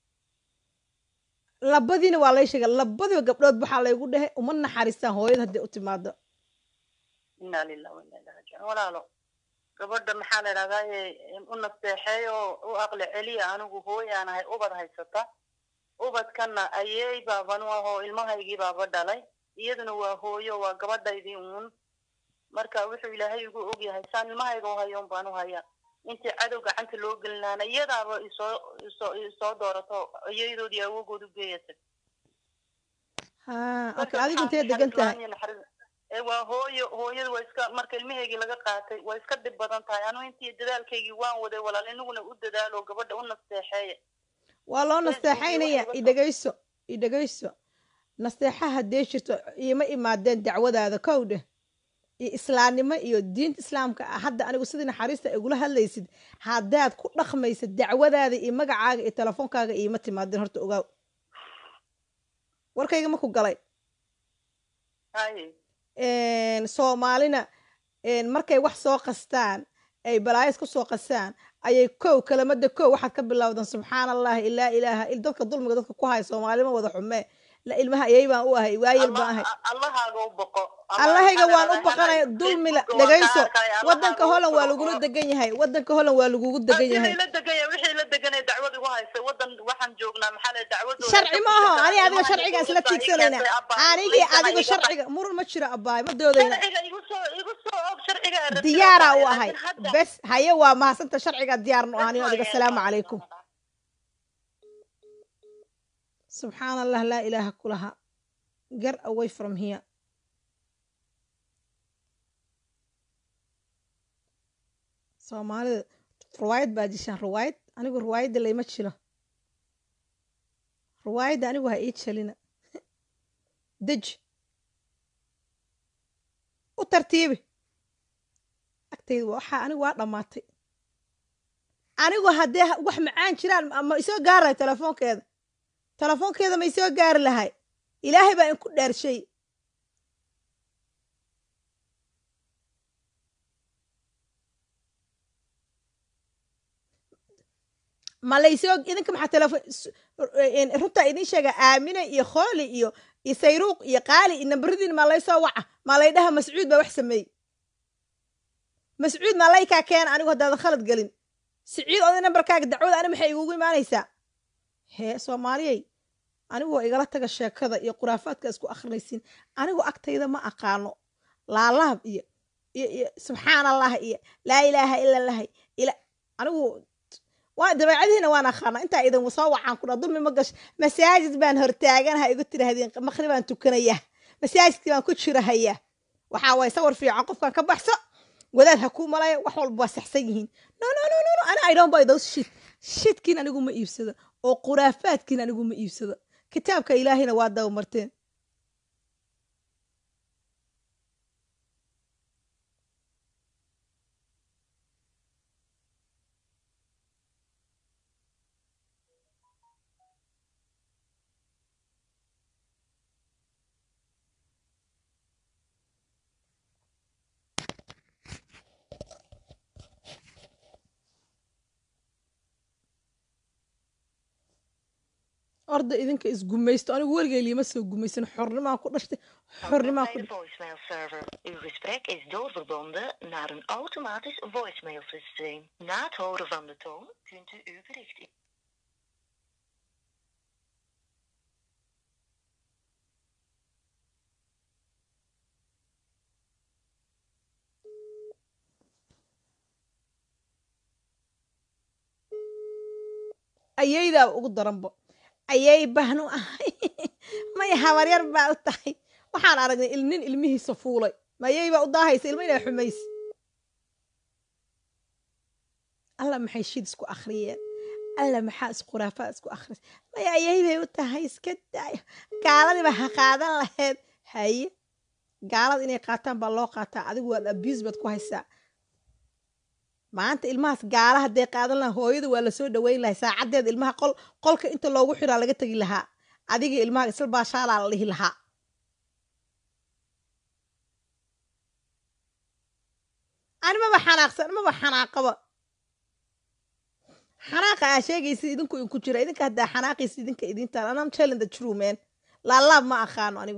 labadiina waa lay sheegay labadiba gabdhood waxaa laygu dhehe uma naxariistaan hooyada hadday u timaado ina lilah wa ina ilahi raajiun walaalo gabadha maxaa la idhahdaa u nasteexeey oo u aqli celiya anigu hooyaan ahay ubad haysata ubadkanna ayey baaban u ahoo ilmahaygii baaba dhalay iyaduna waa hooyo waa gabadhaydii uun marka wuxuu ilaahay igu ogyahay saan ilmahayga u hayoon baan u haya intii cadow gacanta loo gelinaana iyadaaba isoo isoo isoo doorato iyadoodii awogood u geeyatay haa okay marka adigu maxaa intee degan naxariis tahay la'aan iyo naxariis ee waa hooyo hooyada waa iska marka ilmahaygii laga qaatay waa iska dhib badan tahay anu intii dadaalkaygii waan waday walaal inaguna u dadaalo gabadha u nasteexeeya waa loo Facebook iyo nasteexaynaya waxa idhegayso idhegayso nasteexa haddee jirto iima imaadeen dacwadaada kow dheh iyo islaamnimo iyo diinta islaamka ah hadda anigu sidii naxariista ay igula hadlaysid haddaad ku dhaqmaysid dacwadaada iyo magacaaga iyo telefoonkaaga iima timaadeen horta ogaaw warkayga ma ku galay haye een, soomaalina een, markay wax soo qastaan ay balaayas ku soo qastaan ayay kow kelimada kow waxaad ka bilowdan subxaan allahi ilaa ilaaha il dadka dulmiga dadka ku haya soomaalima wada xumee la ilmaha ayay baan u ahay waayel baan ahay Allah- allahaaga u boqo Ama allahayga maxaa waan la u idhahdaa, baqanaya Hana, dulmila Facebook-ga waan ka dhegayso arkaya, wadanka allahaaga u holland waa boqo. lagula degan yahay wadanka holland waa lagugu degan Wixii yahay la degan yahay wixii la degan yahay dacwad igu haysa wadan waxaan joognaa maxaa la dacwadooda sharci ma aho ani adiga sharciga isla tiigsanayna anigii adiga sharciga sharciga murun ma jiro abaay ma doodayna sharciga igu soo igu soo og sharciga aan rabtay diyaaraa u laakiin ahay hadda- bes haye waa mahadsanta sharciga diyaarnu ahani adiga asalaamu calaykum subxaan allah laa ilaaha kulaha get away from here soomaalida ruwaayad baa jishaan ruwaayad anigu ruwaayadda layma jilo ruwaayadda anigu ha ii jelina deji u tartiibi agtayda waxaa anigu waa dhammaatay anigu haddee ha- wax macaan jiraan ma- ma isoo gaarayo telefoonkeeda telefoonkeeda ma isoo gaari lahay ilaahay baa inku dhaarshay ma laysoo idinka maxaa telefoon runtaa idin sheega aamine iyo khooli iyo iyo sayruuq iyo qaali iyo nambaradiin maa laysoo waca maa laydhaha mascuud baa wax sameeyey mascuud maa laykaa keena anigu haddaadan khalad gelin siciid oday nambarkaaga dacwada ani maxay igugu imaanaysaa hee soomaaliyey anigu waa igala taga sheekada iyo khuraafaadka isku akhrinaysiin anigu agtayda ma aqaano laalaab iyo iyo iyo subxaan allah iyo laa ilaaha ila allahi ila anigu waa dabeecadihiina waan aqaana intaa idin soo wacaan ku dha dulmi ma gasho masaajid baan hortaaganaha igu tirahdeen maqrib baan tukanaya masaajidkii baan ku jirahaya waxaa waye sawir fiican qofkan ka baxso wadaad ha kuu malaya wax walba waa saxsan yihiin no no no no no ana i don't buy those shit shitkiin anigu ma iibsado oo khuraafaadkiin anigu ma iibsado kitaabka ilaahina waa dabamarteen orda idinka isgumaysto anigu weligay liima soo gumaysan xornimaan ku dhashtay xornimaan ku bij de voicemail server. Uw gesprek is doorverbonden naar een automatisch voicemailsysteem. Na het horen van de toon kunt u uw bericht in. ayaydaa ugu daranbo ayay bahnu ahay may habaryar baa u tahay waxaan aragnay il- nin ilmihiisa fuulay mayay baa u daahaysa ilma inaa xumays alla maxay shid isku akhriyeen alla maxaa iskhuraafaa isku akhris maya ayay bay u tahay iska daayo gaaladiiba ha qaadan lahayd haye gaalada inay qaataan baa loo qaataa adigu waad abuse baad ku haysaa maanta ilmahaas gaala hadday qaadan lahaa hooyada waa lasoo dhaweyn lahay saacadeeda ilmaha qol qolka inta loogu xiraa laga tegi lahaa adiga ilmaha isla baashaalaa la dhihi lahaa ani maba xanaaqsan maba xanaaqaba xanaaqa aa sheegaysa idinku inku jira idinka haddaa xanaaqaysa idinka idintaan anam telling the true man laalaab ma aqaano anigu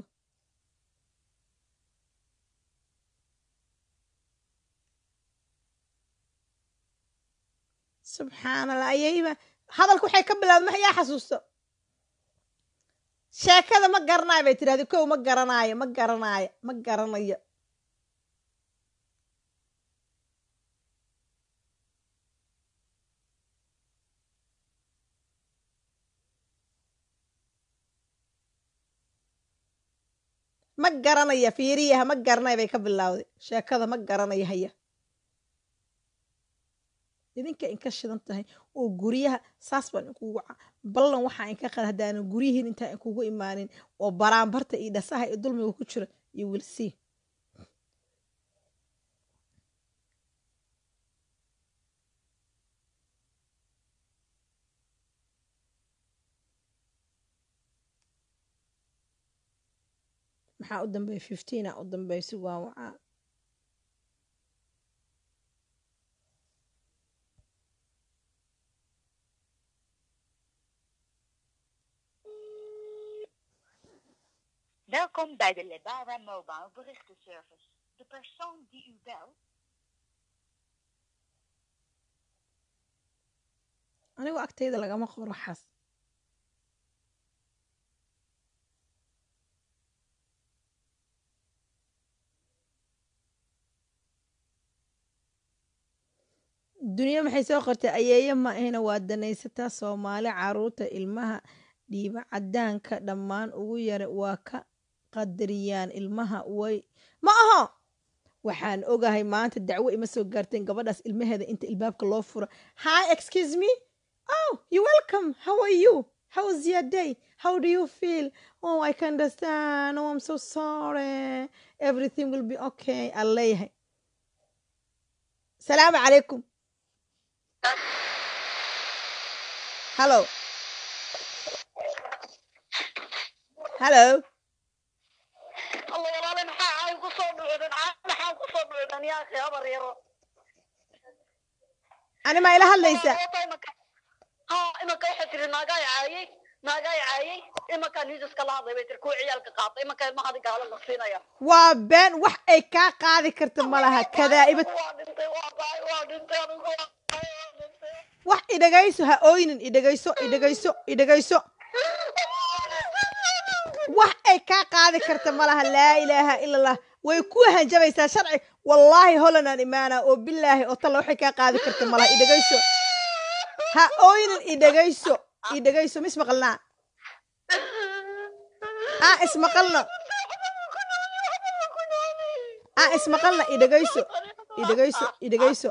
subxaan allah ayayba hadalka waxay ka bilaabda max yaa xasuusto sheekada ma garanayo bay tidhahda kow ma garanaayo ma garanaayo ma garanayo ma garanaya fiiriyaha ma garanayo bay ka bilowday sheekada ma garanaya haya idinka inka shidan tahay oo guryaha saas baan inkugu waca ballan waxaa inka qad haddaanan guryihiin intaa inkugu imaanin oo baraanbarta iyo dhasaha iyo dulmiga ku jira iyo wilsii maxaa u dambeeya fifteena u dambeeya si waa wacaa Welkom bij de Lebara Mobile berichtenservice. De persoon die u belt anigu agtayda lagama qoro waxaas dunyo maxay soo qortay ayeeye ma ahina waa danaysataa soomaali caruurta ilmaha dhiiba cadaanka dhammaan ugu yara waa ka qadariyaan ilmaha way ma aho waxaan ogahay maanta dacwo ima soo gaarteen gabadhaas ilmaheeda inta ilbaabka loo furo hi excuse me oh you welcome how are you how was your day how do you feel oh i can understand oh i'm so sorry everything will be okay aan leeyahay salaamu calaykum hallo hallo الله والله maxaa ay ku soo dhucdan maxaa ku soo dhucdan yaa akhi habar yaro ani maa ila hadlaysaa ha imanka waxay tiri naagaay caayay naagaay caayay imankaa niisaska la hadlay bay tiri kuwa ciyaalka qaatay imanka ilmahadi gaala la siinaya waa been wax ay kaa qaadi karta ma laha kadaa'ibad waa dhintay waa baay waa dhintay anigu waa baay waa dhintay wax idhagayso ha ooynin idhagayso idhagayso idhagayso wax ay kaa qaadi karta ma laha laa ilaaha ila allah way ku hanjabaysaa sharci wallaahi holanaan imaana oo bilaahi oo talla waxay kaa qaadi karta ma laha idhagayso ha ooynin idhagayso idhagayso ma ismaqalnaa aa ismaqalno aa ismaqalna idhagayso idhagayso idhagayso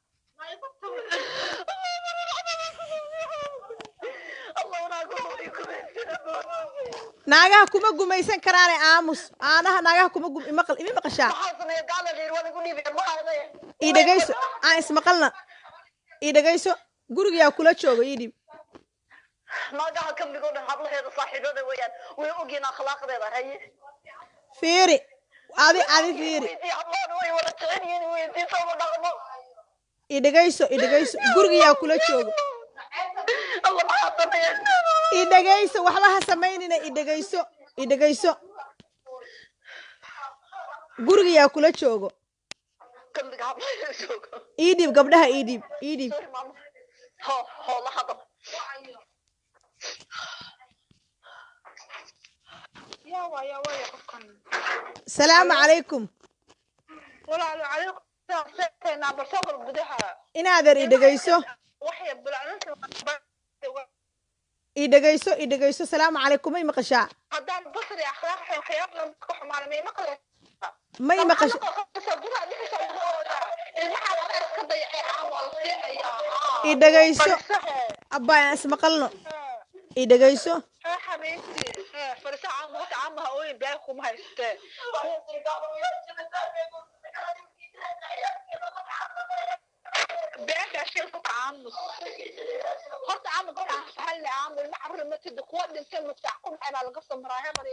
naagaha kuma gumaysan karaane aamus aanaha naagaha kuma gum imaqal imi maqashaa ii dhegayso aan ismaqalna ii dhegayso gurigayaa kula jooga ii dhib naagaha kamigoo dhan hablaheeda saaxiibada weeyaan way ogyiin akhlaaqdeeda haye fiiri adi adi fiiri hablahan way wada jecel yihiin weydiisama dhaqmo ii dhegayso ii dhegayso gurigayaa kula jooga alla maxaa sameeyeen ii dhegayso waxba ha samaynina ii dhegayso ii dhegayso gurigayaa kula joogo kambiga hablaheeda jooga ii dhiib gabdhaha ii dhiib ii dhiib sorry mama ho ho la hadal yaa waa yaa waaya qofkan salaamu calaykum walaalo calaykum seexteena barsooqal gudaha inaadeer ii dhegayso waxay bilacnanta ii dhegayso ii dhegayso salaamu calaykum may maqashaa haddaan basri akhlaaq xun waxyaaba ka xumaana may maqle may maqasha ii dhegayso abbaa aan ismaqalno ii dhegayso xabiibti farisa caama horta caamaha ooyin baa kuma haystee beesha shilku caamus horta caama gabdhaha sahalle caama ilma cabri matida kuwa dhintay muftax ku maxay baa laga soo maraa hebar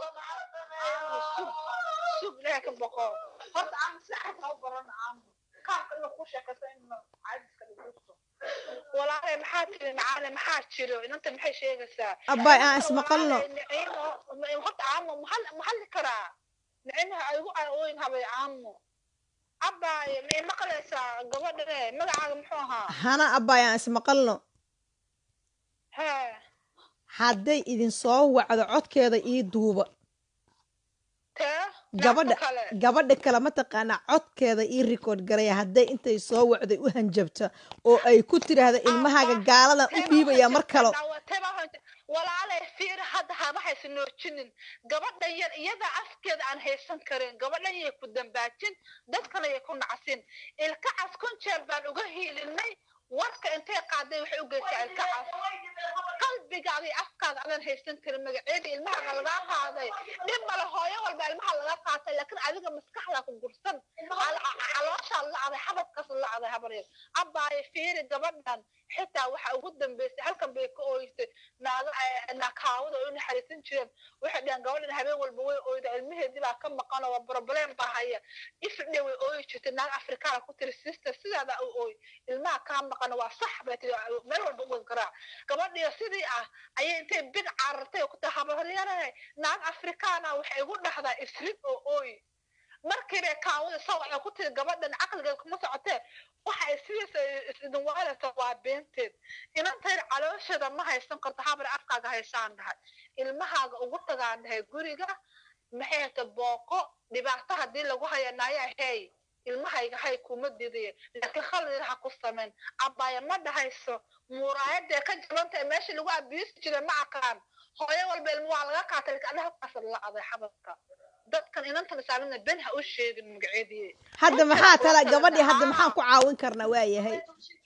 sug sug ilaha ka boqo horta caama saxad ha u barana caama kaamka inuu ku sheekaysto in caadiska dhigto walaalay maxaa tiri macaale maxaa jiro inanta maxay sheegaysaa abbaay aan ismaqalno horta caamo maxalli karaa nicinaha aygu ooyin habay caamo abbaay may maqlaysaa gabadhane magacaaga muxuu ahaa hana abbaay aan ismaqalno hee hadday idin soo wacdo codkeeda ii duuba tee gabadha kale gabadha kale mataqaanaa codkeeda ii rikoord garaya hadday intay soo wacday u hanjabta oo ay ku tiraahda ilmahaaga gaaladan u dhiibaya mar kalo walaalay fiir hadda haba haysa noojinin gabadhan yar iyada afkeeda aan haysan karin gabadhan yay ku dambaajin dadkana yay ku nacsin ilkacas kun jeer baan uga hiilinay warka intay qaaday waxay u geysaa ilkacas qalbigaaga iyo afkaaga adaan haysan karin magaceeda ilmahaga lagaa qaaday dhib male hooyo walba ilmaha laga qaatay laakiin adiga maskaxdaa ku gursan calooshaa lacday xabadkaas lacday habaryar abbaayo fiiri gabadhan xitaa waxa ugu dambeysay halkan bay ka ooysay naaga nakaawada oo u naxariisan jireen waxay dhaheen gabadhan habeen walba way ooyda ilmaheedii baa ka maqan oo problem baa haya ifdhe way ooyi jirtay naag afrikaana ku tiri sister sidaada u ooy ilmaha kaa maqan waa sax bay tiri meel walba uga garaac gabadhiyo sidii ah ayay intay bid carartay oo ku tahay habaryarahay naag afrikaana waxay igu dhahdaa ifrid oo ooy markiibay kaawada soo waxay ku tiri gabadhan caqligeed kuma socotee waxa ay sidiisa idin waalata waa beenteed inantayr caloosheeda ma haysan karto habar afkaaga haysaan dhahay ilmahaaga ugu tagaan dhahay guriga maxay hata booqo dhibaato haddii lagu hayanaya hey ilmahayga hay kuma didaye laakiin khalid ha ku samayn abbaaya ma dhahayso muraayadee ka jabantahay meesha lagu abiisi jiray ma aqaan hooyo walba ilmo waa laga qaatay laakiin anaha kaasa la aday xabadka dadkan inantan islaamina ben ha u sheegin magaceedii hadda maxaa tala gabadhii hadda maxaan ku caawin karnaa waa yahay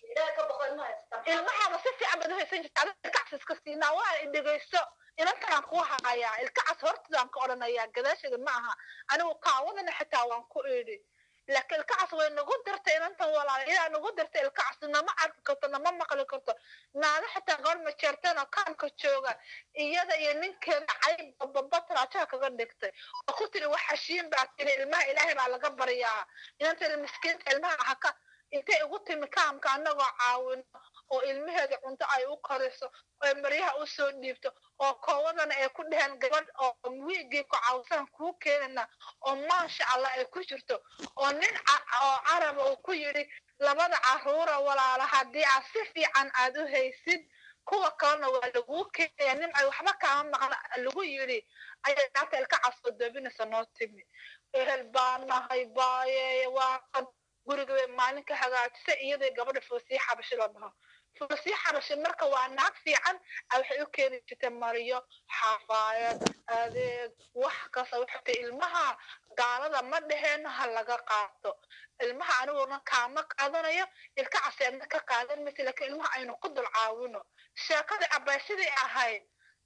ilmahaaba si fiican baad u haysan jirta adiga ilkacas iska siinaa waa i dhegayso inantanaan ku hayaa ilkacas hortadaan ka odhanayaa gadaasheeda ma aha anigu kaawadana xitaa waan ku idhi laakiin ilkacas way nagu dirtay inantan walaala ilaa nagu dirtay ilkacas nama arki karto nama maqli karto naada xitaa gabadh majeerteen oo kaanka jooga iyada iyo ninkeeda cayb bababa taraajaha kaga dhigtay oo ku tiri wax hashiin baa tiri ilmaha ilaahay baa laga baryaa inanteeda miskiinta ilmaha haka intay ugu timi kaamka annagoo caawino oo ilmaheeda cunto ay u kariso oo maryaha u soo dhiibto oo koowadana ay ku dheheen gabadh oo wiigii ku caawsan kuu keenana oo maasha allah ay ku jirto oo nin oo caraba uu ku yidhi labada caruura walaala haddii aad si fiican aad u haysid kuwa kalena waa laguu keenaya nin ay waxba kaama maqna lagu yidhi ayay naagta ilka casoo doobinaysa noo timi ehel baa nahay baaye waa kan guriga bay maalin ka hagaajisa iyadoo gabadha foosii xabashi la dhaho foosii xabashi marka waa naag fiican waxay u keeni jirtay mariyo xafaayad adeeg wax kasta waxay tahay ilmaha gaalada ma dheheen ha laga qaato ilmaha aniguna kaama qaadanayo ilka caseedna ka qaadan maysa laakiin ilmaha aynu ku dul caawino sheekadii abaysidii ahayd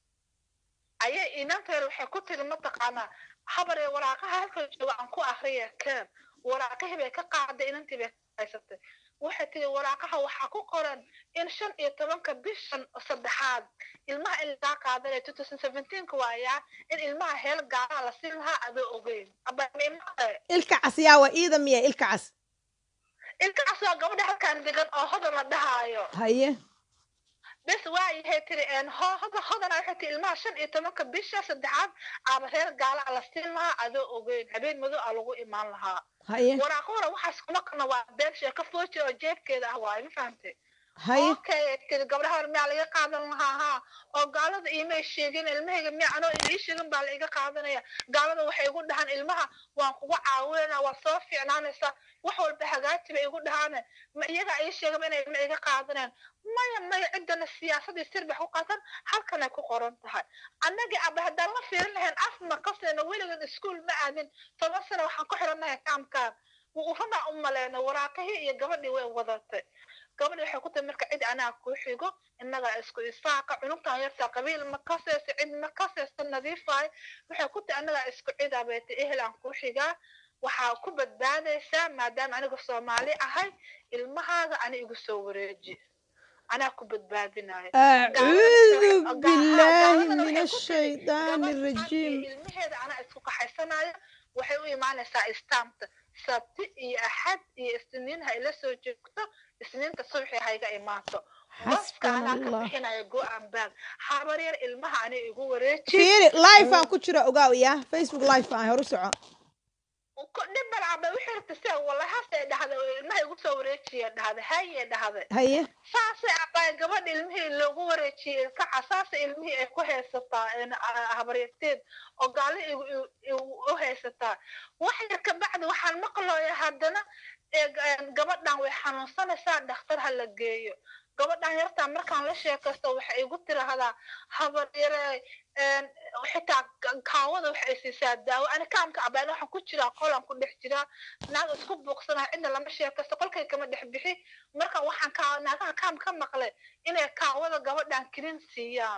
ayay inanteeda waxay ku tiri mataqaanaa habaree waraaqaha halkan jooga aan ku akriya keen waraaqihii bay ka qaaday inantii bay haysatay waxay tiri waraaqaha waxaa ku qoran in shan iyo tobanka bishan saddexaad ilmaha in lagaa qaadanaya two thousand seventeenka waayaa in ilmaha heel gaalaha la siin lahaa adoo ogeyn ilka cas yaa waa iida miya ilka cas ilka cas waa gabadha halkaan degan oo hodan la dhahaayo haye bes waayahay tiri hoda hodana waxay tiri ilmaha shan iyo tobanka bisha saddexaad aaba reer gaala la siin lahaa adoo ogeyn habeen madow a lagu imaan lahaa haye waraaqahora waxaas kuma kana waa been sheeko fooji oo jeebkeeda ah waaye ma fahamtay haye okay tiri gabdhaha hore miyaa laga qaadan lahaa haa oo gaalada iimay sheegin ilmahayga miya anoo ii sheegin baa la iga qaadanaya gaalada waxay igu dhahaan ilmaha waan kugu caawinayna waa soo fiicnaanaysaa wax walba hagaaji bay igu dhahaan ma iyaga ii sheegaba inay ilma iga qaadaneen maya maya ciddana siyaasadii sirbax ku qaatan halkanay ku qoran tahay annagii aba haddaan la fiirin lahayn afma kasayna weligan iskuol ma aadin toban sano waxaan ku xirannahay kaamkaan runaa u maleyna waraaqihii iyo gabadhii way wadatay gabadhi waxay ku tahay marka cid anaa kuu xigo innagaa isku isaaqa cunugtan yartaa qabiil ma kasayso cid ma kasayso nadiifaay waxay ku tahay annagaa isku cidaa bay tay ehel aan kuu xigaa waxaa ku badbaadaysaa maadaama aniga soomaali ahay ilmahaaga ani igu soo wareeji anaa ku badbaadinayo acuudu billaahi min ashaydaani arajiim ilmaheeda anaa isku qaxaysanayo waxay u imaanaysaa istaamta sabti iyo axad iyo isniin ha ila soo joogto isniinta subaxii hayga imaato baska anaa ka bixinaya go-aan baag habar yar ilmaha ani igu wareeji fiiri live aan ku jiro ogaaw ya facebook live aan horu soco dhibal caba wixii rabta se wallahi hasay dhahday oo ilmaha igu soo wareejiya dhahday haye dhahday haye saasay abaa gabadha ilmihii loogu wareejiyey ilkaca saasay ilmihii ay ku haysataa habaryarteed oo gaali u haysataa wax yar kabacdi waxaan maqlooya haddana gabadhan way xanuunsanaysaa dhakhtar ha la geeyo gabadhan yartaa markaan la sheekaysto waxay igu tirahdaa habaryare xitaa kaawada waxay siisaa daawo ani kaamka abaan waxaan ku jiraa qolaan ku dhex jiraa naag isku buuqsanaa cidna lama sheekaysto qolkay kama dhex bixi marka waxaan kaa naagaha kaam ka maqlay inay kaawada gabadhan kinin siiyaan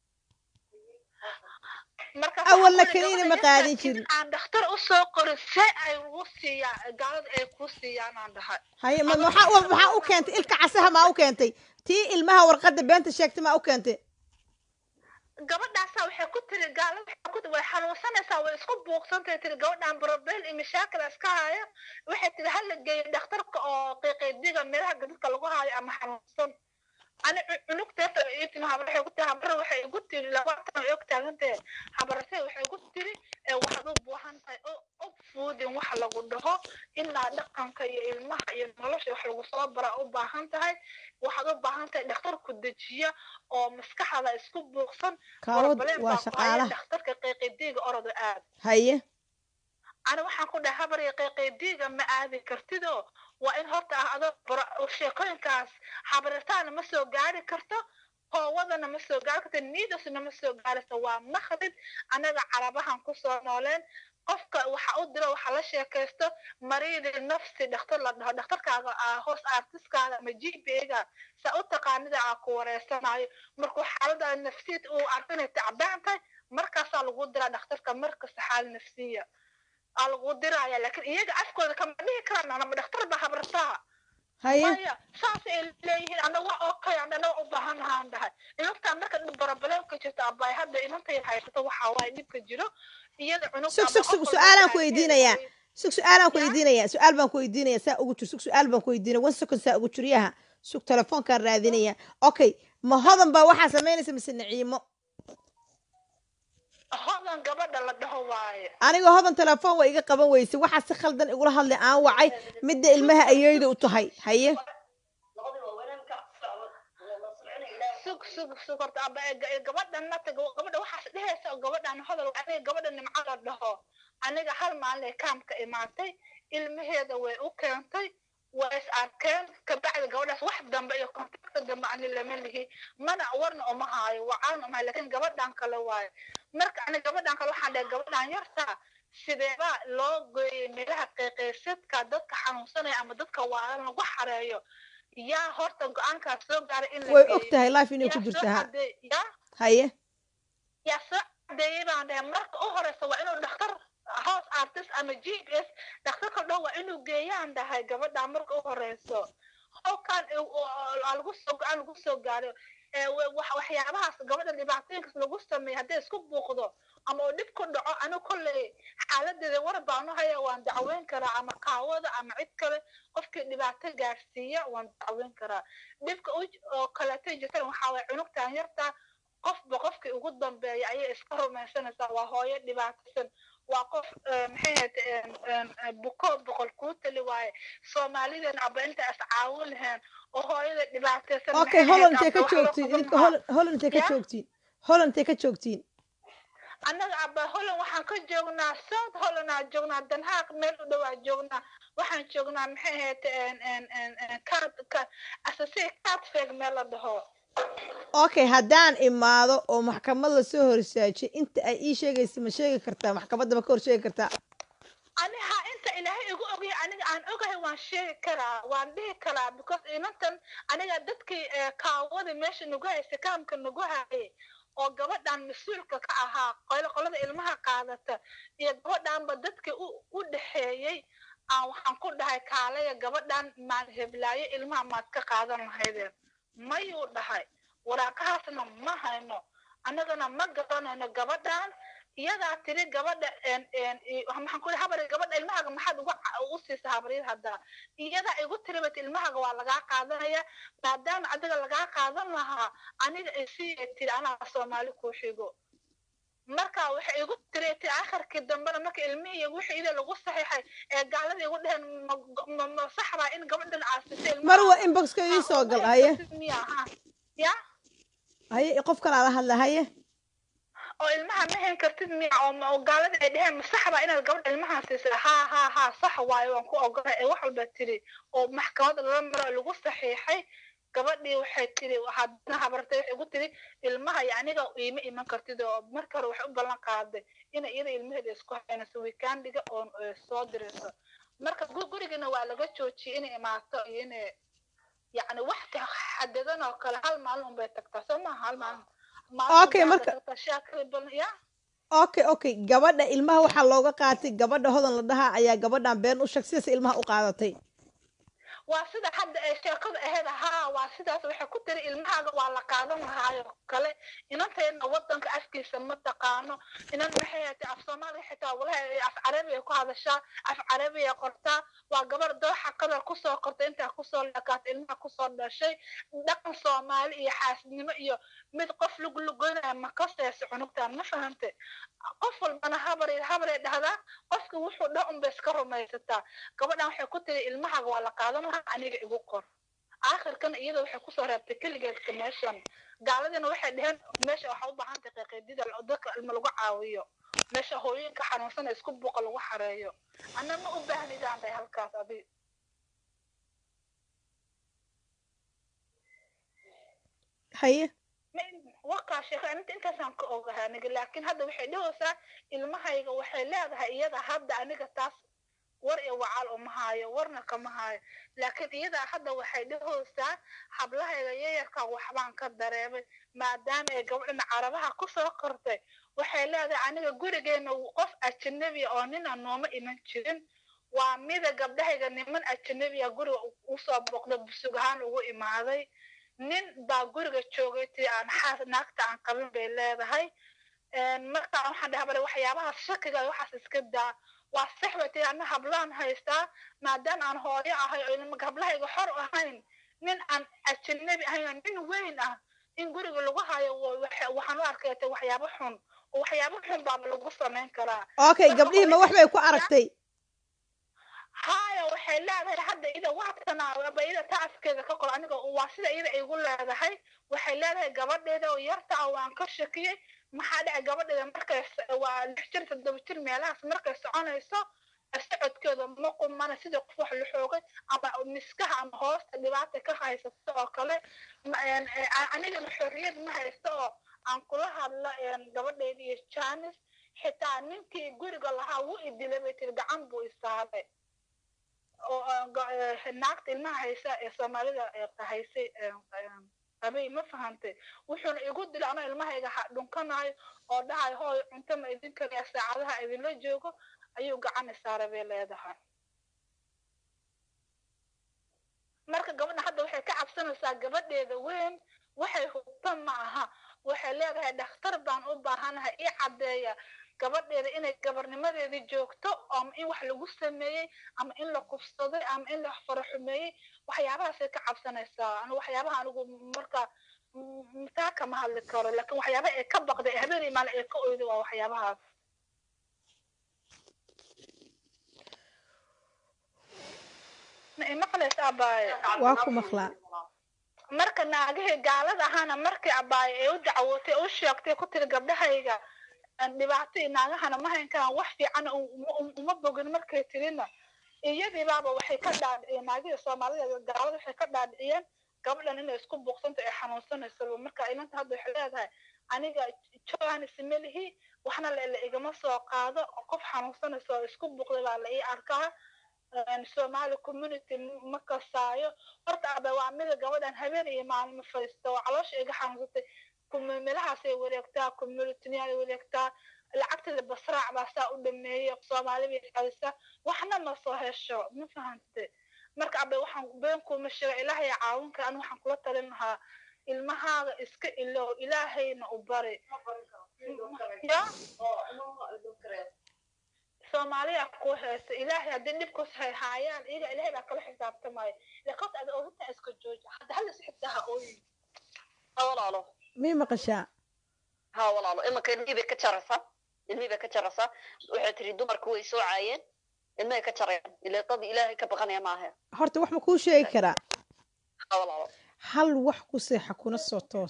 awalna kaniina ma qaadin jirin aan dhakhtar u soo qorin see ay ugu siiyaan gaalada ay ku siiyaan aan dhahay haye ma maxaa maxaa u keentay ilka casaha maa u keentay tii ilmaha warqadda beenta sheegtay maa u keentay gabadhaasa waxay ku tiri gaalada waxay way xanuunsanaysaa way isku buuqsantahay tiri gabadhan problem iyo mashaakil iska haya waxay tiri hala geeyo dhakhtarka oo qiiqaydiga meelaha gadadka lagu haayo ama xanuunsan ani cunugteeta ii timi habar waxay ku tiri habar waxay igu tiri labaatan ay og taagantahay habarase waxay igu tiri waxaad u buuhan tahay og fuudin waxa lagu dhaho ilaa dhaqanka iyo ilmaha iyo nolosha wax lagu soo bara u baahan tahay waxaad u baahan tahay dhakhtar ku dejiya oo maskaxda isku buuqsan kaawad waa shaqaalaha dhakhtarka qiiqidiiga orodo aad haye ani waxaan ku dhahay habar iyo qiiqidiiga ma aadi kartidoo waa in horta ah adoo sheekooyinkaas habarirtaana ma soo gaari karto hoowadana ma soo gaari karto niidasna ma soo gaarayso waa makhrib annaga carabahan kusoo nooleen qofka waxa u diro waxa la sheekaysto mariidi nafsi dhakhtar la dhaho dhakhtarkaaga hoos artiskaaga ama g p ga saa u taqaanida aa ku wareysanayo markuu xaalada nafsiyad uu arko inay tacbaan tahay markaasaa lagu diraa dhakhtarka markasta xaal nafsiya aa lagu diraya laakiin iyaga afkooda kama dhihi karaan anama dhakhtar ba habartaa haye maya saas ay leeyihiin ana wax oo kale ana u baahanahaan dhahay inantaan marka barabaleenka jirta abay hadda inantay haysato waxaa waaye dhibka jiro iyada cunug sug sug sug su-aalaan ku weydiinayaa sug su-aalaan ku weydiinayaa su-aal baan ku weydiinaya saa ugu jir sug su-aal baan ku weydiinaya one second saa ugu jiryaha sug telefoonkaan raadinaya okay ma hodan baa waxaa samaynaysa mise naciimo hodan gabadha la dhaho waaye aniga hodan telefoon waa iga qaban weysay waxaa si khaldan igula hadlay aan wacay midda ilmaha ayeyda u tahay haye sug sug sug horta aba gabadhan nata gabadha waxaas dhehaysa oo gabadhan hodol aniga gabadha nimco la dhaho aniga hal maalin kaamka imaatay ilmaheeda way u keentay waa is arkeen kabacdi gabadhaas wax dambe iyo kontakta dambe ani lama lihi mana warna uma haayo wacaan uma hayo laakiin gabadhan kale waayo marka ani gabadhan kale waxaan dhahay gabadhan yartaa sideebaa loo geeyey meelaha qeyqeysadka dadka xanuunsanaya ama dadka waalan lagu xareeyo yaa horta go-aankaas soo gaaray in la way geeyo. og tahay life inay ku yaa jirta soo ha caddeey- yaa haye yaa soo cadeeyey baan dhahay marka u horeysa waa inuu dhakhtar house artist ama g p s dhakhtarka dhow waa inuu geeyaan dhahay gabadha marka u horeyso howkan lagu soo go-aan lagu soo gaaro ee wa- wax- waxyaabahaas gabadha dhibaatooyinkaas lagu sameeyo hadday isku buuqdo ama uu dhib ku dhaco anigu kolley xaaladeeda war baanu haya waan dacweyn karaa ama kaawada ama cid kale qofkii dhibaato gaarsiiya waan dacweyn karaa dhibka u- oo kaleeto jirtan waxaa waye cunugtan yarta qofba qofkii ugu dambeeya ayay iska rumaysanaysaa waa hooyo dhibaataysan waa qof eh, maxay ahayd buko boqol kuu tali waaye soomaalidan aba inta is caawin lahayn oo hooyada dhibaataysan okay maxay ahayd, holland intay ka aba wax loo joogtiin qaban idinka lahaa. Holland- holland intay ka Ya? joogtiin holland intay ka joogtiin annaga aba holland waxaan ka joognaa south holland aan joognaa danhaaq meel u dhow aan joognaa waxaan joognaa maxay ahayd asase catfeg meel la dhaho okay haddaan imaado oo maxkamad lasoo hor istaajiyo inta ay ii sheegaysa ma sheegi kartaa maxkamadda ma ka hor sheegi kartaa aniha inta ilaahay igu ogyahay aniga aan ogahay waan sheegi karaa waan dhihi karaa because inantan aniga dadkii eh, kaawada meesha nagu haysa kaamka nagu hayay oo gabadhan mas-uulka ka ahaa qolo qolada ilmaha qaadata iyo gabadhanba dadkii u u dhexeeyey aan waxaan ku dhahay kaalaya gabadhan maad heblaayo ilmaha maad ka qaadan lahaydeen mayuu dhahay waraaqahaasna ma hayno annagana ma garanayno gabadhan iyadaa tiri gabadha en- en- i- maxaan ku habari gabadha ilmahaga maxaad uga ca- u siisa habaryad haddaa iyadaa igu tiri bat ilmahaga waa lagaa qaadanaya maadaama adiga lagaa qaadan lahaa aniga isii tiri anaa soomaali kuu xigo marka waxay igu tiri ti akhirkii dambena marka ilmihii wixii ida lagu saxiixay ee gaalada igu dheheen ma- ma- ma sax baa in gabadhan aasisay mar waa inboxka ii soo gal haye miya ha ya haye qof kalaa la hadla haye oo ilmaha ma hayn kartid miya oo ma- oo gaalada ay dheheen masax baa inaad gabadha ilmaha siisay ha ha ha sax waayo waan ku ogolay ee wax walba tiri oo maxkamada lala maro lagu saxiixay gabadhii waxay tiri haddana habartay waxay igu tiri ilmaha iyo aniga iima iman kartid oo marka hore waxay u ballan qaaday inay iyada ilmaheeda isku haynayso weekandiga oo eh, soo dirayso marka gu- gurigana waa laga joojiyey inay imaato iyo inay yacni wax ka xadadan oo kale hal maalin unbay tagtaa soo maaha hal maalin maalin Okay, unbay marka- tagtaa shaakiri badan ya okay okay gabadha ilmaha waxaa looga qaatay gabadha hodan la dhahaa ayaa gabadhan been u sheeg sidaas ilmaha u qaadatay waa sida hadda ay sheekadu ahayd haa waa sidaas waxay ku tiri ilmahaaga waa la qaadan lahaayo kale inantayna wadanka afkiisa ma taqaano inan maxay hatay af soomaaliga xitaa walahi af carabiya ku hadashaa af carabiya qortaa waa gabar dooxa qadar kusoo qortay intaa kusoo lakaatay ilmaha kusoo dhashay dhaqan soomaali iyo xaasnimo iyo mid qof luglugoynaya ma kasayso cunugtaan ma fahantay qof walbana habar habaray dhahdaa qofki wuxuu dhah unbay iska rumaysataa gabadhan waxay ku tiri ilmahaaga waa la qaadan lahaa aniga igu qor aakhirkana iyada waxay kusoo reebtay keligeedka meeshan gaaladina waxay dheheen meesha waxaa u baahan tahay qeeqeedida dadka ilma lagu caawiyo meesha hooyinka xanuunsana isku buuqa lagu xareeyo ana ma u baahnidaan tahay halkaas adi haye wakaa sheeka inta intaasaan ka ogahay aniga laakiin hadda waxay dhahaysaa ilmahayga waxay leedahay iyada hadda aniga taas war iyo wacaal uma haayo warna kama haayo laakiin iyadaa hadda waxay dhahaysaa hablahayga yayarka waxbaan ka dareemay maadaama ay gabadhana carabaha kusoo kortay waxay leedahay aniga gurigeena qof ajanabiya oo nina nooma iman jirin waa mida gabdhahayga niman ajanabiya guriga usoo boqda busug ahaan ugu imaaday nin baa guriga joogay tii aan xaas naagta aan qabin bay leedahay marka waxaan dhahaa bale waxyaabahaas shakiga waxaas iska daa waa sax bay tii ana hablaan haystaa maadaama aan hooyo ahay oo hablahayga xor ahayn nin aan ajanabi ahayn oo nin weyn ah in guriga lagu hayo waxaan u arkay ta waxyaabo xun oo waxyaabo xun baaba lagu samayn karaa okay gabdhihii ma wax bay ku aragtay haya waxay leedahay hadda ida waatanaba ida taaskeeda ka qor aniga waa sida ida igu leedahay waxay leedahay gabadheeda oo yarta ah waan ka shakiyey maxaa dhacay gabadheeda markay waa lix jir toddoba jir meelahaas markay soconayso socodkeeda ma qumana sidii qof wax la xoogay ama miskaha ama hoosta dhibaata ka haysato oo kale anigana xorriyad ma haysto oo aan kula hadlo gabadheeda iyo janis xitaa ninkii guriga lahaa wuu idilay bay tiri gacan buu istaaray oo naagta ilmaha haysa ee soomaalida haysay qabay ma fahantay wuxuuna igu dilay anoo ilmahayga dhunkanayo oo dhahayo hooy cunto ma idin kariya saacadaha idinla joogo ayuu gacan isaaray bay leedahay marka gabadha hadda waxay ka cabsanaysaa gabadheeda weyn waxay hubta ma aha waxay leedahay dhakhtar baan u baahanahay ii caddeeya gabadheeda inay gabarnimadeedii joogto ama in wax lagu sameeyey ama in la kufsaday ama in la faraxumeeyey waxyaabahaasay ka cabsanaysaa anu waxyaabaha anigu marka taa kama hadli karo laakiin waxyaabaha ay ka baqday ee habeenii maalin ay ka oyday waa waxyaabahaas ma imaqlaysa abaaye waa ku maqlaa marka naagihii gaalada ahaana markii abaaye ay u dacwootay u sheegtay ku tiri gabdhahayga dhibaato naagahana ma hayn karaan wax fiican uma bogin markay tirina iyadii baaba waxay ka dhaadhiciyeen naagihii soomaalida gaalada waxay ka dhaadhiciyeen gabadhan inay isku buuqsanto ay xanuunsanaysaba marka inanta hadda waxay leedahay aniga johanis melihi waxna la igama soo qaado qof xanuunsanaysa oo isku buuqday baa la ii arkaa somali community ma kasaayo horta aba waa mida gabadhan habeen iyo maalmo fadhiista oo caloosha iga xanuunsatay meelahaasay wareegtaa communityniyaay wareegtaa lacagteeda basraac baa saa u dhameeyey soomaali bay xadisa waxna ma soo hesho ma fahante marka abe waxaan been kuma sheega ilaahay caawinka an waxaan kula talin lahaa ilmahaaga iska ilow ilaahayna u bari ya soomaaliya ku haysta ilaahay haddii dhibkus hay haayaan iyaga ilaahay baa kala xisaabtamaayo laakiin ada ogintaa iska jooja hadda hal is xigtaa ha ooyin ha walaalo mii maqashaa ha walaalo imanka ilmihii bay ka jaraysaa ilmihii bay ka jaraysaa waxay tiri dumarku way soo caayeen ilmahay ka jarayaan ile dad ilaahay ka baqanaya maaha horta wax ma kuu sheegi karaa ha walaalo hal wax ku seexa kuna soo toos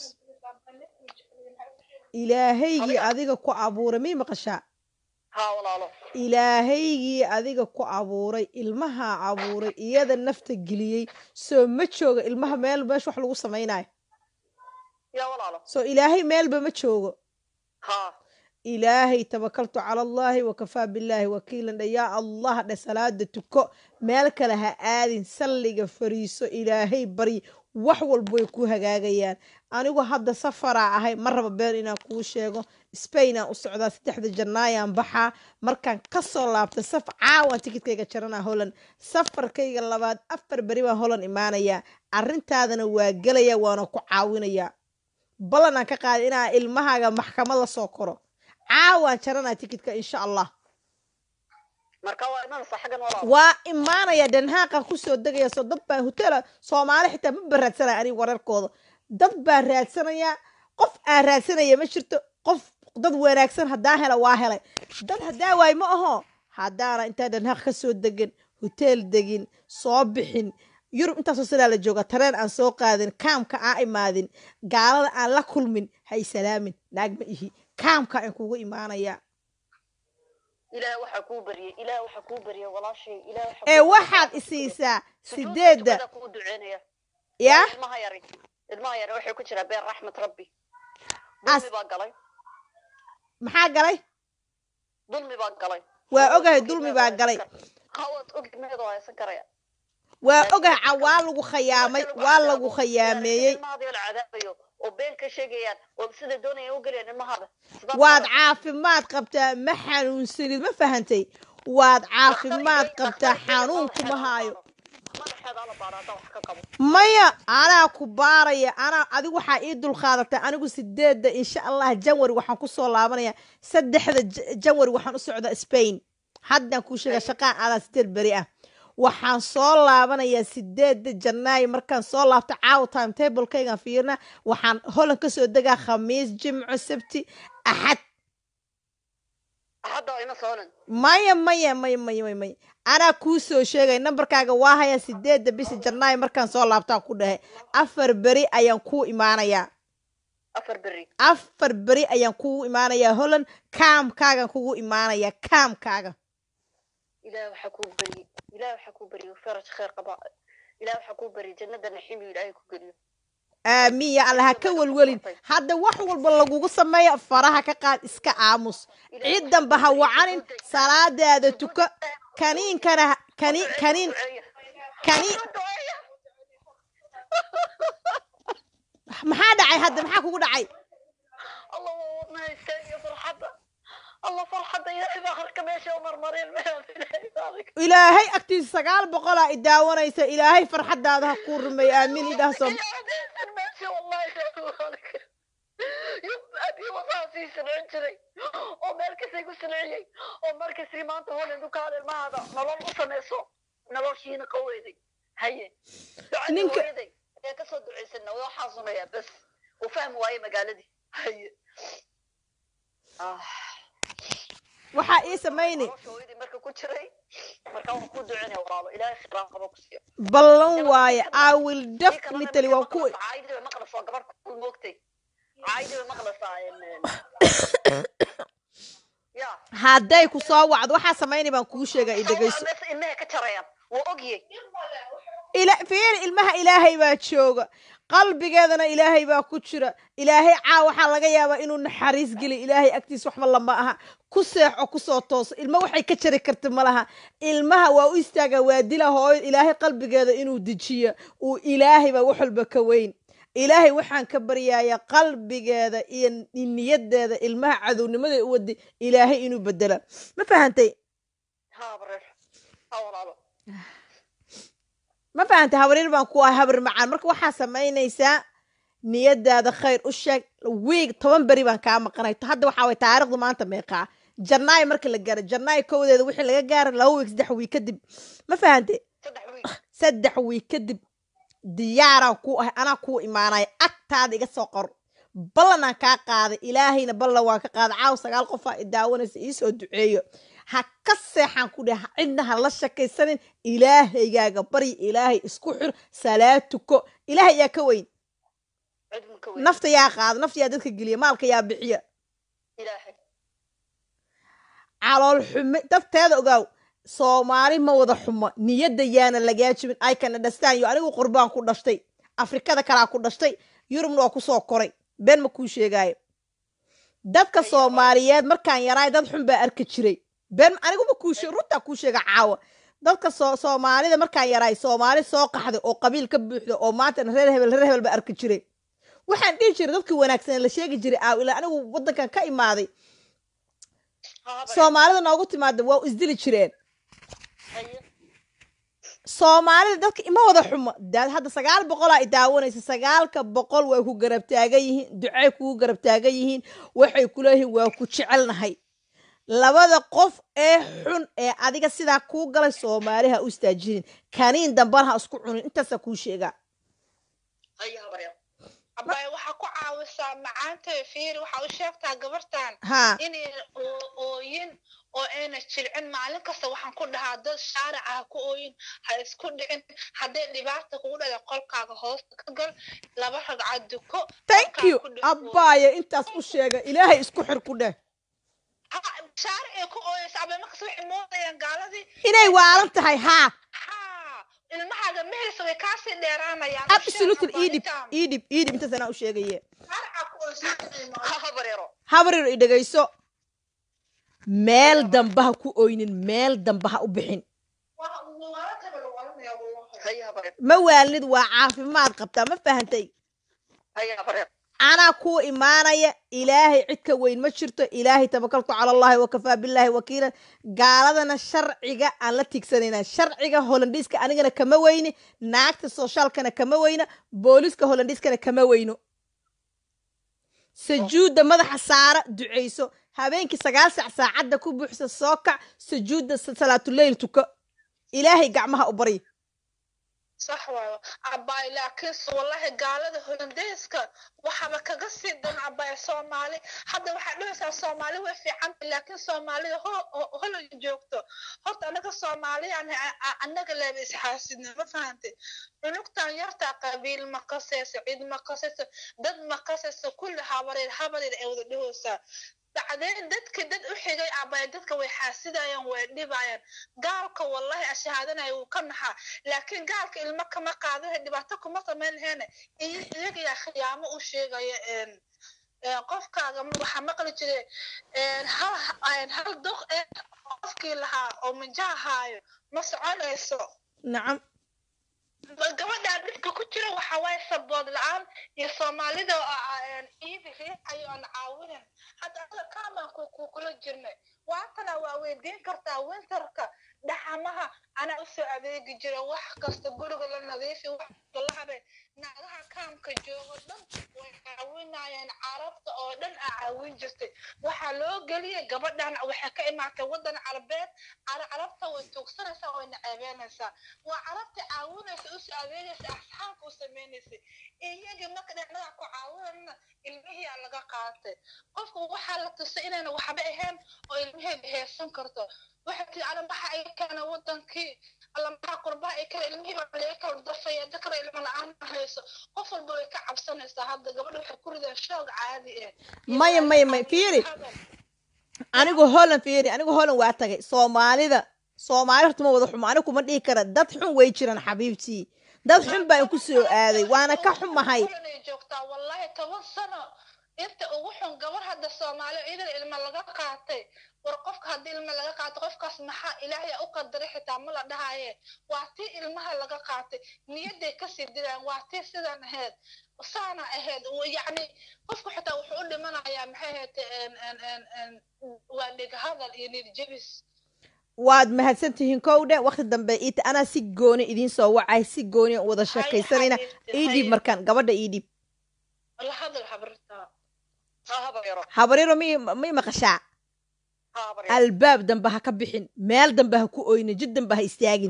ilaahaygii adiga ku abuuray mii maqashaa ha walaalo ilaahaygii adiga ku abuuray ilmahaa abuuray iyada nafta geliyey soo ma jooga ilmaha meel meesha wax lagu samaynayo ya walaalo soo ilaahay meelba ma joogo ha ilaahay tawakaltu cala allaahi wakafaa billaahi wakiilan dhe yaa allah dhe salaada tuko meel kale ha aadin salliga fariiso ilaahay baryi wax walba way ku hagaagayaan anigu hadda safaraa ahay ma raba been inaan kuu sheego spainaan u socdaa saddexda jannaayaan baxaa markaan kasoo laabtay saf caawaan tikidkayga jaranaa holland safarkayga labaad afar beri baan holland imaanayaa arrintaadana waa gelaya waana ku caawinayaa ballan aan ka qaaday inaa ilmahaaga maxkamad la soo koro caawaan jaranaa tikidka insha allah marka waa imanaysaa xaggan walaalo waa imaanaya dhanhaaqan kusoo degaya soo dad baa hotela soomaali xitaa ma ba raadsanaya aniga wararkooda dad baa raadsanaya qof aan raadsanaya ma jirto qof dad wanaagsan haddaa hela waa helay dad haddaa waay ma aho haddaana intaa dhanhaaq ka soo degan hoteel degin soo bixin yurub intaasoo sidaa la jooga tareen aan soo qaadin kaamka aan imaadin gaalada aan la kulmin hay salaamin naag ma ihi kaamka aan kugu imaanaya ilaah waxaa kuu baryay ilaah waxaa kuu baryay walaashay ilaah waxaa ee kuu waxaad baryay. isiisaa Sujuudda sideedda tukada kuu duceynaya yaa ilmaha yari ilmaha yari waxay ku jiraa beer raxmat rabbi As- dulmi baa galay maxaa galay dulmi baa galay waa Hawaad ogahay ogid dulmi meedoo baa haysan galay kar- hawaad ogid meedoo haysan karaya waa ogahay ca- waa lagu khayaamay Marka waa cadaabo, lagu khayaameeyey ilmahaadii la cadaabayo oo been ka sheegayaan oo sida doonaya u gelayaan ilmahada Sidaas waad ma- caafimaad qabtaa ma xanuunsanid ma fahantay waad caafimaad qabtaa xanuun kuma haayo madaxeeda la baara haddaan wax ka qabo maya anaa ku baaraya anaa adigu waxaa ii dulqaadatay anigu sideedda insha allah janwari waxaan kusoo laabanaya saddexda J- janwari waxaan u socdaa spain haddaan kuu sheega shaqaan aadaa sideed beri ah waxaan soo laabanayaa sideedda janaayo markaan soo laabto caawa time tablekaygaan fiirna waxaan holan kasoo degaa khamiis jimco sabti axad hadda ima soonan maya maya maya maya maya maya anaa kuu soo sheegay nambarkaaga waa hayaa sideedda bisha janaayo markaan soo laabtaan ku dhahay afar beri ayaan kuu imaanayaa afar beri afar beri ayaan kugu imaanayaa holland kaamkaagan kugu imaanayaa kaamkaaga ilaah waxaa kuu beriyey ilaah waxaa kuu beriyey faraj kheer qaba ilaah waxaa kuu beriyey jannada naxiimiyo ilaahay ku geliyo aamiin ya allah ha ka welwelin hadda wax walba lagugu sameeya faraha ka qaad iska aamus ciidanba ha wacanin salaadaada tuko kaniinkana ha- kani kaniin kaniin maxaa dhacay hadda maxaa kugu dhacay allah waa wadnaha istaagiyo farxadda allah farxadda ilaahay baa harka meesha u marmareen ilaahay agtiisa sagaal boqolaa i daawanaysa ilaahay farxadaada ha kuu rumeeyo aamiin idhaah som meesha wallahi abi wasaa sii silcin jiray oo meel kastay ku silciyey oo markasii maanta holen dukaal ilmahada nolol u samayso noloshiina qaweyday haye ducadii Ninka- hooyaday ee kasoo ducaysana waa xaasunayaa bas uu fahmi waaye magaaladii haye Ah. waxaa ii samayni nolosha hooyadii marka ku jiray marka waan ku ducinaya walaalo ilaahay khiraan qabo ku siiyo ballan waaye i will definitely waan ku caaydi bay maqlaysaa gabadh ku moogtay caaydi bay maqlaysaa ya hadday ku soo wacdo waxaa samayni baan kuu sheegaa i dhegayso meesa ilmaha ka jarayaan waa ogyey ila fiiri ilmaha ilaahay baa jooga qalbigeedana ilaahay baa ku jira ilaahay caa waxaa laga yaabaa inuu naxariis geli ilaahay agtiis waxba lama aha ku seexo kusoo tooso ilma waxay ka jari karta ma laha ilmaha waa u istaagaa waa dila hooyo ilaahay qalbigeeda inuu dejiyo uu ilaahay baa wax walba ka weyn ilaahay waxaan ka baryayaa qalbigeeda iyo niyadeeda ilmaha cadownimada u wadi ilaahay inuu bedela ma fahantay ha bareer ha walaalo ma fahantay habaryar baan ku ahay habar macaan marka waxaa samaynaysaa niyadaada khayr u sheeg wiig toban beri baan kaa maqanay hadda waxaa way taariikhdu maanta meeqaa janaayo marka la gaaro janaayo kowdeeda wixii laga gaara laba wiig saddex wiig kadib ma fahantay saddex wiig saddex wiig kadib diyaaraan ku ahay anaa kuu imaanaya agtaada iga soo qor ballanaan kaa qaaday ilaahayna ballan waan ka qaaday caaw sagaal qofaa i daawanaysa iisoo duceeyo ha ka seexaan ku dheh cidna ha la shakaysanin ilaahaygaaga baryi ilaahay isku xir salaad tuko ilaahay yaa ka weyn cid mun ka weyn nafta yaa qaada nafta yaa dadka geliya maalka yaa bixiya ilaahay calool xume dadteeda ogaaw soomaali ma wada xumo niyadda yaana lagaa jibin ay can understand yo anigu qurbaan ku dhashtay afrikada kalaa ku dhashtay yurubna waa kusoo koray been ma kuu sheegaayo dadka soomaaliyeed markaan yaraay dad xun baa arki jiray been aniguma kuu sheeg runtaa kuu sheega caawa dadka soo soomaalida markaan yaraay soomaali soo qaxday oo qabiil ka buuxda oo maantana reer hebel reer hebel baa arki jiray waxaan dhihi jiray dadkii wanaagsan la sheegi jiray aaw ilaa anigu waddankan ka imaaday ha bareer soomaalida noogu timaada waa u isdili jireen haye soomaalida dadka ima wada xumo daad hadda sagaal boqolaa i daawanaysa sagaalka boqol way ku garab taagan yihiin ducay kugu garab taagan yihiin waxay ku leeyihiin waa ku jecelnahay labada qof ee xun ee adiga sidaa kuu galay soomaali ha u istaajinin kaniin dambana ha isku cunin intaasaa kuu sheegaa haye ha bareer abay waxaa ku caawisaa macaanta fiiri waxaa u sheegtaa gabartan haa inay oo- ooyin oo ayna jilcin maalin kasta waxaan ku dhahaa dad shaarica ha ku ooyin ha isku dhicin hadday dhibaata kugu dhada qolkaaga hoosta ka gal laba ragcad duko thank qolkaaga you ku dhex ooy. abbaaya intaas u sheega ilaahay isku xir ku dheh Ha, shaaric ay ku ooyeysa abay markas waxay moodayaan gaaladii inay waalan tahay haa haa ilmahaaga mehersa way kaasii dheeraanayaan absolutely iidhib iidhib iidhib intaas anaa u sheegaye shaarica ku ooysa ha ha bareero habaryar i dhegayso meel damba ha ku oynin meel damba ha u bixin haye ha bareer ma waalid waa caafimaad qabtaa ma fahantay haye ha bareer anaa kuu imaanaya ilaahay cid ka weyn ma jirto ilaahay tabakaltu cala allahi wakafaa billaahi wakiilan gaaladana sharciga aan la tiigsanayna sharciga holandhiiska anigana kama weyni naagta soshaalkana kama weyna booliska holandhiiskana kama weyno sajuudda madaxa saara ducayso habeenkii sagaal saac saacadda ku buuxsa soo kac sajuudda salaatuleyl tuko ilaahay gacmaha u barya sax waayo cabaay laakiinse wallahi gaalada holandeeska waxaba kaga sii dan cabaay soomaali hadda waxaad dhahaysaa soomaali way fiicanta laakiin soomaalida holan joogto horta anaga soomaaliyaan annaga leeba isxaasidna ma fahantay cunugtan yartaa qabiil ma qasayso cid ma qasayso dad ma qasayso kulli habareer habareer ay wada dhahaysaa bacdeen dadka dad u xigay abay dadka way xaasidayaan way dhibayaan gaalka wallahi ashahaadanaya wuu ka naxaa laakiin gaalka ilmo kama qaadana dhibaato kuma samayn laheene iyaga yaa khiyaamo u sheegaya qofkaaga waxaa maqli jire hal doq ee qofkii lahaa oo minjaha haayo ma soconayso nacam gabadhaan dhibka ku jira waxa waaye sabood la-aan iyo soomaalida iidi riixayo aan caawinin hadda anaga kaamanku kukula jirnay waatana waa weydiin kartaa winterka dhaxamaha anaa usoo adeegi jira wax kasta guriga la nadiifi wax la habe naagaha kaamka joogo dhan way caawinayeen carabta oo dhan aa caawin jirtay waxaa loo geliyay gabadhan waxay ka imaatay waddan carabeed carabta way tuugsanaysaa way naceebeynaysaa waa carabta caawinaysa usoo adeegaysa asxaabka u samaynaysay iyagii marka dhinaca ku caawinana ilmihiyaa laga qaatay qofku waxaa la tusay inayna waxba ahayn oo ilmaheeda heesan karto waxay tii ala maxa ay keena wadankii alla maxaa qurbaha ay kale ilmihii baa laga kala dafaya dakara ilmo la-aan hayso qof walba way ka cabsanaysaa hadda gabadha waxay ku rideen shoog caadi ah maya maya maya fiiri anigu holland fiiri anigu holland waa tagay soomaalida soomaali horta ma wada xumo anigu kuma dhihi kara dad xun way jiraan xabiibtii dad xun baan ku soo aaday waana ka xumahay ay joogtaa wallahi toban sano inta ugu xun gabar hadda soomaali idan ilma laga qaatay war qofka haddii ilma laga qaato qofkaas maxaa ilaahay u qadaray xitaa ma la dhahaye waa tii ilmaha laga qaatay niyadday kasii diraan waa tii sidan ahayd saana ahayd yacni qofku xitaa wuxuu u dhimanayaa maxay ahayd waa dhegahadal iyo niyadjebis waad mahadsan tihiin kowdhe wakti dambe iita anaa si gooni idiin soo wacay si gooni wada sheekaysanayna ii dhiib markaan gabadha ii dhiib la hadal habartaa habaryaro mi mi maqashaa albaab dambe ha ka bixin meel dambe ha ku oynin jid dambe ha istaagin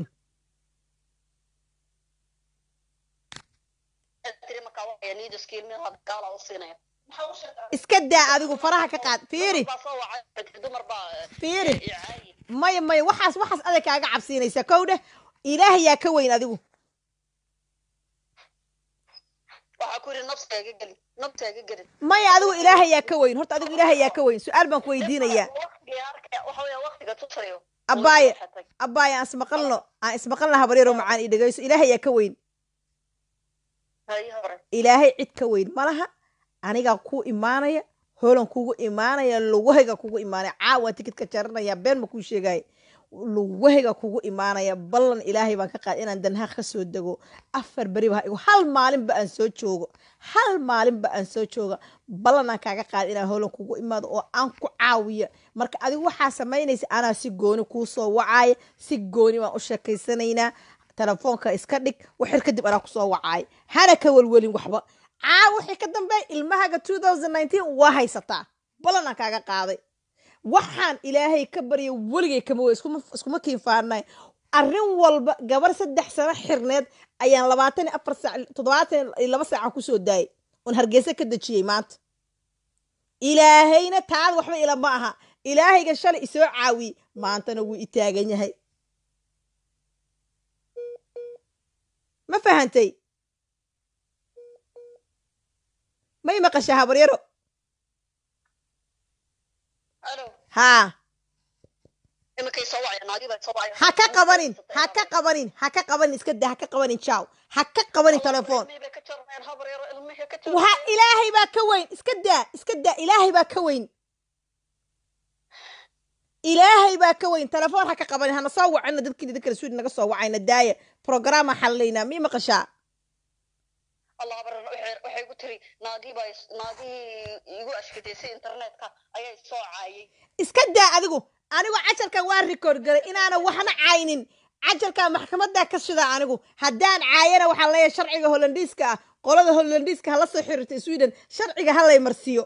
iska daa adigu faraha ka qaad fiiri fiiri maya maya waxaas waxaas adag kaaga cabsiinaysa kowdhe ilaahay yaa ka weyn adigu maya adigu ilaahay yaa ka weyn horta adigu ilaahay yaa ka weyn su-aal baan ku weydiinayaa abaaye abaaye aan ismaqalno aan ismaqalna habaryaro macaan ii dhegayso ilaahay yaa ka weyn ilaahay cid ka weyn malaha anigaa kuu imaanaya holan kugu imaanaya lugahayga kugu imaanaya caawa tikidka jaranaya been ma kuu sheegaya lugahayga kugu imaanaya ballan ilaahay baan ka qaad inaan danhaaq ka soo dego afar beri ba igu hal maalinba aan soo joogo hal maalinba aan soo jooga ballan aan kaaga qaad inaan holan kugu imaado oo aan ku caawiya marka adigu waxaa samaynaysa anaa si gooni kuu soo wacaya si gooni baan u sheekaysanaynaa telefoonka iska dhig waxir kadib anaa kusoo wacaay hana ka welwelin waxba caa wixii ka dambeey ilmahaga waa haysataa balanaan kaaga qaaday waxaan ilaahay ka barya weligay kama wey iskuma kiinfaarnay arrin walba gabar saddex sano xirneed ayaan labaatan iyo afar saac toddobaatan iyo laba saacan kusoo daayay oon hargeysa ka dejiyey maanta ilaahayna taada waxba ila ma aha ilaahayga shalay isoo caawiyey maantana wuu i taagan yahay ma fahantay may maqashaa habaryaro haa ha ka qabanin ha ka qabanin ha ka qabanin iska daa ha ka qabanin jaw ha ka qabanin telefoon waxa ilaahay baa ka weyn iska daa iska daa ilaahay baa ka weyn ilaahay baa ka weyn telefoon ha ka qabanin hana soo wacina dadkii dadkala suudi naga soo wacayna daaya programaa xalilaynaa mii maqashaa allah baran waxay waxay igu tiri naagii baa is- naagii igu ashkadeysay internetka ayaa isoo caayay iska daa adigu anigu cajalkan waa rikoord galay inaana waxna caynin cajalkaa maxkamadaa ka shida anigu haddaan caayana waxaa leeyahay sharciga hollandiiska ah qolada hollandiiska hala soo xiriirta sweden sharciga ha lay marsiiyo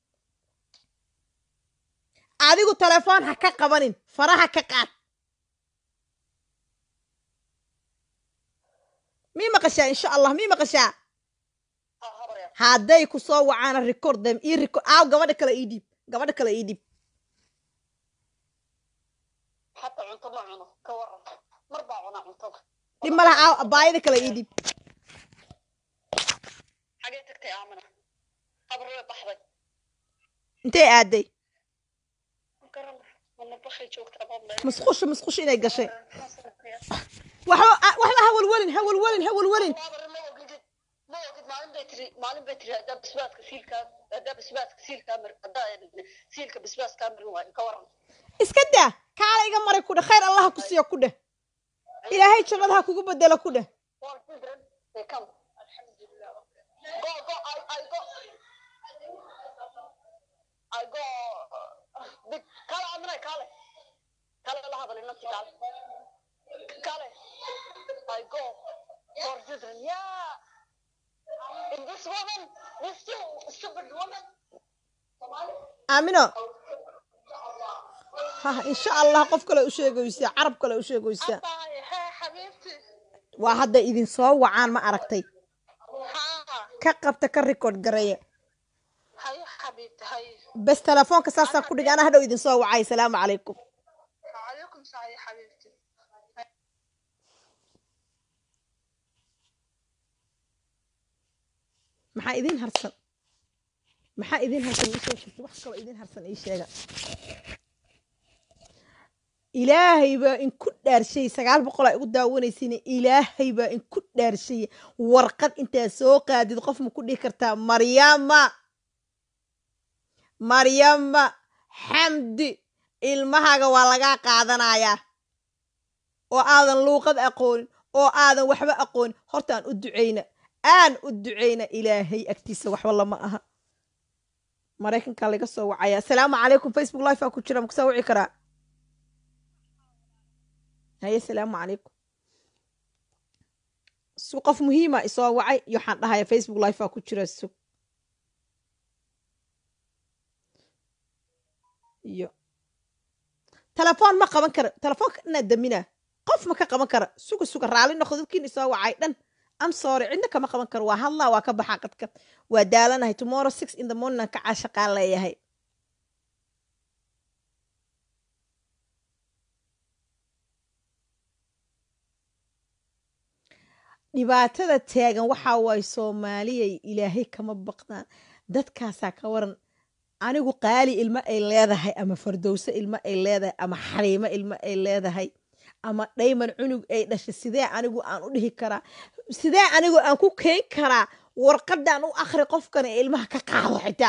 adigu telefoon ha ka qabanin faraha ka qaad mii maqashaa insha allah mii maqashaa ha habarya hadday ku soo wacaana record them ii record aaw gabadha kale ii dhiib gabadha kale ii dhiib xataa cunto ma cuno ka waran mar baa cunaa cuntada dhib ma laha aaw abaayada kale ii dhiib xagee tagtay aamina habar way baxday intee aaday garan mana bakay joogtaa baad musqusha musqusha inay gashay waxba a- waxba ha walwalin ha walwalin ha walwalin habar ma ogidid ma ogid maalin bay tiri maalin bay tiri haddaa basbaaska siilkaa haddaa basbaaska siilkaa mar haddaa siilka basbaaskaa marin waayo ka waran iska daa kaala iga maray ku dheh khayr allaha ku siiyo ku dheh ilaahay jannada ha kugu bedelo ku dheh All children, they come. Go, go, I, I go. I go. uh, Big, kale amray kale. Kale la hadal inanti kale. Kale. I go for children. Yeah. In this woman, this two stupid woman. aamino ha insha allah qof kale u sheegaysaa carab kale u sheegaysaa Abbaay, hee xabiibti waa hadda idin soo wacaan ma aragtay haa ka qabta ka record gareeya hayo xabiibti hayo bes telefoonka saasaa ku dhig anaa hadhow idin soo wacay salaamu calaykum calaykum salaam ya xabiibti maxaa idin harsan maxaa idin harsan ii soo jirta wax kaloo idin harsan ii sheega ilaahay baa inku dhaarshay sagaal boqol aa igu daawanaysiina ilaahay baa inku dhaarshay warqad intaa soo qaadid qof ma ku dhihi kartaa maryama maryama xamdi ilmahaaga waa lagaa qaadanayaa oo aadan luuqad aqoonin oo aadan waxba aqoonin horta aan u ducayna aan u ducayna ilaahay agtiisa waxba lama aha maraykankaa laga soo wacaya asalaamu calaykum facebook live aa ku jira ma kusoo wici karaa haye asalaamu calaykum su qof muhiima isoo wacay iyo waxaan dhahaya facebook live aa ku jira sug iyo telefoon ma qaban kara telefoonka inaad daminaa qof ma ka qaban kara suga suga raali noqdo dadkiin isoo wacay dhan am sorry cidna kama qaban karo waa hadlaa waa ka baxaa qadka waa daalanahay tomorrow six in the morning aan ka caashaqaan leeyahay dhibaatada taagan waxaa waaye soomaaliyay ilaahay kama baqdaan dadkaasaa ka waran anigu qaali ilmo ay leedahay ama fardowso ilmo ay leedahay ama xariimo ilmo ay leedahay ama dhayman cunug ay dhashay sidee anigu aan u dhihi karaa sidee anigu aan ku keen karaa warqadan u akhri qofkan ee ilmaha ka qaado xitaa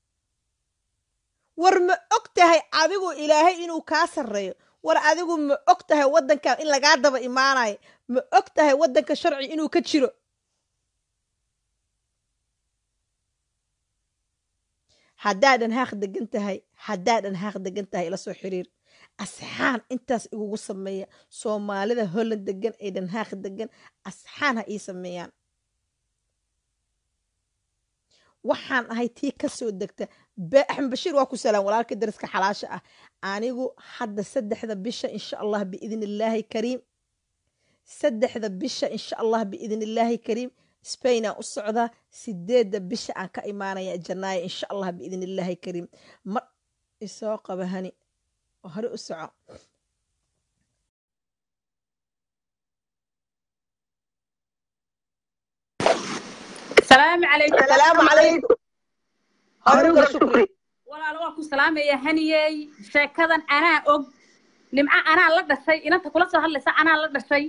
war ma og tahay adigu ilaahay inuu kaa sarreeyo war adigu ma og tahay waddanka in lagaa daba imaanayo ma og tahay waddanka sharci inuu ka jiro haddaadan haaq degan tahay haddaadan haaq degan tahay ila soo xiriir asxaan intaas igugu sameeya soomaalida holland degan ee dhanhaaq degan asxaan ha ii sameeyaan waxaan ahay tii ka soo degta axmed bashiir waa ku salaam walaalka dariska xalaasha ah anigu hadda saddexda bisha insha allah biidn illaahi kariim saddexda bisha insha allah biidn illaahi kariim spain aan u socdaa sideedda bisha aan ka imaanaya janaayo insha allah biidn illaahi kariim ma isoo qaba hani oo hore u soco salaamu calaykum salaamu calaykum haruga shukri walaalo waa ku salaamaya haniyey sheekadan anaa og nimco anaa la dhashay inanta kula soo hadlaysa anaa la dhashay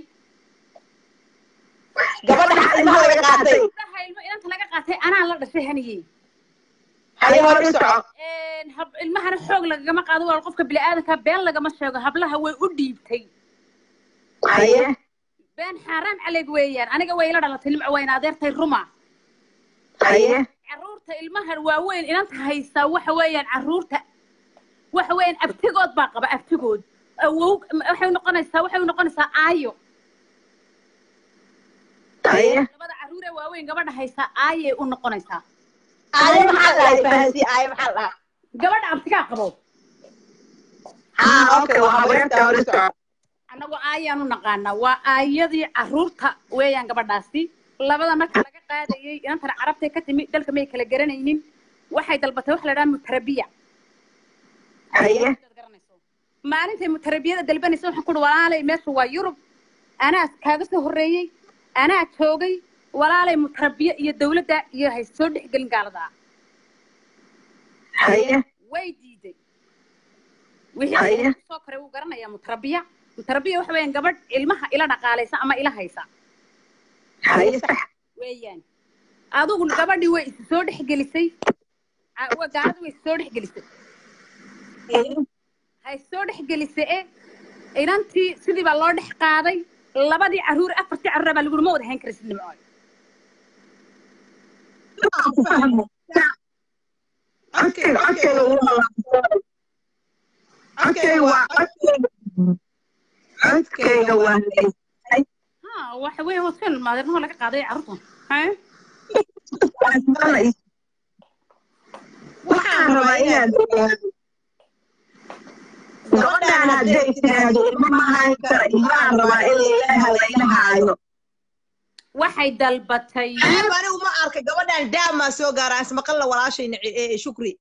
gabadha ilmaha laga qaatay gabdhaha ilmo inanta laga qaatay anaa la dhashay haniyey haye hore u soco hab- ilmahana xoog lagagama qaado walaal qofka bini'aadanka been lagama sheego hablaha way u dhiibtay haye been xaaraam caleeg weeyaan aniga way ila dhalatay nimco wayna adeertay ruma haye caruurta ilmaha waaweyn inanta haysaa waxa weeyaan caruurta waxa weeyaan abtigood baa qaba abtigood awow waxay noqonaysaa waxay noqonaysaa aayo haye labada caruur ee waaweyn gabadha haysaa aayay u noqonaysaa aayo maxaa dhahay fahansi aayo maxaa dhahaa gabadha abtigaa qabo haa okay waa habeerta hore soco annagu aayaanu naqaanaa waa aayadii caruurta weeyaan gabadhaasi labada marka laga qaadayay inantana carabtay ka timi dalka may kala garanaynin waxay dalbatay waxa la dhaha mutarabiya haye maalintay mutarabiyada dalbanaysa waxaan kuhi walaalay meesha waa yurub anaa kaaga soo horreeyey anaa joogay walaalay mutarabiye iyo dawladda iyo hay soo dhexgelin gaalada haye way diiday wixii soo koray wuu garanayaa mutarabiya mutarabiya waxa weeyaan gabadh ilmaha ila dhaqaalaysa ama ila haysa haye sax weeyaan adigu gabadhii way is soo dhexgelisay gaalada way is soo dhexgelisay hay soo dhexgelisay e inantii sidii baa loo dhex qaaday labadii caruur afartii caruur baa lagu ma wada hayn karaysid nimcooy codkayga waa ha waxa weeye hotel maadeernaho laga qaaday carruurtan waxaan rabaa inaad gabadhaan hadday tiraahdo ilma ma hayn kara ilmahaan rabaa in lailaha laila haayo waxay dalbatay ceeb anigu ma arkay gabadhaan daamaa soo gaaraan ismaqalla walaashayna shukri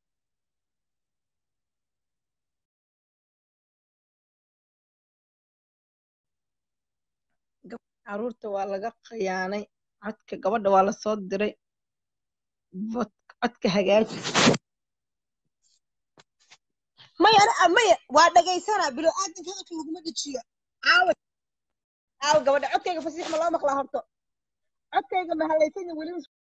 caruurta waa laga khiyaanay codka gabadha waa lasoo diray codka hagaaji maya maya waa dhagaysana bilo aadanka hadalka laguma dejiyo caawa caawa gabadha codkayga fasiix ma loo maqlaa horto codkayga ma halaysan weli